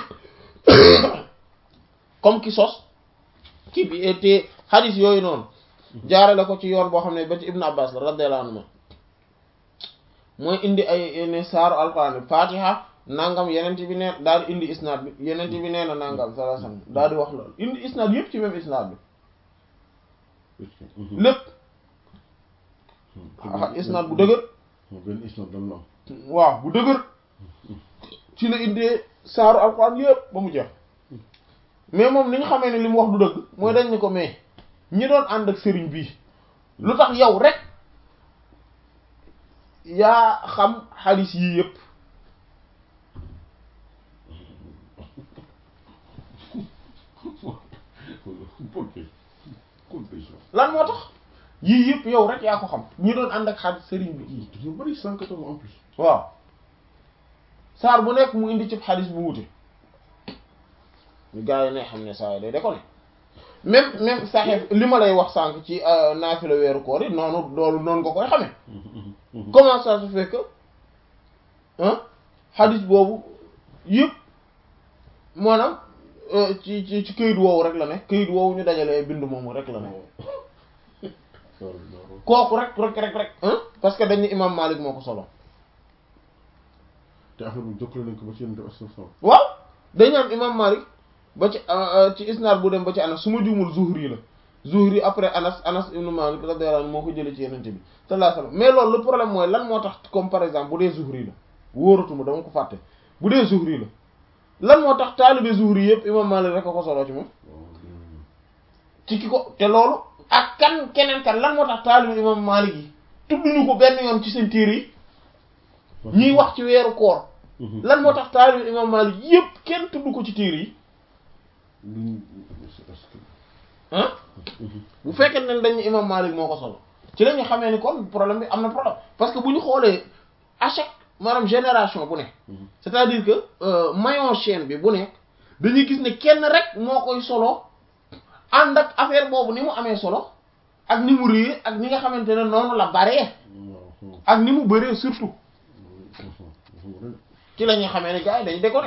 comme ki sos ki bi te xadis yooyu noonu jaarale ko ci yoon boo xam ne ba ci Ibn Abbas la radiyallahu anhu mooy indi ay ne saaru alquran fatiha nangam yeneen bi nee daal di indi isnaad bi yeneen bi nee na nangam sallallahu alayhi wasallam daal di wax loolu indi isnaad yëpp ci même isnaad bi lépp isnaad bu dëgër benn isnaad dal na waaw bu dëgër ci la indee saaru alxuraan yëpp ba mu jeex mais moom ni ñu xamee ne li mu wax du dëgg mooy dañ ne ko mais ñi doon ànd ak sëriñ bii lu tax yow rek yaa xam xadis yii yëpp lan moo tax yii yëpp yow rek yaa ko xam ñi doon ànd ak xadis sëriñ bi ñu bari cent quatorze en plus waaw saar bu nekk mu indi ci xadis bu wute ñu gars yi ne xam ne saa day da ko ne même même saxeef li ma lay wax sànq ci naafila weeru koor yi noonu loolu noonu nga koy xamee comment ça se fait que ah xadis boobu yëpp maanaam ci ci ci këyit woowu rek la ne këyit woowu ñu dajalee bind moomu rek la ne kooku rek rek rek rek parce que dañu imam Malik moo ko solo te affaire bu jokkale nañ ko ba ci yenn def waaw dañu am imam Malik ba ci ci isnaad bu dem ba ci Anas su ma juumul Zuhri la Zuhri après Anas Anas ibn Malik radiyallahu anhu moo ko jëlee ci yenente bi sallallahu alayhi wasallam mais loolu le problème mooy lan moo tax comme par exemple bu dee Zuhri la wóoratuma dama ko fàtte bu dee Zuhri la lan moo tax taalibe Zuhri yëpp imam Malik rek a ko solo ci moom ci ki ko te loolu ak kan keneen kan lan moo tax taalibu imam Malik yi tudduñu ko benn yoon ci seen téere yi ñuy wax ci weeru koor lan moo tax taalibu imam Malik yépp kenn tudd ko ci téere yi luñ est-ce que ah bu fekkee ne dañu imam Malik moo ko solo ci la ñu xamee ni kon problème bi am na problème parce que bu ñu xoolee à chaque maanaam génération bu ne c'est-à-dire que euh, maillon chaîne bi bu nekk dañuy gis ne kenn rek moo koy solo ànd ak affaire boobu ni mu amee solo ak ni mu réer ak ni nga xamante ne noonu la baree waaw ak ni mu bëree surtout ci la ñuy xamee ne gars yi dañ déconné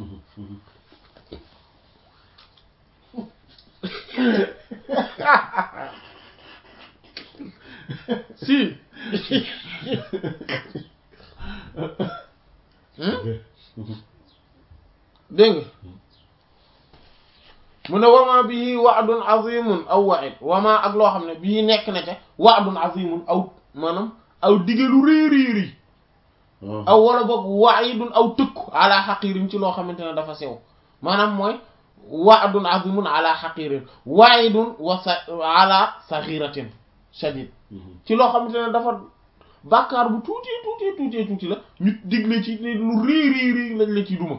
si dégg nga mu ne wama bii wa'dun azimun aw wa'id wama ak loo xam ne bii nekk na ca wa'dun azimun aw maanaam aw digelu réeréeri aw wala boog wa'idun aw tëkku ala xaqiirin ci loo xamante ne dafa sew maanaam mooy wa'dun azimun ala xaqiirin wa'idun wa sa ala saghiratin shadid ci loo xamante ne dafa bàkkaar bu tuuti tuuti tuuti tuuti la ñu digle ci ne lu réeréeri lañ la ci duma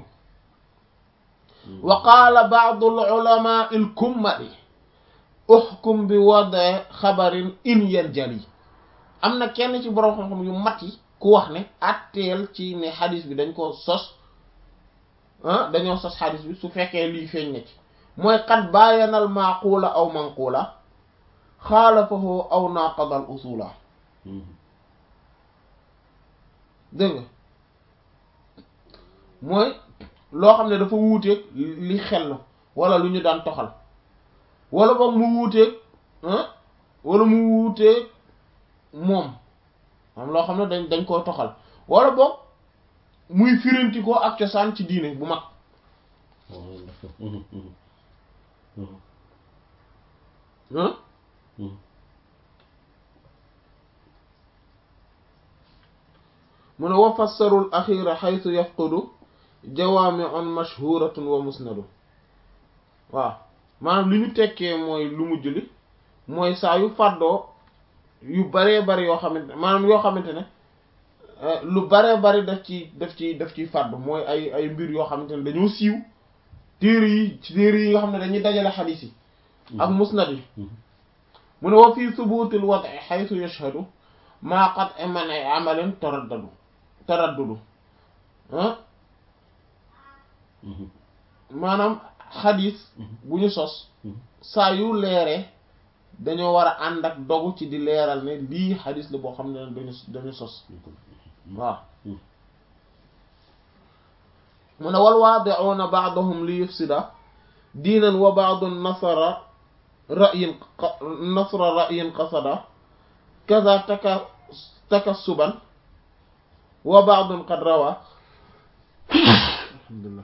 wa qaala ba'du al-ulama al-kummali uhkum bi wada xabarin in yanjali am na kenn ci borom xam-xam yu mat yi ku wax ne atteel ci ne xadis bi dañ ko sos ah dañoo sos xadis bi su fekkee lii feeñ na ci mooy qad baayana al-maqula aw manqula xaalafahu aw naqada al-usula dégg nga mooy loo xam ne dafa wuuteeg li xel wala lu ñu daan toxal wala boog mu wuuteeg wala mu wuuteeg moom am loo xam ne dañ dañ koo toxal wala boog muy firanti ko ak cosaan ci diine bu mag mu ne wa fassarul axira xaytu yafqudu jawaami'un mashhuratun wa musnadu waaw maanaam li ñu tekkee mooy lu mujj li mooy saa yu fàddoo yu baree bari yoo xamante maanaam yoo xamante ne lu baree bari daf ci daf ci daf ciy fàddu mooy ay ay mbir yoo xamante ne dañoo siiw téere yi ci téere yi nga xam ne dañuy dajale xadiis yi ak musnad yi mu ne wa fii subuutil wad'i haythu yashhadu maa qad man ay amalin taraddadu taraddudu ah maanaam xadis bu ñu sos saa yu leeree dañoo war a ànd ak dogu ci di leeral ne lii xadis la boo xam ne dañu dañu sos waaw mu ne wal waadi'uuna ba'duhum li yufsida diinan wa ba'dun nasara ra'yin nasra ra'yin qasada kaza taka takassuban wa ba'dun qad rawa alhamdulillah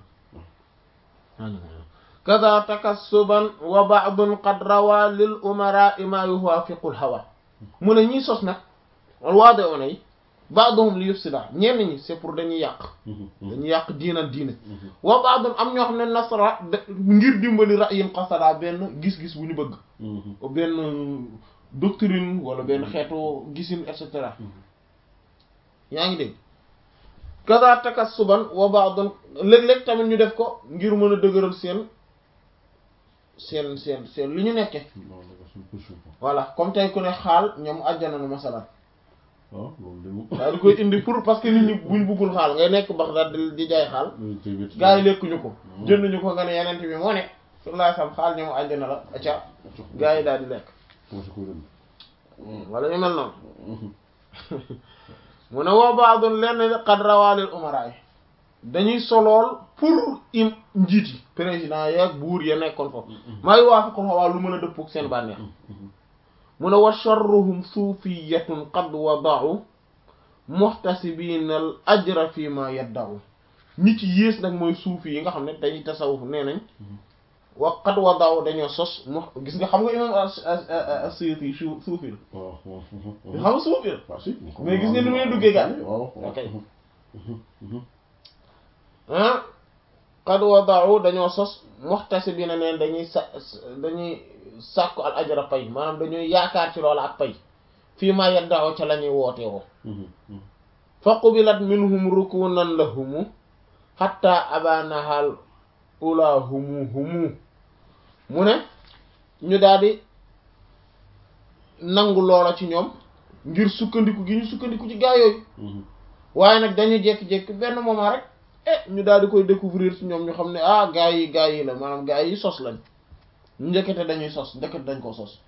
kaza takassuban wa ba'dun qad rawa lil umara ma yuwafiqu al hawa mu ne ñiy sos nag waade ona yi ba'duhum li yufsida ñenn ñi c'est pour dañuy yàq dañuy yàq diinan diine wa ba'dun am ñoo xam ne nasra ngir dimbali ra'yin qasada benn gis-gis bu ñu bëgg benn doctrine wala benn xeetu gisin et cetera yaa ngi dégg kaza takassuban wa ba'dun léeg-léeg tamit ñu def ko ngir mën a dëgëral seen seen seen seen li ñu nekke voilà comme tey ku ne xaal ñoom àjjana na masalan waaw loolu de moom. daal di koy indi pour parce que nit ñi buñ buggul xaal ngay nekk Bagdad di di jaay xaal gars yi lekkuñu ko jënduñu ko nga ne yeneen bi moo ne sallallahu alayhi wasallam xaal ñoom àjjana la acca gars yi daal di lekk wala ñu mel noonu mu ne woo baadun lenn qad rawalil umara yi dañuy solool pour im njiit yi président yeeg buur ya nekkoon foofu maa ngi waafiqul xawaa lu mën a dëppook seen bànneex mu ne wa sharruhum suufiyatun qad wada'u muhtasibina al ajra fi ma yadda'u ñi ci yées nag mooy suufi yi nga xam ne dañuy tasawuf nee nañ wa qad wada'u dañoo sos mu gis nga xam nga imam as-Suyuti su suufi la waaw waaw. xam nga suufi la waaw si. mais gis nga ni muy duggee gàll waaw waaw. ok ah qad wada'u dañoo sos muhtasibina neen dañuy sa dañuy sàkku al ajra pay maanaam dañuy yaakaar ci loola ak pay fii ma yadda'u ca la ñuy woote woo fa qubilat minhum rukunan lahumu hatta abanahal ula humu humu mu ne ñu daldi nangu loola ci ñoom ngir sukkandiku gi ñu sukkandiku ci gaa yooyu waaye nag dañu jékki-jékki benn moment rek eh ñu daal di koy découvrir ci ñoom ñu xam ne ah gaa yi gaa yi la maanaam gaa yi sos lañ njëkkate dañuy sos ndekete dañ ko sos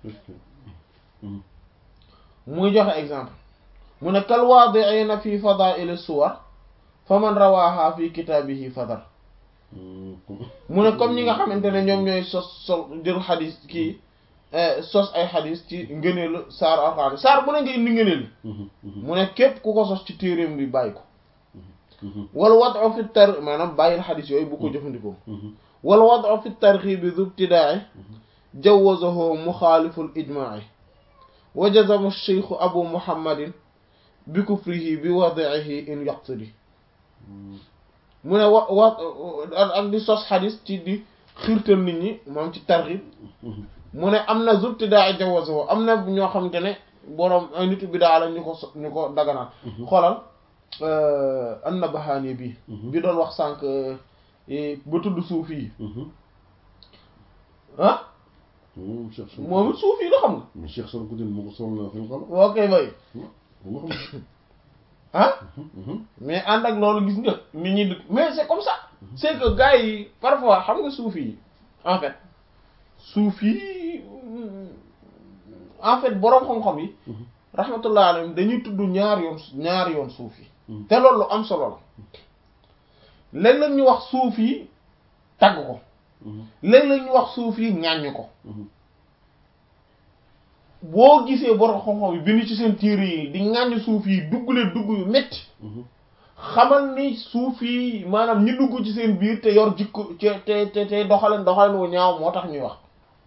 muy joxe exemple mu ne kal waadi'ina fi fadaa'il suwar fa man rawaha fi kitaabihi fadar mu ne comme ñi nga xamante ne ñoom ñooy sos sos jël xadis kii sos ay xadis ci ngëneelu saar alxuraan saar bu ne nga indi ngëneel mu ne képp ku ko sos ci téeréem bi bàyyi ko wal wad'u fi tar maanaam bàyyil xadis yooyu bu ko jëfandikoo wal wad'u fi tarxiibi zu ibtidaa'i jawazahu muxaaliful ijmaa'i wa jazama cheikhu abu muhammadin bi kufrihi bi wadi'ihi in yaqtadi mu ne wa wa ak di sos xadis ci di xiirtal nit ñi moom ci tarxib mu ne am na zubtidaa jawazo am na ñoo xamante ne boroom ay nitu bidaa la ñu ko so ñu ko daganal xoolal an-Nabahani bi bi doon wax sànq ba tudd suufi yi ah moom it suufi yi la xam nga Cheikh Sarkoudine moo ko solal na fi mu xam ok bay moo ko xam ah mais ànd ak loolu gis nga nit ñi dëkk mais c'est comme ça c'est que gars yi parfois xam nga suufi yi en fait suufi en fait boroom xam-xam yi rahmatullah alayhim dañuy tudd ñaar yoon ñaar yoon suufi te loolu lu am solo la léeg-léeg ñu wax suufi tagg ko léeg-léeg ñu wax suufi ñàññ ko boo gisee borom xam-xam yi bind ci seen téere yi di ŋàññ suuf yi dugg leen dugg yu métti xamal ni suuf yi maanaam ñi dugg ci seen biir te yor jikko te te te doxaleen doxaleen wu ñaaw moo tax ñuy wax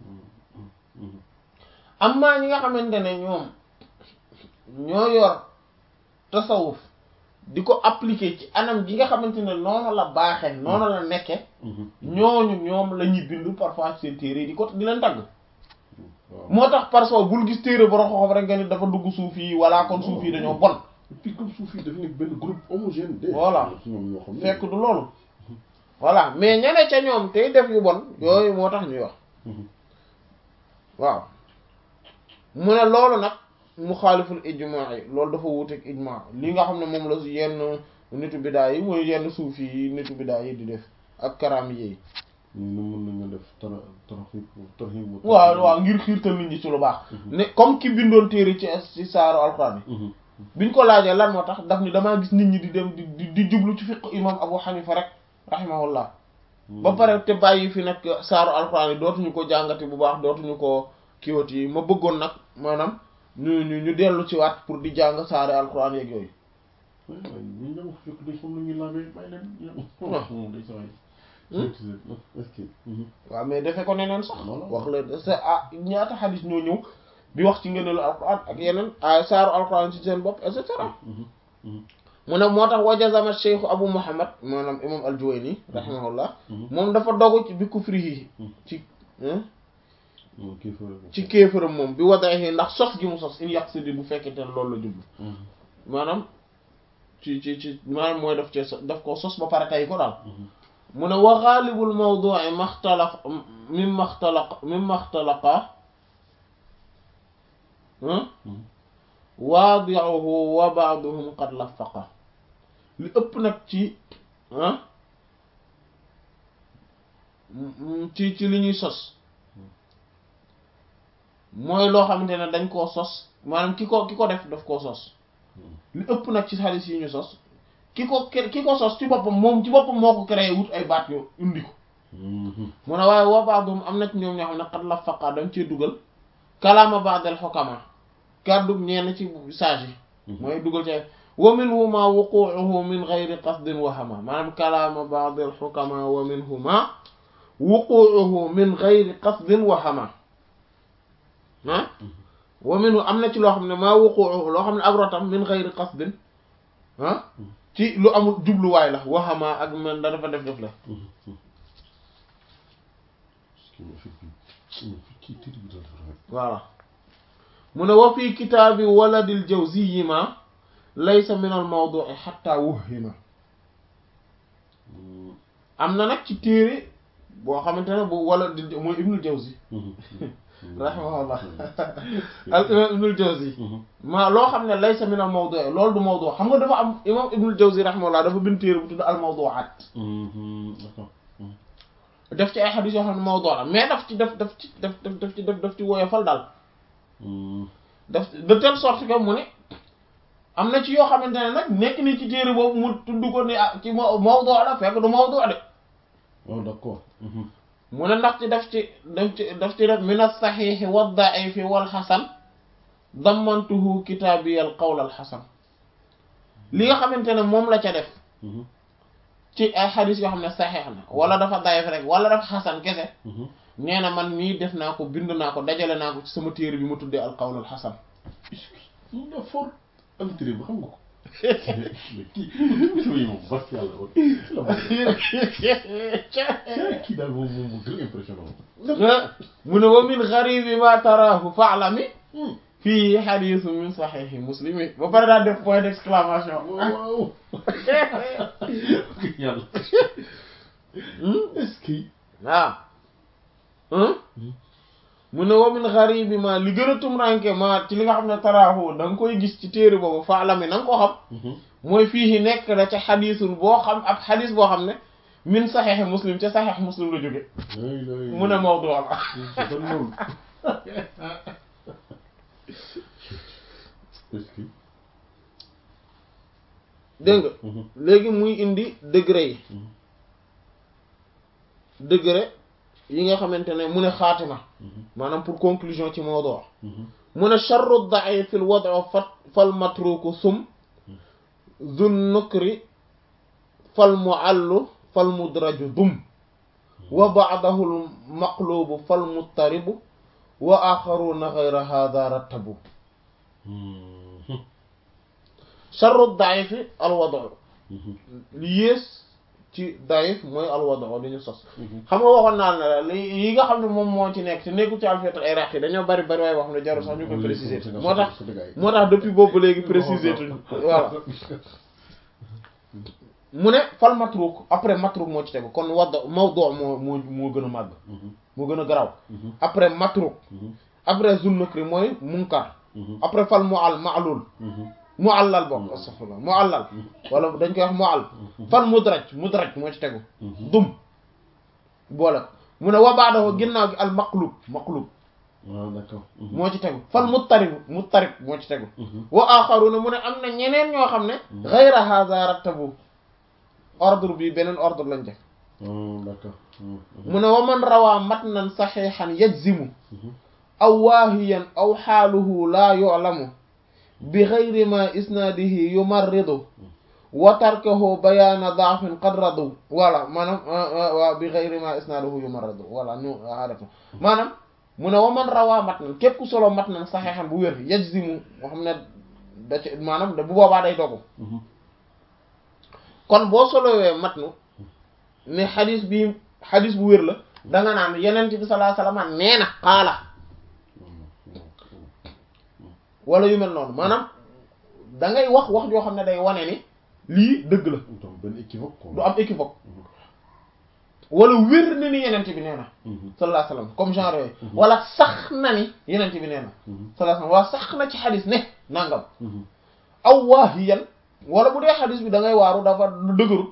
am maa ñi nga xamante ne ñoom ñoo yor tasawuf di ko appliquer ci anam gi nga xamante ne noonu la baaxee noonu la nekke ñooñu ñoom la ñuy bind parfois ci seen téere yi di ko di leen tagg moo tax parfois bul gis téere borom xam-xam rek nga ni dafa dugg suuf yi walla kon suuf yi dañoo bon. et puis comme suuf yi dafa nekk benn groupe homogène. voilà ñoom ñoo xam ne fekk du loolu. voilà mais ñane ca ñoom tey def yu bon yooyu moo tax ñuy wax. waaw mu ne loolu nag mu xaaliful ijmaa yi loolu dafa wuuteeg ijmaa li nga xam ne moom la yenn nitu bidaa yi mooy yenn suuf yi nitu bidaa yi di def ak karaam yi. ñu ne mën nañu def tara tarxib tarxib waaw waaw ngir xiirtal nit ñi ci lu baax. ne comme ki bindoon téere ci ci saaru alxuraan yi. biñ ko laajee lan moo tax daf ni damaa gis nit ñi di dem di di jublu ci fiqh imam Abu Hanifa rek rahimahullah ba pare te bàyyi fi nag saaru alxuraan yi dootuñu ko jàngati bu baax dootuñu ko kiiwati yi ma bëggoon nag maanaam ñu ñu ñu dellu ci waat pour di jàng saaru alxuraan yeeg yooyu. waaw waaw ñu dem fekk dañ xam lu ñuy laajee bàyyi leen. waaw mais defe ko neneen sax wax la sa ah ñaata xadis ñoo ñëw di wax ci ngëneelu alquran ak yeneen ay saaru alquran ci seen bopp et cetera mu ne moo tax wajazama cheikhu abu muhammad maanaam imam al-Juwayni rahimahullah moom dafa dogu ci bi kufrihi ci ci kéefëram moom bi wadahi ndax sos gi mu sos in yàq di bu fekkente ne loolu la jublu maanaam ci ci ci maanaam mooy daf cee daf ko sos ba pare tay ko daal mu ne wa xaalibul mawdu'i maxtalaq mimma xtalaq mimma xtalaqa waadi'uhu wa ba'duhum qad lafaqa li ëpp nag ci ci ci li ñuy sos mooy loo xamante ne dañ koo sos maanaam ki ko ki ko def daf koo sos li ëpp nag ci xaalis yi ñu sos ki ko ki ko sos ci boppam moom ci boppam moo ko créé wut ay baat yo indi ko mu ne waaye wa ba'dhum am na ci ñoom ñoo xam ne qad lafaqa dañ cee dugal kalaama ba'dal hukama kàddu ñenn ci sage yi mooy dugal ci wa minhuma wuqu'uhu min ghayri qasdin wahama maanaam kalaama ba'dal hukama wa minhuma wuqu'uhu min ghayri qasdin wahama ah wa minhu am na ci loo xam ne maa wuqu'uhu loo xam ne ak rotam min ghayri qasdin ah ci lu amul jubluwaay la waxamaa ak man da dafa def def la kii ma fi kii kii téere bi daal dafa rafet. voilà mu ne wa fii kitaabi waladil jawziyyi ma laysa min al mawdu'i hatta wuhima am na nag ci téere boo xamante ne bu waladil mooy ibnul jawzi rahimahullah al imam ibnul jawzi ma loo xam ne laysa min al mawdu' loolu du mawdu' xam nga dafa am imam ibnul jawzi rahimahullah dafa bind téere bu tudd al mawdu'at d'accord. def ci ay xadis yoo xam ne mawdu' la mais daf ci def daf ci def daf daf ci def daf ci woyofal daal daf de telle sorte que mu ne am na ci yoo xamante ne nag nekk ni ci téere boobu mu tudd ko ni ah ci ma mawdu' la fekk du mawdu' de oh d'accord. mu ne ndax ci daf ci daf ci daf ci def min as-sahih wa ad-da'if wal hasan dammantuhu kitaabi al qawl al hasan li nga xamante ne moom la ca def ci ay xadis yoo xam ne saxeex na wala dafa dayef rek wala dafa xasan kese nee na man mii def naa ko bind naa ko dajale naa ko ci sama téere bi ma tuddee al qawl al hasan mun na fort am téere bu xam nga ko. kii kii moom bas yàlla woon. kii daal moom moom mu gën a impressionnant. mu ne wa min gharibi ma taraahu fa'lami fii xadisu min saxiixi muslimi ba pare daal def point d'exclamation waaw. yàlla. est-ce que. waaw mu ne wa min gharibi ma li gën a tumranke ma ci li nga xam ne taraahu da nga koy gis ci téere boobu fa'lami na nga ko xam mooy fii nekk na ca xadisul boo xam ab xadis boo xam ne min saxiixi muslim ca saxiix muslim la jóge mu ne mawdu la est-ce que. dégg nga léegi muy indi degré yi degré yi nga xamante ne mu ne xaatima maanaam pour conclusion ci mawdu mu ne charru da'if fil wad'u fat fal matruku sum zun nukri fal mu'allu fal mudraju dum wa ba'dahu al maqlubu fal muttaribu wa axaruna ghayra hadha rattabu charru da'if al wad'u li yées ci da'if mooy al wad'u li ñu sos xam nga waxoon naa ne la li yi nga xam ne moom moo ci nekk te nekkul ci alfiqh iraqi dañoo bari bari waaye wax ne jarul sax ñu koy préciser moo tax moo tax depuis boobu léegi préciser tuñ voilà mu ne fal matruk après matruk moo ci tegu kon wadd mawdu moo moo moo gën a màgg moo gën a garaw après matruk après zunnukri mooy munkar après fal mu'al ma'lul mu'allal bokk astaghfirullah mu'allal wala dañ koy wax mu'al fal mudraj mudraj moo ci tegu dum boole ko mu ne wa ba'dahu ginnaaw gi al maqlub maqlub waaw d'accord. moo ci tegu fal muttarib muttarib moo ci tegu wa axaruna mu ne am na ñeneen ñoo xam ne ghayra hadha rattabu ordre bi beneen ordre lañ def d'accord. mu ne wa man rawaa matnan saxiixan yajzimu aw waahiyan aw xaaluhu laa yu'lamu bi ghayri ma isnaadihi yumarridu wa tarkahu bayaana daafin qad radu voilà maanaam waaw bi ghayri ma isnaadihi yumarridu voilà ñu arrêté maanaam mu ne wa man rawaa matnan képp ku solo matnan saxiixan bu wér yajzimu moo xam ne da ci maanaam da bu boobaa day dogu kon boo solowee matnu ne xadis bi xadis bu wér la danga naan yenent bi sallallahu alayhi wasallam nee na xaala wala yu mel noonu maanaam da ngay wax wax joo xam ne day wane ni lii dëgg la donc benn équivoque quoi. du am équivoque wala wér na ni yenent bi nee na sallallahu alayhi wasallam comme genre yooyu wala sax na ni yenent bi nee na sallallahu alayhi wasallam wala sax na ci xadis ne nangam aw waahiyan wala bu dee xadis bi da ngay waaru dafa dëgërut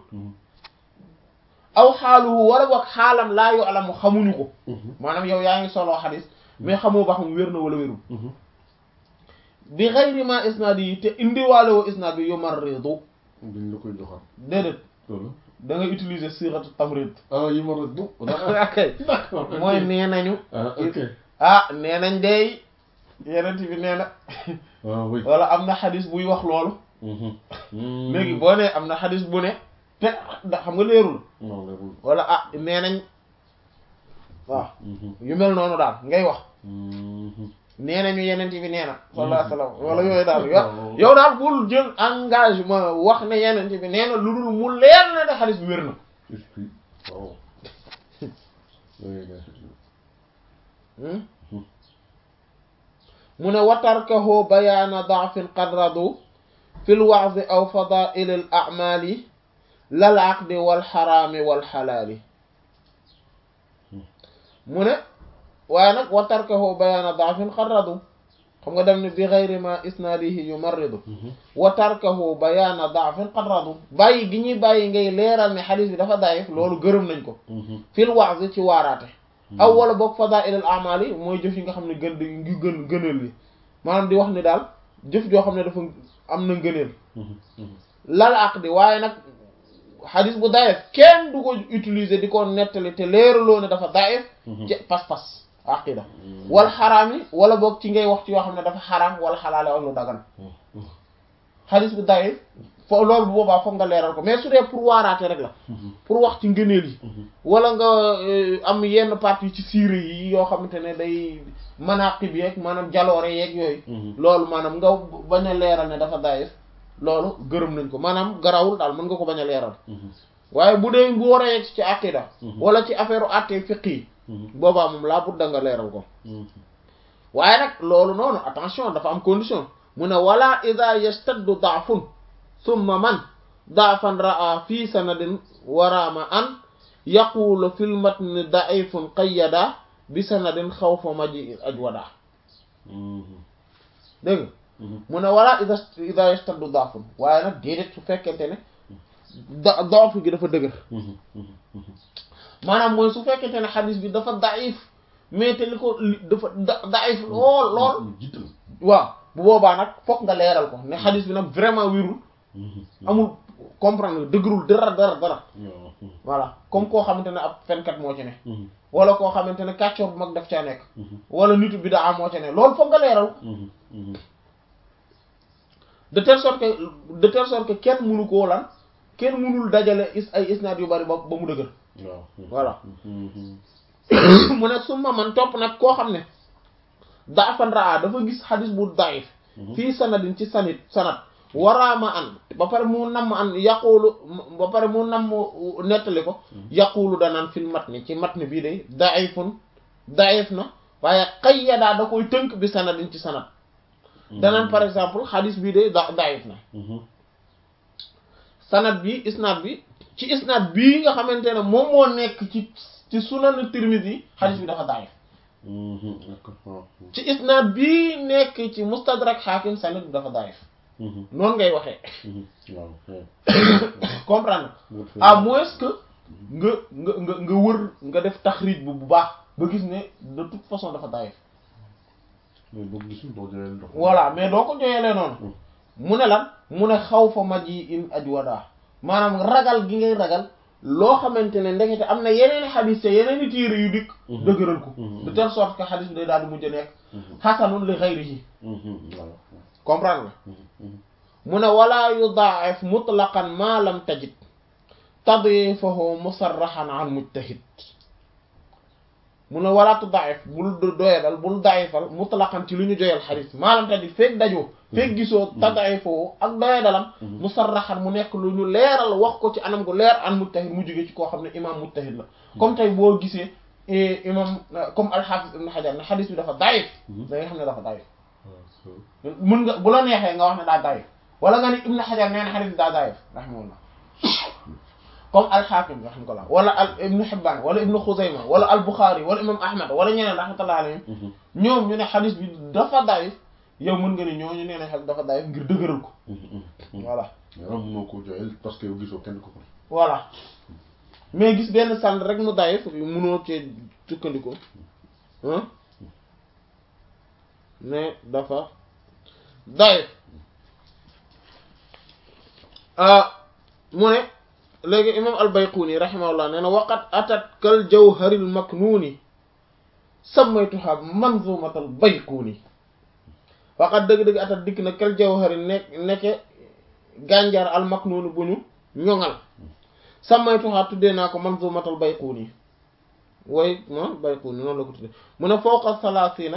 aw xaaluhu wala boog xaalam laa yu alamu xamuñu ko maanaam yow yaa ngi soloo xadis mais xamoo ba xam wér na wala wérul bi xayri ma isnaad yi te indiwaale woo isnaad bi yumarridu dañ la koy joxaat. déedéet loolu. da nga utiliser siratu tamrid ah yi ma rëdd. ok d'accord. mooy nee nañu ah ok. ah nee nañ dey yenent bi nee na ah oui. wala am na xadis buy wax loolu léegi boo nee am na xadis bu ne te da xam nga leerul non leerul. wala ah nee nañ waaw yu mel noonu daal ngay wax nee nañu yenent bi nee na sallallahu alayhi wasallam wala yooyu daal yow yow daal bul jël engagement wax ne yenent bi nee na lu dul mu leer na ne xadis bi wér na est-ce que waaw. oui mu ne watarkahu bayaana daafin qad radu fi lwaadi aw fadaili l amali lal aqdi walxaraami walxalaali mu ne waaye nag watarkahu bayaana daafin qad radu xam nga dem ne bi xayri ma isnaadihi yumarridu wa tarkahu bayaana daafin qad radu bàyyi gi ñuy bàyyi ngay leeral ne xadis bi dafa daif loolu gërëm nañ ko fil wa'zi ci waaraate aw wala boog fadaa'il al a'maal yi mooy jëf yi nga xam ne gën ngi gën gënal yi maanaam di wax ni daal jëf joo xam ne dafa am na ngëneel lal aqdi waaye nag xadis bu daif kenn du ko utiliser di ko nettali te leeraloo ne dafa daif ci pas-pas aqida wal xaraam yi wala boog ci ngay wax ci yoo xam ne dafa xaraam wala xalaale ak lu dagan xadis bu daif fo loolu bu boobaa foog nga leeral ko mais su dee pour waaraate rek la pour wax ci ngëneel yi wala nga am yenn partie ci siire yi yoo xamante ne day manaqib yeeg maanaam jaloore yeeg yooyu loolu maanaam nga bañ a leeral ne dafa daif loolu gërëm nañ ko maanaam garawul daal mën nga ko bañ a leeral waaye bu dee bu war a yegg ci aqida wala ci affaire u àttee fiq yi boobaa moom laa budda nga leeral ko waaye nag loolu noonu attention dafa am condition mu ne wala ida yastaddu daafun summa man daafan raa fi sanadin waraama an yaqulu fil matni daifun qayyada bi sanadin xawfa maji ajwada dégg mu ne wala ida ida yastaddu daafun waaye nag déedéet su fekkente ne da doofu gi dafa dëgër maanaam mooy su fekkente ne xadis bi dafa daif mais te li ko dafa daif lool lool waaw bu boobaa nag fokk nga leeral ko ne xadis bi nag vraiment wirul amul comprendre dëgërul dara dara dara voilà comme koo xamante ne ab fenkat moo ci ne wala koo xamante ne kàccoor bu mag daf caa nekk wala nitu bidaa moo ci ne loolu fokk nga leeral de telle sorte que de telle sorte que kenn mënu koo lan kenn mënul dajale is ay isnaad yu bari ba ba mu dëgër voilà mu ne summa man topp nag koo xam ne daafan raa dafa gis xadis bu daif fii sanadin ci sanit sanat waraama an ba pare mu namm an yaqulu ba pare mu namm nettali ko yaqulu danaan fil matni ci matni bii de daifun daif na waaye qayyadaa da koy tënk bi sanadin ci sanat danaan par exemple xadis bii de da daif na sanad bi isnaad bi ci isnaad bii nga xamante ne moom moo nekk ci ci sunan Tirmidhi yi xadis bi dafa daif ci isnaad bii nekk ci mustadrak xaakim sanad bi dafa daif noonu ngay waxee comprendre à moins que nga nga nga nga wër nga def taxrij bu bu baax ba gis ne de toute façon dafa daif voilà mais doo ko joyelee noonu mu ne lan mu ne xaw fa maj yi in ajwada maanaam ragal gi ngay ragal loo xamante ne ndekete am na yeneen xadis te yeneen i téere yu dikk dëgëral ko de telle sorte que xadis bi day daal di mujj a nekk xasanun li xayrihi comprendre nga mu ne wala yudaaf mutlaqan ma lam tajid tadifahu musarrahan an mujtahid mu ne wala tudaif bul doyadal bul daifal mutlaqan ci lu ñu joyal xadis ma lam tajid feeg dajoo feeg gisoo tadifahu ak doyadalam musarrahan mu nekk lu ñu leeral wax ko ci anam gu leer an mujtahid mu jóge ci koo xam ne imam mujtahid la comme tey boo gisee imam comme alxaafis ibn xajar ne xadis bi dafa daif da nga xam ne dafa daif mën nga bu la neexee nga wax ne daa daif wala nga ni ibn xajar nee na xadis bi daa daif rahimahullah comme alxaakim rahmatullah wala al ibnu Hibbaan wala ibnu Xuzayma wala al Buxaari wala imam Ahmad wala ñeneen rahmatullah alayhim ñoom ñu ne xadis bi dafa daif yow mën nga ni ñooñu nee na xadis dafa daif ngir dëgëral ko voilà waaw mënoo ko joxeel parce que yow gisoo kenn ko ko voilà mais gis benn sànn rek mu daif mënoo cee sukkandiku mais dafa daif mu ne léegi imam al-Bayquni rahimahullah nee na waqat atat kal jawharil maknuni sammaytuha manzumatal Bayquni waqat dëgg-dëgg atat dikk na kal jawhari nekk nekke gànjar al maknuni bu ñu ñoŋal sammaytuha tuddee naa ko manzumatal Bayquni way ma Bayquni noonu la ko tuddee mu ne fawqa salaasina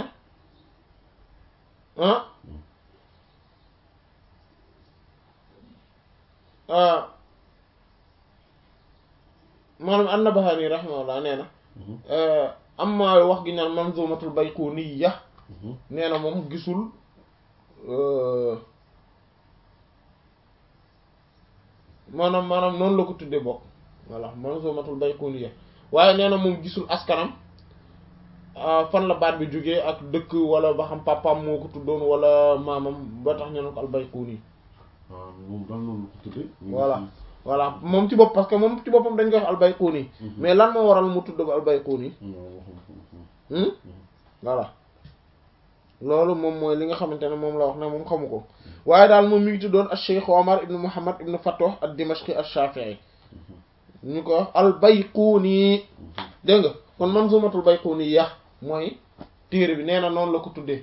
ah maanaam an-Nabahani rahimahullah nee na am ma wax gi naan manzumatul bayquniya nee na moom gisul maanaam maanaam noonu la ko tuddee bokk voilà manzumatul bayquniya waaye nee na moom gisul askanam fan la baat bi jógee ak dëkk wala ba xam papaam moo ko tuddoon wala maamam ba tax ñu ne ko al bayquni waaw moom daal noonu la ko tuddee. voilà voilà moom ci bopp parce que moom ci boppam dañ koy wax al bayquni mais lan moo waral mu tudd ko al bayquni voilà loolu moom mooy li nga xamante ne moom la wax ne moom xamu ko waaye daal moom mi ngi tuddoon al cheikh omar ibn muhammad ibn fatooh ad dimashqi al shafii ñu ko wax al bayquni dégg nga kon manzumatul bayquni ya mooy téere bi nee na noonu la ko tuddee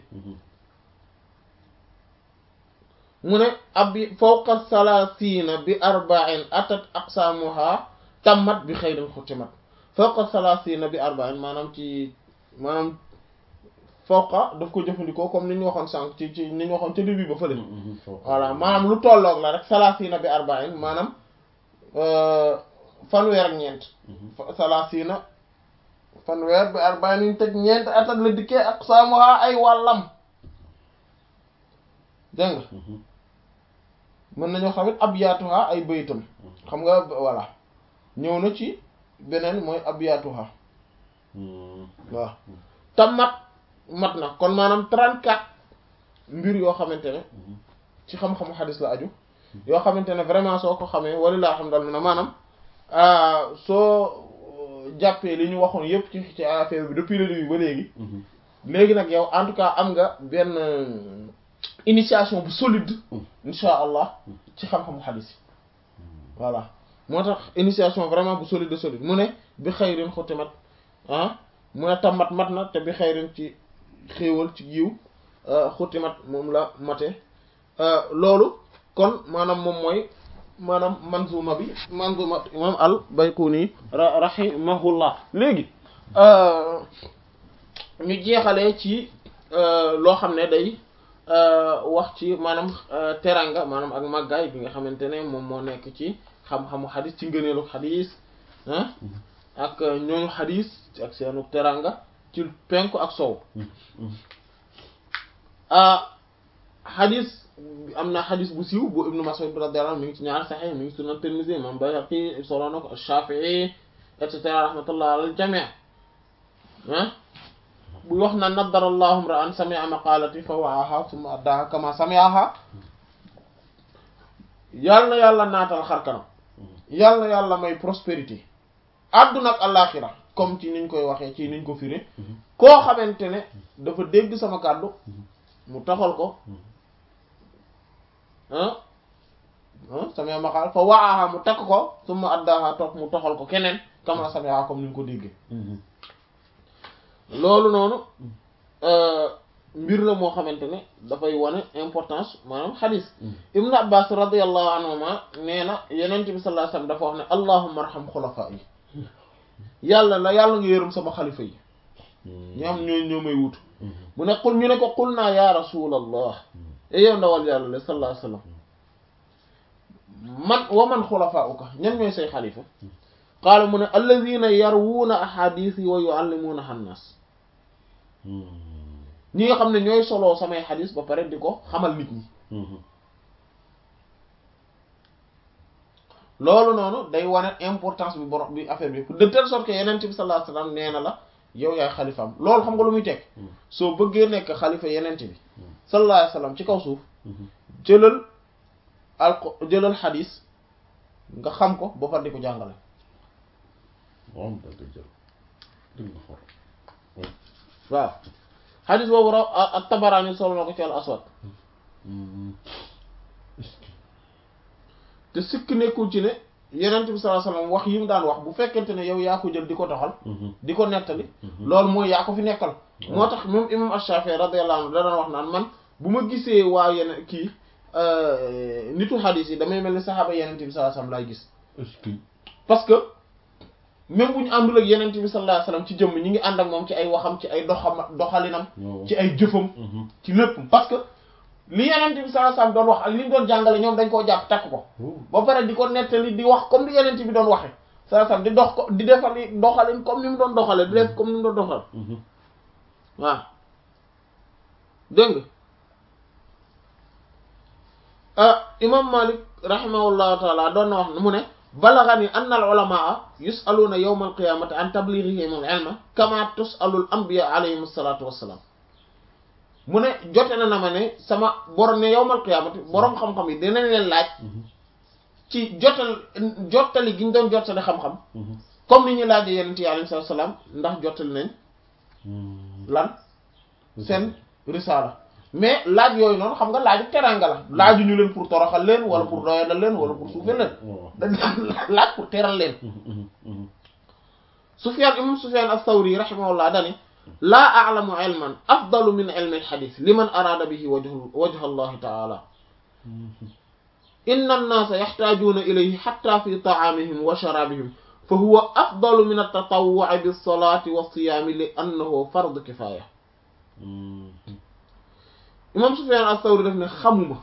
mu ne abi fawqa salaasina bi arba'in atat aqsamuha tammat bi xayrin xutimat fawqa salaasina bi arba'in maanaam ci maanaam fawqa daf ko jëfandikoo comme ni ñu waxoon sànq ci ci ni ñu waxoon ca début ba fële voilà maanaam lu tolloog la rek salaasina bi arba'in maanaam fanweer ak ñeent salaasina fanweer bi arba'in ñu teg ñeent atat la dikkee aqsamuha ay wàllam dégg nga mën nañoo xamit abyaatuha ay baytam xam nga voilà ñëw na ci beneen mooy abyaatuha waaw te mat mat na kon maanaam 34 mbir yoo xamante ne ci xam-xamu xadis la aju yoo xamante ne vraiment soo ko xamee wala laa xam dal na maanaam soo jàppee li ñu waxoon yépp ci ci affaire bi depuis le début ba léegi léegi nag yow en tout cas am nga benn initiation bu solide insha allah ci xam-xamu xadis yi voilà moo tax initiation vraiment bu solide solide mu ne bi xayrin xutimat ah mu ne tam mat mat na te bi xayrin ci xéewal ci yiw xutimat moom la mate loolu kon maanaam moom mooy maanaam manzuma bi manzuma imam al bayquni rahimahullah léegi ñu jeexalee ci loo xam ne day wax ci maanaam teranga maanaam ak màggaay bi nga xamante ne moom moo nekk ci xam-xamu xadis ci ngëneelu xadis ah ak ñooñu xadis ak seenu teranga ci penku ak sow xadis am na xadis bu siiw bu ibnu Mas'ud radiyallahu anhu mi ngi ci ñaar saxee mi ngi sunan Tirmidhi imam Bayhaqi solo na ko Shafi'i et cetera rahmatullah alal jami' ah bu wax na naddara allahu ra'an sami'a maqalati fa wa'aha thumma addaha kama sami'aha yàlla na yàlla naatal xarkanam yàlla na yàlla may prospérité àdduna ak àllaaxira comme ci niñ koy waxee ci niñ ko firé koo xamante ne dafa dégg sama kàddu mu taxal ko ah ah sami'a maqal fa wa'aha mu takk ko thumma addaha toog mu taxal ko keneen kama sami'aha comme niñ ko déggee loolu noonu mbir la moo xamante ne dafay wane importance maanaam xadis ibnu abbas radiallahu anhuma nee na yenent bi sallallahu alayhi wasallam dafa wax ne allahumma arham xulafa yi yàlla la yàlla nga yërëm sama xalifa yi ñi am ñoo ñoo may wut mu ne qul ñu ne ko qul naa ya rasulallah e yow ndawal yàlla la sallallahu alayhi wasallam man wa man xulafauka ñan ñooy say xalifa qaala mu ne alladina yarwuuna ahadis yi wa yuallimuuna annaas ñi nga xam ne ñooy soloo samay xadis ba pare di ko xamal nit ñi loolu noonu day wane importance bi borom bi affaire bi de telle sorte que yeneen bi sallallahu alayhi wasallam nee na la yow yaay xalifaam loolu xam nga lu muy teg soo bëggee nekk xalifa yeneen bi sallallahu alayhi wasallam ci kaw suuf jëlal al jëlal xadis nga xam ko ba pare di ko jàngale waaw da nga jël dëgg nga for waaw xadis boobu raw ak tabaraani solo na ko ci al aswad te sikk nekkul ci ne yenent bi sallallahu alayhi wasallam wax yi mu daan wax bu fekkente ne yow yaa ko jël di ko doxal di ko nettali loolu mooy yaa ko fi nekkal moo tax même imam Ash-Shafi'i radiyallahu anhu da daan wax naan man bu ma gisee waa yeneen kii nitu xadis yi damay mel ni saxaaba yenent bi sallallahu alayhi wasallam laay gis est-ce que parce que même bu ñu àndul ak yenent bi sallallahu alayhi wasallam ci jëmm ñi ngi ànd ak moom ci ay waxam ci ay doxam doxalinam ci ay jëfam ci lépp parce que li yenent bi sallallahu alayhi wasallam doon wax ak li mu doon jàngale ñoom dañ koo jàpp takk ko ba pare di ko nettali di wax comme li yenent bi doon waxe saa sam di dox ko di defal doxalin comme ni mu doon doxale di def comme ni mu doon doxal waaw dégg nga imam malik rahimahullahu taala doon na wax mu ne balagani anna al ulamaa yusaluuna yawma al qiyamati an tablighihim al ilma kama tusalu al anbiya alayhim assalatu wassalaam mu ne jote na na ma ne sama borom ne yawmal qiyamati borom xam-xam yi dinañ leen laaj ci jotal jottali gi ñu doon jottali xam-xam comme ni ñu laajee yenent yi alayhi salaatu salaam ndax jottali nañ lan seen risaala mais laaj yooyu noonu xam nga laaju teranga la laaju ñu leen pour toroxal leen wala pour doyadal leen wala pour suufee leen dañ laaj pour teral leen Sufyaan imam Sufyaan as-Sawri rahimahullah dani laa a'lamu ilman afdalu min ilmi al-hadith liman arada bihi wajhu wajha Allah ta'ala inna an-nasa yahtajuna ilayhi hatta fi ta'amihim wa sharabihim fa huwa afdalu min at-tatawwu'i bis-salati was-siyami li annahu fardu kifaya imam Sufyan as-Sawri def ne xamuma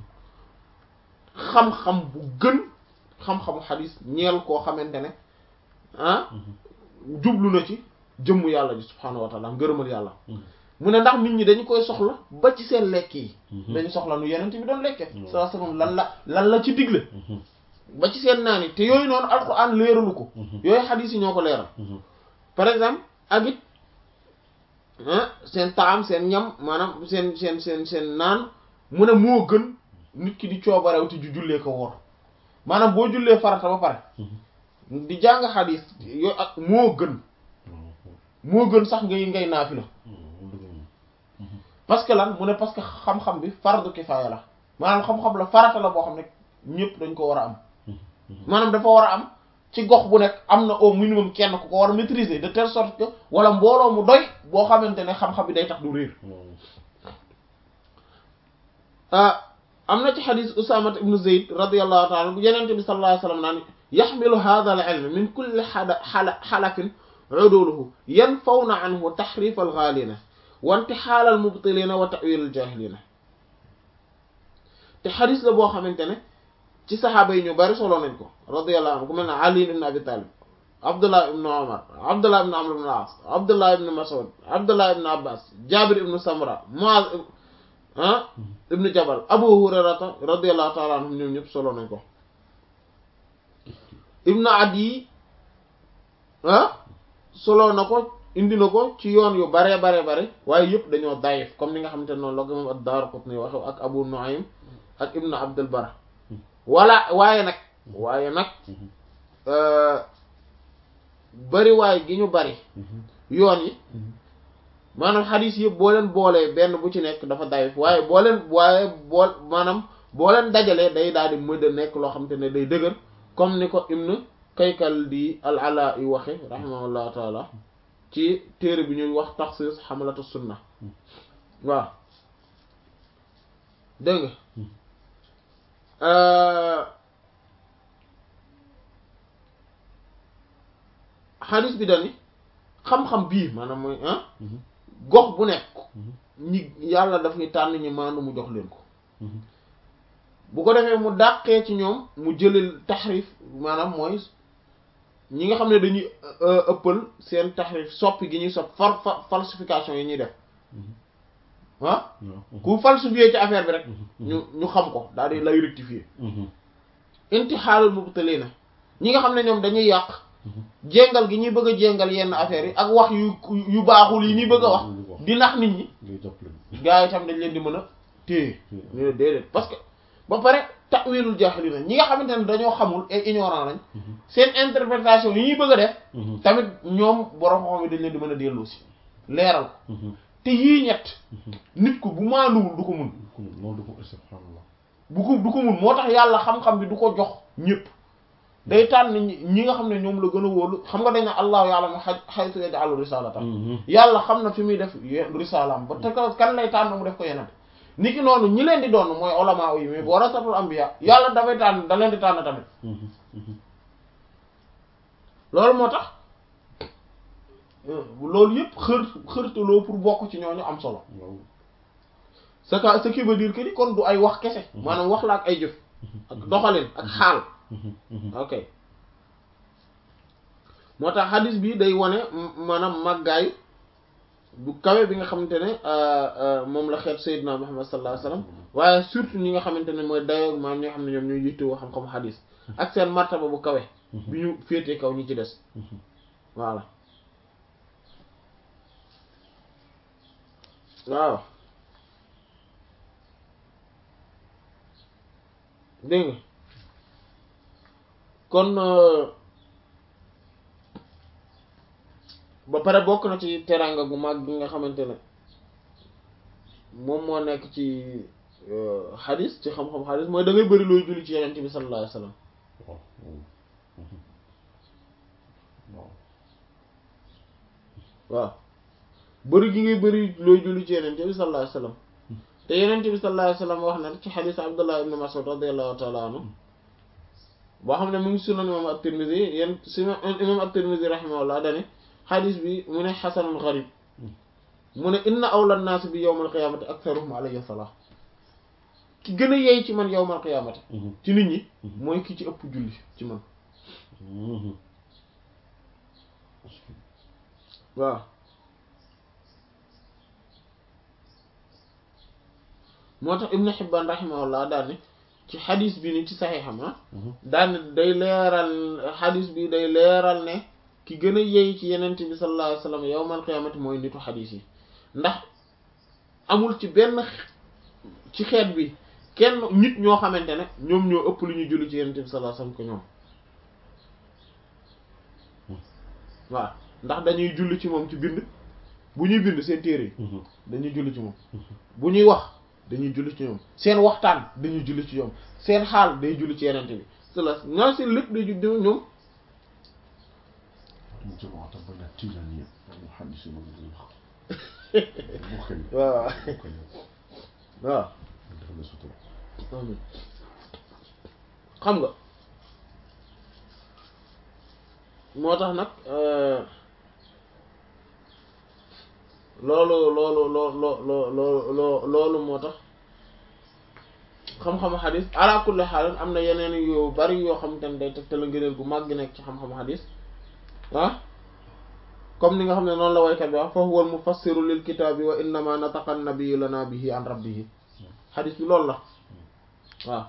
xam-xam bu gën xam-xamu xadis ñeel koo xamante ne ah jublu na ci jëmm yàlla ji subhaanahu wa taala ngërëmal yàlla mu ne ndax nit ñi dañu koy soxla ba ci seen lekk yi dañu soxla nu yeneen bi doon lekke saa sallam lan la lan la ci digle ba ci seen naan yi te yooyu noonu alquran leeralu ko yooyu xadis yi ñoo ko leeral par exemple ak it seen taam seen ñam maanaam seen seen seen seen naan mu ne moo gën nit ki di coobarew te ju jullee ko woor maanaam boo jullee farata ba pare di jàng xadis yooyu ak moo gën moo gën sax ngay ngay naafi la parce que lan mu ne parce que xam-xam bi fardu kifaaya la maanaam xam-xam la farata la boo xam ne ñëpp dañ ko war a am maanaam dafa war a am ci gox bu nekk am na au minimum kenn ku ko war a maîtriser de telle sorte que wala mbooloo mu doy boo xamante ne xam-xam bi day tax du réer am na ci xadis Usaama ibnu Zayd radiyallahu taala bu yenente bi sallallahu alayhi wa sallam naan yaxmilu hadha al ilm min kulli xada xala xalafin uduluhu yanfawna anhu taxrif al ghalina wa intixaal al mubtilina wa ta'wil al jahilina te xadis la boo xamante ne ci saxaaba yi ñu bari solo nañ ko radiyallahu anhu ku mel ne Ali ibn Abi Talib Abdullah ibn Umar Abdullah ibn Amr ibn al-As Abdullah ibn Mas'ud Abdullah ibn Abbas Jabir ibn Samra Muaz ah ibn Jabal Abu Hurayrata radiyallahu ta'ala anhum ñoom ñëpp solo nañ ko Ibn Adi ah solo na ko indi na ko ci yoon yu bare bare bare waaye yëpp dañoo dayif comme ni nga xamante ne noonu la ko moom ad-Daraqutni waxe ak Abu Nu'aym ak Ibn Abdul Barr wala waaye nag waaye nag bari waay gi ñu bari yoon yi maanaam xadis yëpp boo leen boolee benn bu ci nekk dafa dayif waaye boo leen waaye bool maanaam boo leen dajalee day daal di mëdd a nekk loo xamante ne day dëgër comme ni ko Ibn Kaykal di al-Ala yi waxe rahimahullahu taala ci téere bi ñuy wax taxsis xamalatu sunna waaw dégg nga xadis bi dani xam-xam bii maanaam mooy ah gox bu nekk ñi yàlla daf ñu tànn ñi maandu mu jox leen ko bu ko defee mu dàqee ci ñoom mu jëlil taxrif maanaam mooy ñi nga xam ne dañuy ëppal seen taxrif soppi gi ñuy sopp far falsification yi ñuy def ah ku falsifier ci affaire bi rek ñu ñu xam ko daal di lay rectifier intixaalul mubtalina ñi nga xam ne ñoom dañuy yàq jéngal gi ñuy bëgg a jéngal yenn affaires yi ak wax yu yu baaxul yi ñuy bëgg a wax di nax nit ñi gaa yi tam dañ leen di mën a téye ñu ne déedéet parce que ba pare ta'wilul jahilina ñi nga xamante ne dañoo xamul et ignorant lañ seen interprétation yi ñuy bëgg a def tamit ñoom borom xam yi dañ leen di mën a dellu si leeral ko te yii ñett nit ko bu maanuwul du ko mun bu ko du ko mun moo tax yàlla xam-xam bi du ko jox ñëpp day tànn ñi nga xam ne ñoom la gën a wóolu xam nga dañ ne allahu ya'lamu haythu yaj'alu risalatan yàlla xam na fi muy def risalaam ba te kan lay tànn mu def ko yeneen niki noonu ñi leen di doon mooy ulama yi mais warasatul anbiya yàlla dafay tànn da leen di tànn tamit loolu moo tax loolu yëpp xër xërtaloo pour bokk ci ñooñu am solo ce que ce qui veut dire que ni kon du ay wax kese maanaam wax la ak ay jëf ak doxalin ak xaal ok moo tax xadis bi day wane maanaam màggaayu bu kawe bi nga xamante ne moom la xeet Seydina Muhammad sallallahu alayhi wasallam waaye surtout ñi nga xamante ne mooy dayoo maam ñi nga xam ne ñoom ñooy yittewoo xam-xamu xadis ak seen martaba bu kawe bi ñu féetee kaw ñi ci des voilà waaw dégg nga kon ba pare bokk na ci teranga gu mag gi nga xamante ne moom moo nekk ci xadis ci xam-xam xadis mooy da ngay bëri looy julli ci yeneen bi sallallahu alayhi wasallam waaw waaw waaw bëri gi ngay bëri looy julli ci yeneen bi sallallahu alayhi wasallam te yeneen bi sallallahu alayhi wasallam wax na ci xadis Abdullah ibn Mas'ud radiyallahu ta'ala anhu boo xam ne mu ngi sunan imam at-Tirmidhi yéen si imam at-Tirmidhi rahimahullah dane xadis bi mu ne xasanun gharib mu ne inna awla an-nas bi yawmal qiyamati aktharuhum alayhi salah ki gën a yey ci man yawmal qiyamati ci nit ñi mooy ki ci ëpp julli ci man waaw moo tax Ibn Hibban rahimahullah daal ne ci xadis bi ni ci saxiixam ah daan day leeral xadis bi day leeral ne ki gën a yey ci yenent bi sallallahu alayhi wasallam yawmal qiyaamati mooy nitu xadis yi ndax amul ci benn ci xeet bi kenn nit ñoo xamante ne ñoom ñoo ëpp lu ñuy julli ci yenent bi sallallahu alayhi wasallam ko ñoom waaw ndax dañuy julli ci moom ci bind bu ñuy bind seen téere yi dañuy julli ci moom bu ñuy wax dañuy julli ci ñoom seen waxtaan dañuy julli ci ñoom seen xaal day julli ci yenente bi sala ñoo seen lépp day julli ñoom mu jamaata bana tijaniya mu xadis ma ngi wax bu xel waaw waaw dafa la sutura xam nga moo tax nag loolu loolu loo loo loo loo loolu moo tax xam-xamu xadis ala kulli xaalin am na yeneen yu bari yoo xamante ne day tegtal ngëneel gu mag gi nekk ci xam-xamu xadis ah comme ni nga xam ne noonu la waykat bi wax fa huwa al mufassiru lil kitaabi wa innama nataqa an-nabiyyu lana bihi an rabbihi xadis bi loolu la waaw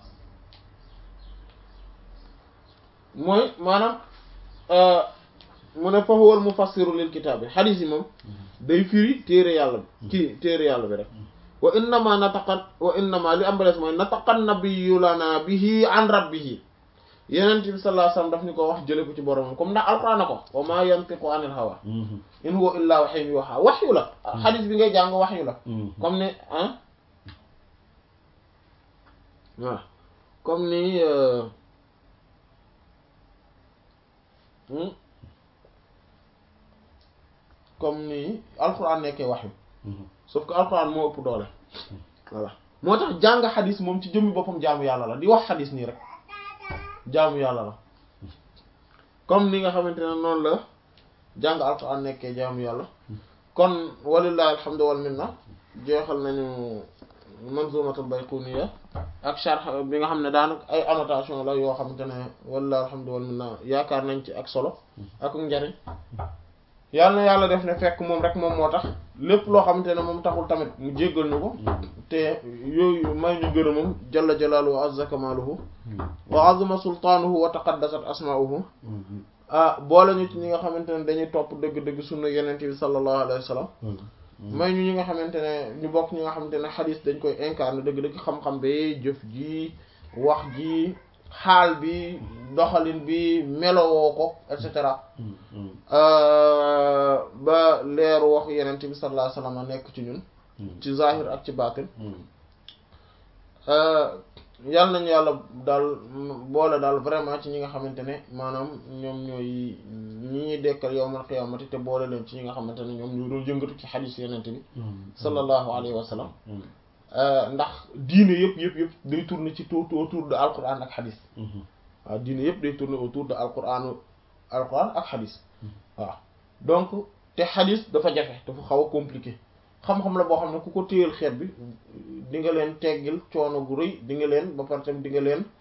mooy maanaam mu ne fa huwa al mufassiru lil kitaabi xadis yi moom day firi téere yàlla bi kii téere yàlla bi rek wa innama nataqan wa innama li am ba des mooy nataqan nabiyyu lana bihi an rabbihi yenent bi sallallahu alayhi wasallam daf ni ko wax jële ko ci boromam comme ndax alquran na ko wa ma yantiqu anil hawa in huwa illa wahyun yuha wahyu la xadis bi ngay jàng wahyu la comme ni ah waaw comme ni comme ni alquran nekkee wahyu sauf que alquran moo ëpp doole voilà moo tax jàng xadis moom ci jëmmi boppam jaamu yàlla la di wax xadis nii rek jaamu yàlla la comme ni nga xamante ne noonu la jàng alquran nekkee jaamu yàlla kon walillahi alhamdu wal minna jeexal nañu manzumatul bayquniya ak sharh bi nga xam ne daanaka ay annotation la yoo xamante ne walillahi alhamdu wal minna yaakaar nañ ci ak solo ak njariñ yàlla na yàlla def ne fekk moom rek moom moo tax lépp loo xamante ne moom taxul tamit mu jéggal ñu ko te yooyu may ñu gërëmam jalla jalaaluhu wa azza kamaaluhu wa azuma sultaanuhu wa taqaddasat asmaa'uhu ah boole ñu ci ñi nga xamante ne dañuy topp dëgg-dëgg sunna yeneen bi sallallahu alayhi wa sallam may ñu ñi nga xamante ne ñu bokk ñi nga xamante ne xadis dañ koy incarner dëgg-dëgg xam-xam bi jëf ji wax ji xaal bi doxalin bi melowoo ko et cetera ba leeru wax yeneen bi sallallahu alayhi wa sallam nekk ci ñun ci zahir ak ci baatin yàlla nañu yàlla daal boole daal vraiment ci ñi nga xamante ne maanaam ñoom ñooy ñi ñuy dekkal yawmal qiyaamati te boole leen ci ñi nga xamante ne ñoom ñu doon yëngatu ci xadiis yenente bi sallallahu alayhi wa sallam ndax diine yëpp yëpp yëpp day tourner ci tout autour de alquran ak xadiis waaw diine yëpp day tourner autour de alquran alquran ak xadiis waaw donc te xadiis dafa jafe dafa xaw a compliqué xam-xam la boo xam ne ku ko téyal xeet bi di nga leen teggil coono gu rëy di nga leen ba pare tam di nga leen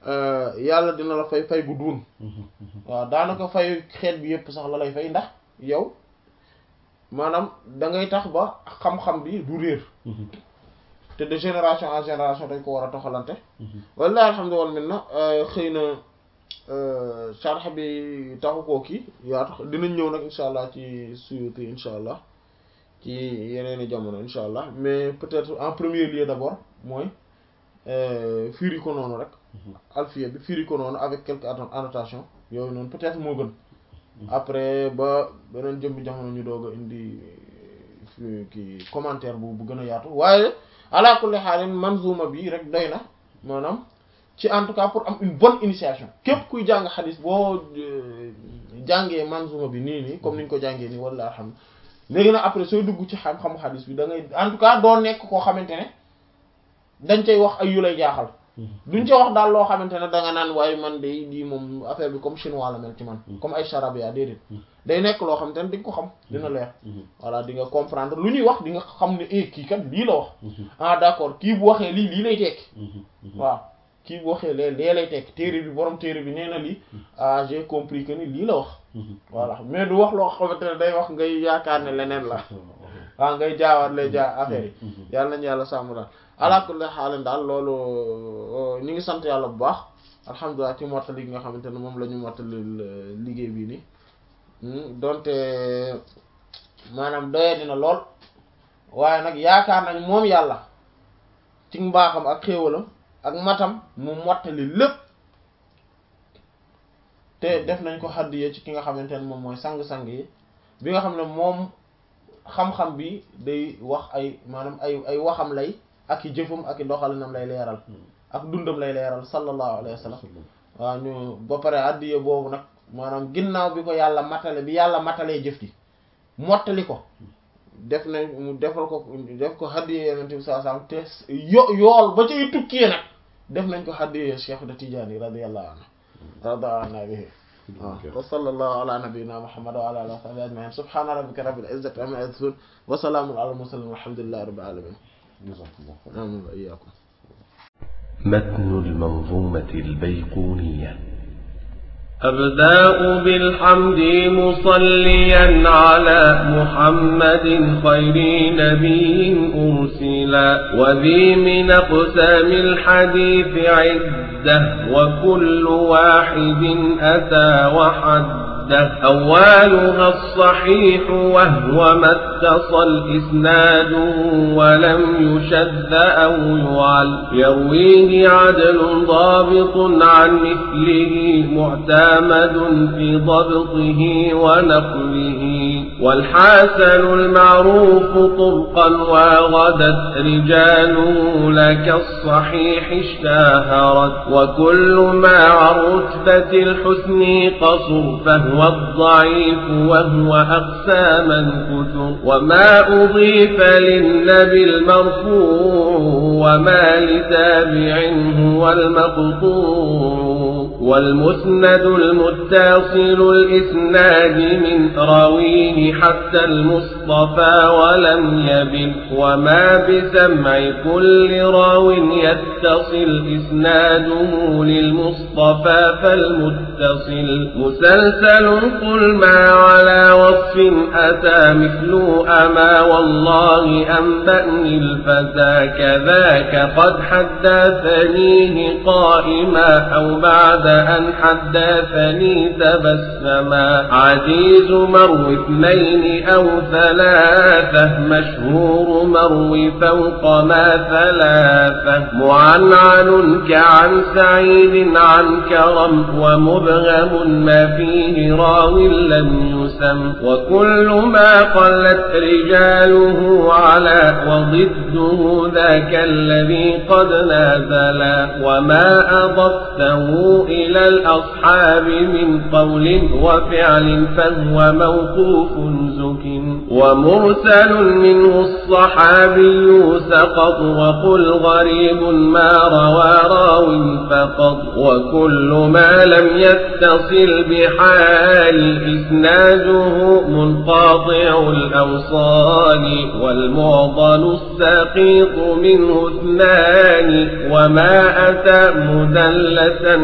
yàlla dina la fay fay gu duun waaw daanaka fay xeet bi yépp sax la lay fay ndax yow maanaam da ngay tax ba xam-xam bi du réer te de génération en génération dañ ko war a toxalante wallahi alhamdulilah min na xëy na sharx bi taxu koo kii yaa tax dinañ ñëw nag insha allah ci Suyuti insha allah ci yeneeni jamono insha allah mais peut-être en premier lieu d'abord mooy firi ko noonu rek alfiya bi firi ko noonu avec quelques annotations yooyu noonu peut-être moo gën après ba beneen jëmbi jamono ñu doog a indi kii commentaire bu bu gën a yaatu waaye ala kulli xaalin manzuma bi rek doy na maanaam ci en tout cas pour am une bonne initiation képp kuy jàng xadis boo jàngee manzuma bi nii nii comme niñ ko jàngee nii wala xam léegi nag après sooy dugg ci xam-xamu xadis bi da ngay en tout cas doo nekk koo xamante ne dañ cay wax ay yu lay jaaxal duñ ca wax daal loo xamante ne da nga naan waaye man day di moom affaire bi comme chinois la mel ci man comme ay charabia déedéet day nekk loo xamante ne di nga ko xam dina leer voilà di nga comprendre lu ñuy wax di nga xam ne eh kii kat lii la wax ah d'accord kii bu waxee lii lii lay tekki waaw kii bu waxee lee lee lay tekki téere bi borom téere bi nee na lii ah j'ai compris que ni lii la wax voilà mais du wax loo xamante ne day wax ngay yaakaar ne leneen la waaw ngay jaawaat lay jaa affaire yi yàlla nañu yàlla sàmm daal ala kulli xaalin daal loolu ñu ngi sant yàlla bu baax alhamdulilah ci mottali gi nga xamante ne moom la ñu mottali liggéey bii nii donte maanaam doye dina lool waaye nag yaakaar nañ moom yàlla ci mbaaxam ak xéewalam ak matam mu mottali lépp te def nañ ko xaddiye ci ki nga xamante ne moom mooy sang-sang yi bi nga xam ne moom xam-xam bi day wax ay maanaam ay ay waxam lay ak i jëfam ak i doxalinam lay leeral ak dundam lay leeral sallallahu alayhi wa sallam waaw ñu ba pare addiye boobu nag maanaam ginnaaw bi ko yàlla matale bi yàlla matalee jëf ji mottali ko def nañ mu defal ko def ko addiye yenente bi sallallahu alayhi wa sallam te yo yool ba cay tukkee nag def nañ ko addiye Cheikh de Tidiane radiyallahu anhu radiyallahu anhu bihi waaw wa sallallahu ala nabiyyina muhammad wa ala alihi wa sahbihi ajma'in subhana rabbika rabbil izzati amma yasifun wa salamun ala al mursalin walhamdulillahi rabbil alamin آمين وإياكم متن المنظومة البيقونية أبدأ بالحمد مصليا على محمد خير نبي أرسلا وذي من أقسام الحديث عدة وكل واحد أتى وحد أولها الصحيح وهو ما اتصل إسناده ولم يشذ أو يعل يرويه عدل ضابط عن مثله معتمد في ضبطه ونقله والحسن المعروف طبقا وغدت رجاله لك الصحيح اشتهرت وكل ما عن رتبة الحسن قصر فهو الضعيف وهو أقساما كثر وما أضيف للنبي المرفوع وما لتابع هو المقطوع والمسند المتصل الإسناد من راويه حتى المصطفى ولم يبن وما بسمع كل راو يتصل إسناده للمصطفى فالمتصل مسلسل قل ما على وصف أتى مثل أما والله أنبأني الفتى كذاك قد حدثنيه قائما أو بعد أن حدثني تبسما عزيز مرو اثنين أو ثلاثة مشهور مرو فوق ما ثلاثة معنعن كعن سعيد عن كرم ومبهم ما فيه راو لم يسم وكل ما قلت رجاله على وضده ذاك الذي قد نازلا وما أضفته إلى الأصحاب من قول وفعل فهو موقوف زك ومرسل منه الصحابي سقط وقل غريب ما روى راو فقط وكل ما لم يتصل بحال إسناده منقاطع الأوصال والمعضل السقيط منه اثنان وما أتى مدلسا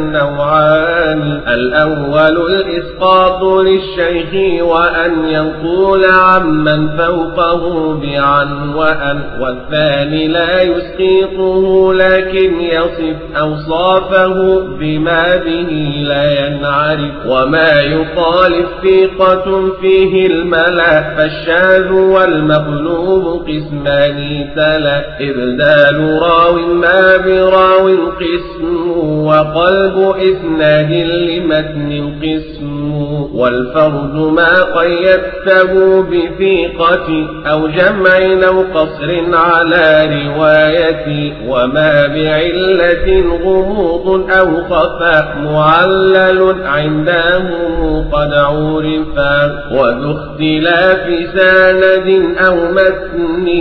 نوعان الأول الإسقاط للشيخ وأن ينقول عمن فوقه بعن وأن والثاني لا يسقطه لكن يصف أوصافه بما به لا ينعرف وما يخالف ثقة فيه الملا فالشاذ والمقلوب قسمان تلا إبدال راو ما براو قسم وقلب إسناد لمتن قسم والفرد ما قيدته بثيقة أو جمع أو قصر على رواية وما بعلة غموض أو خفاء معلل عندهم قد عرفا وذو اختلاف سند أو متن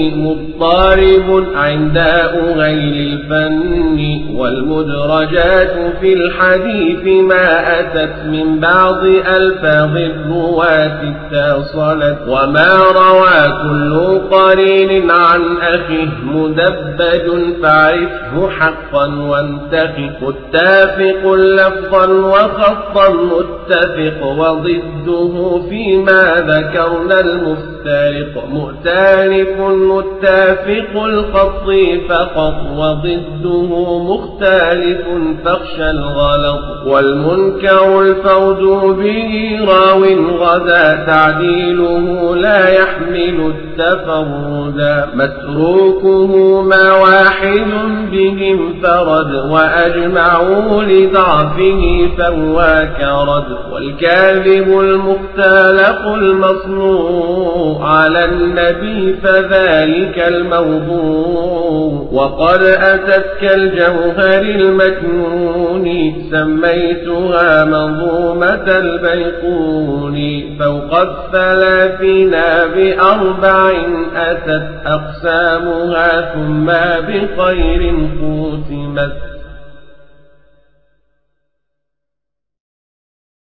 مضطرب عند غير الفن والمدرجات في الحديث ما أتت من بعض ألفاظ الرواة اتصلت وما روى كل قرين عن أخيه مدبج فاعرفه حقا وانتخي متافق لفظا وخطا متفق وضده فيما ذكرنا المفترق مؤتلف متافق الخط فقط وضده مختلف فاخشى الغلط والمنكر الفوز به راو غدا تعديله لا يحمل التفردا متروكه ما واحد بهم فرد وأجمعوا لضعفه فهو كرد والكاذب المختلق المصنوع على النبي فذلك الموضوع وقد أتت كالجوهر المكنون سميتها منظومة البيقون فوق الثلاثين بأربع أتت أقسامها ثم بخير ختمت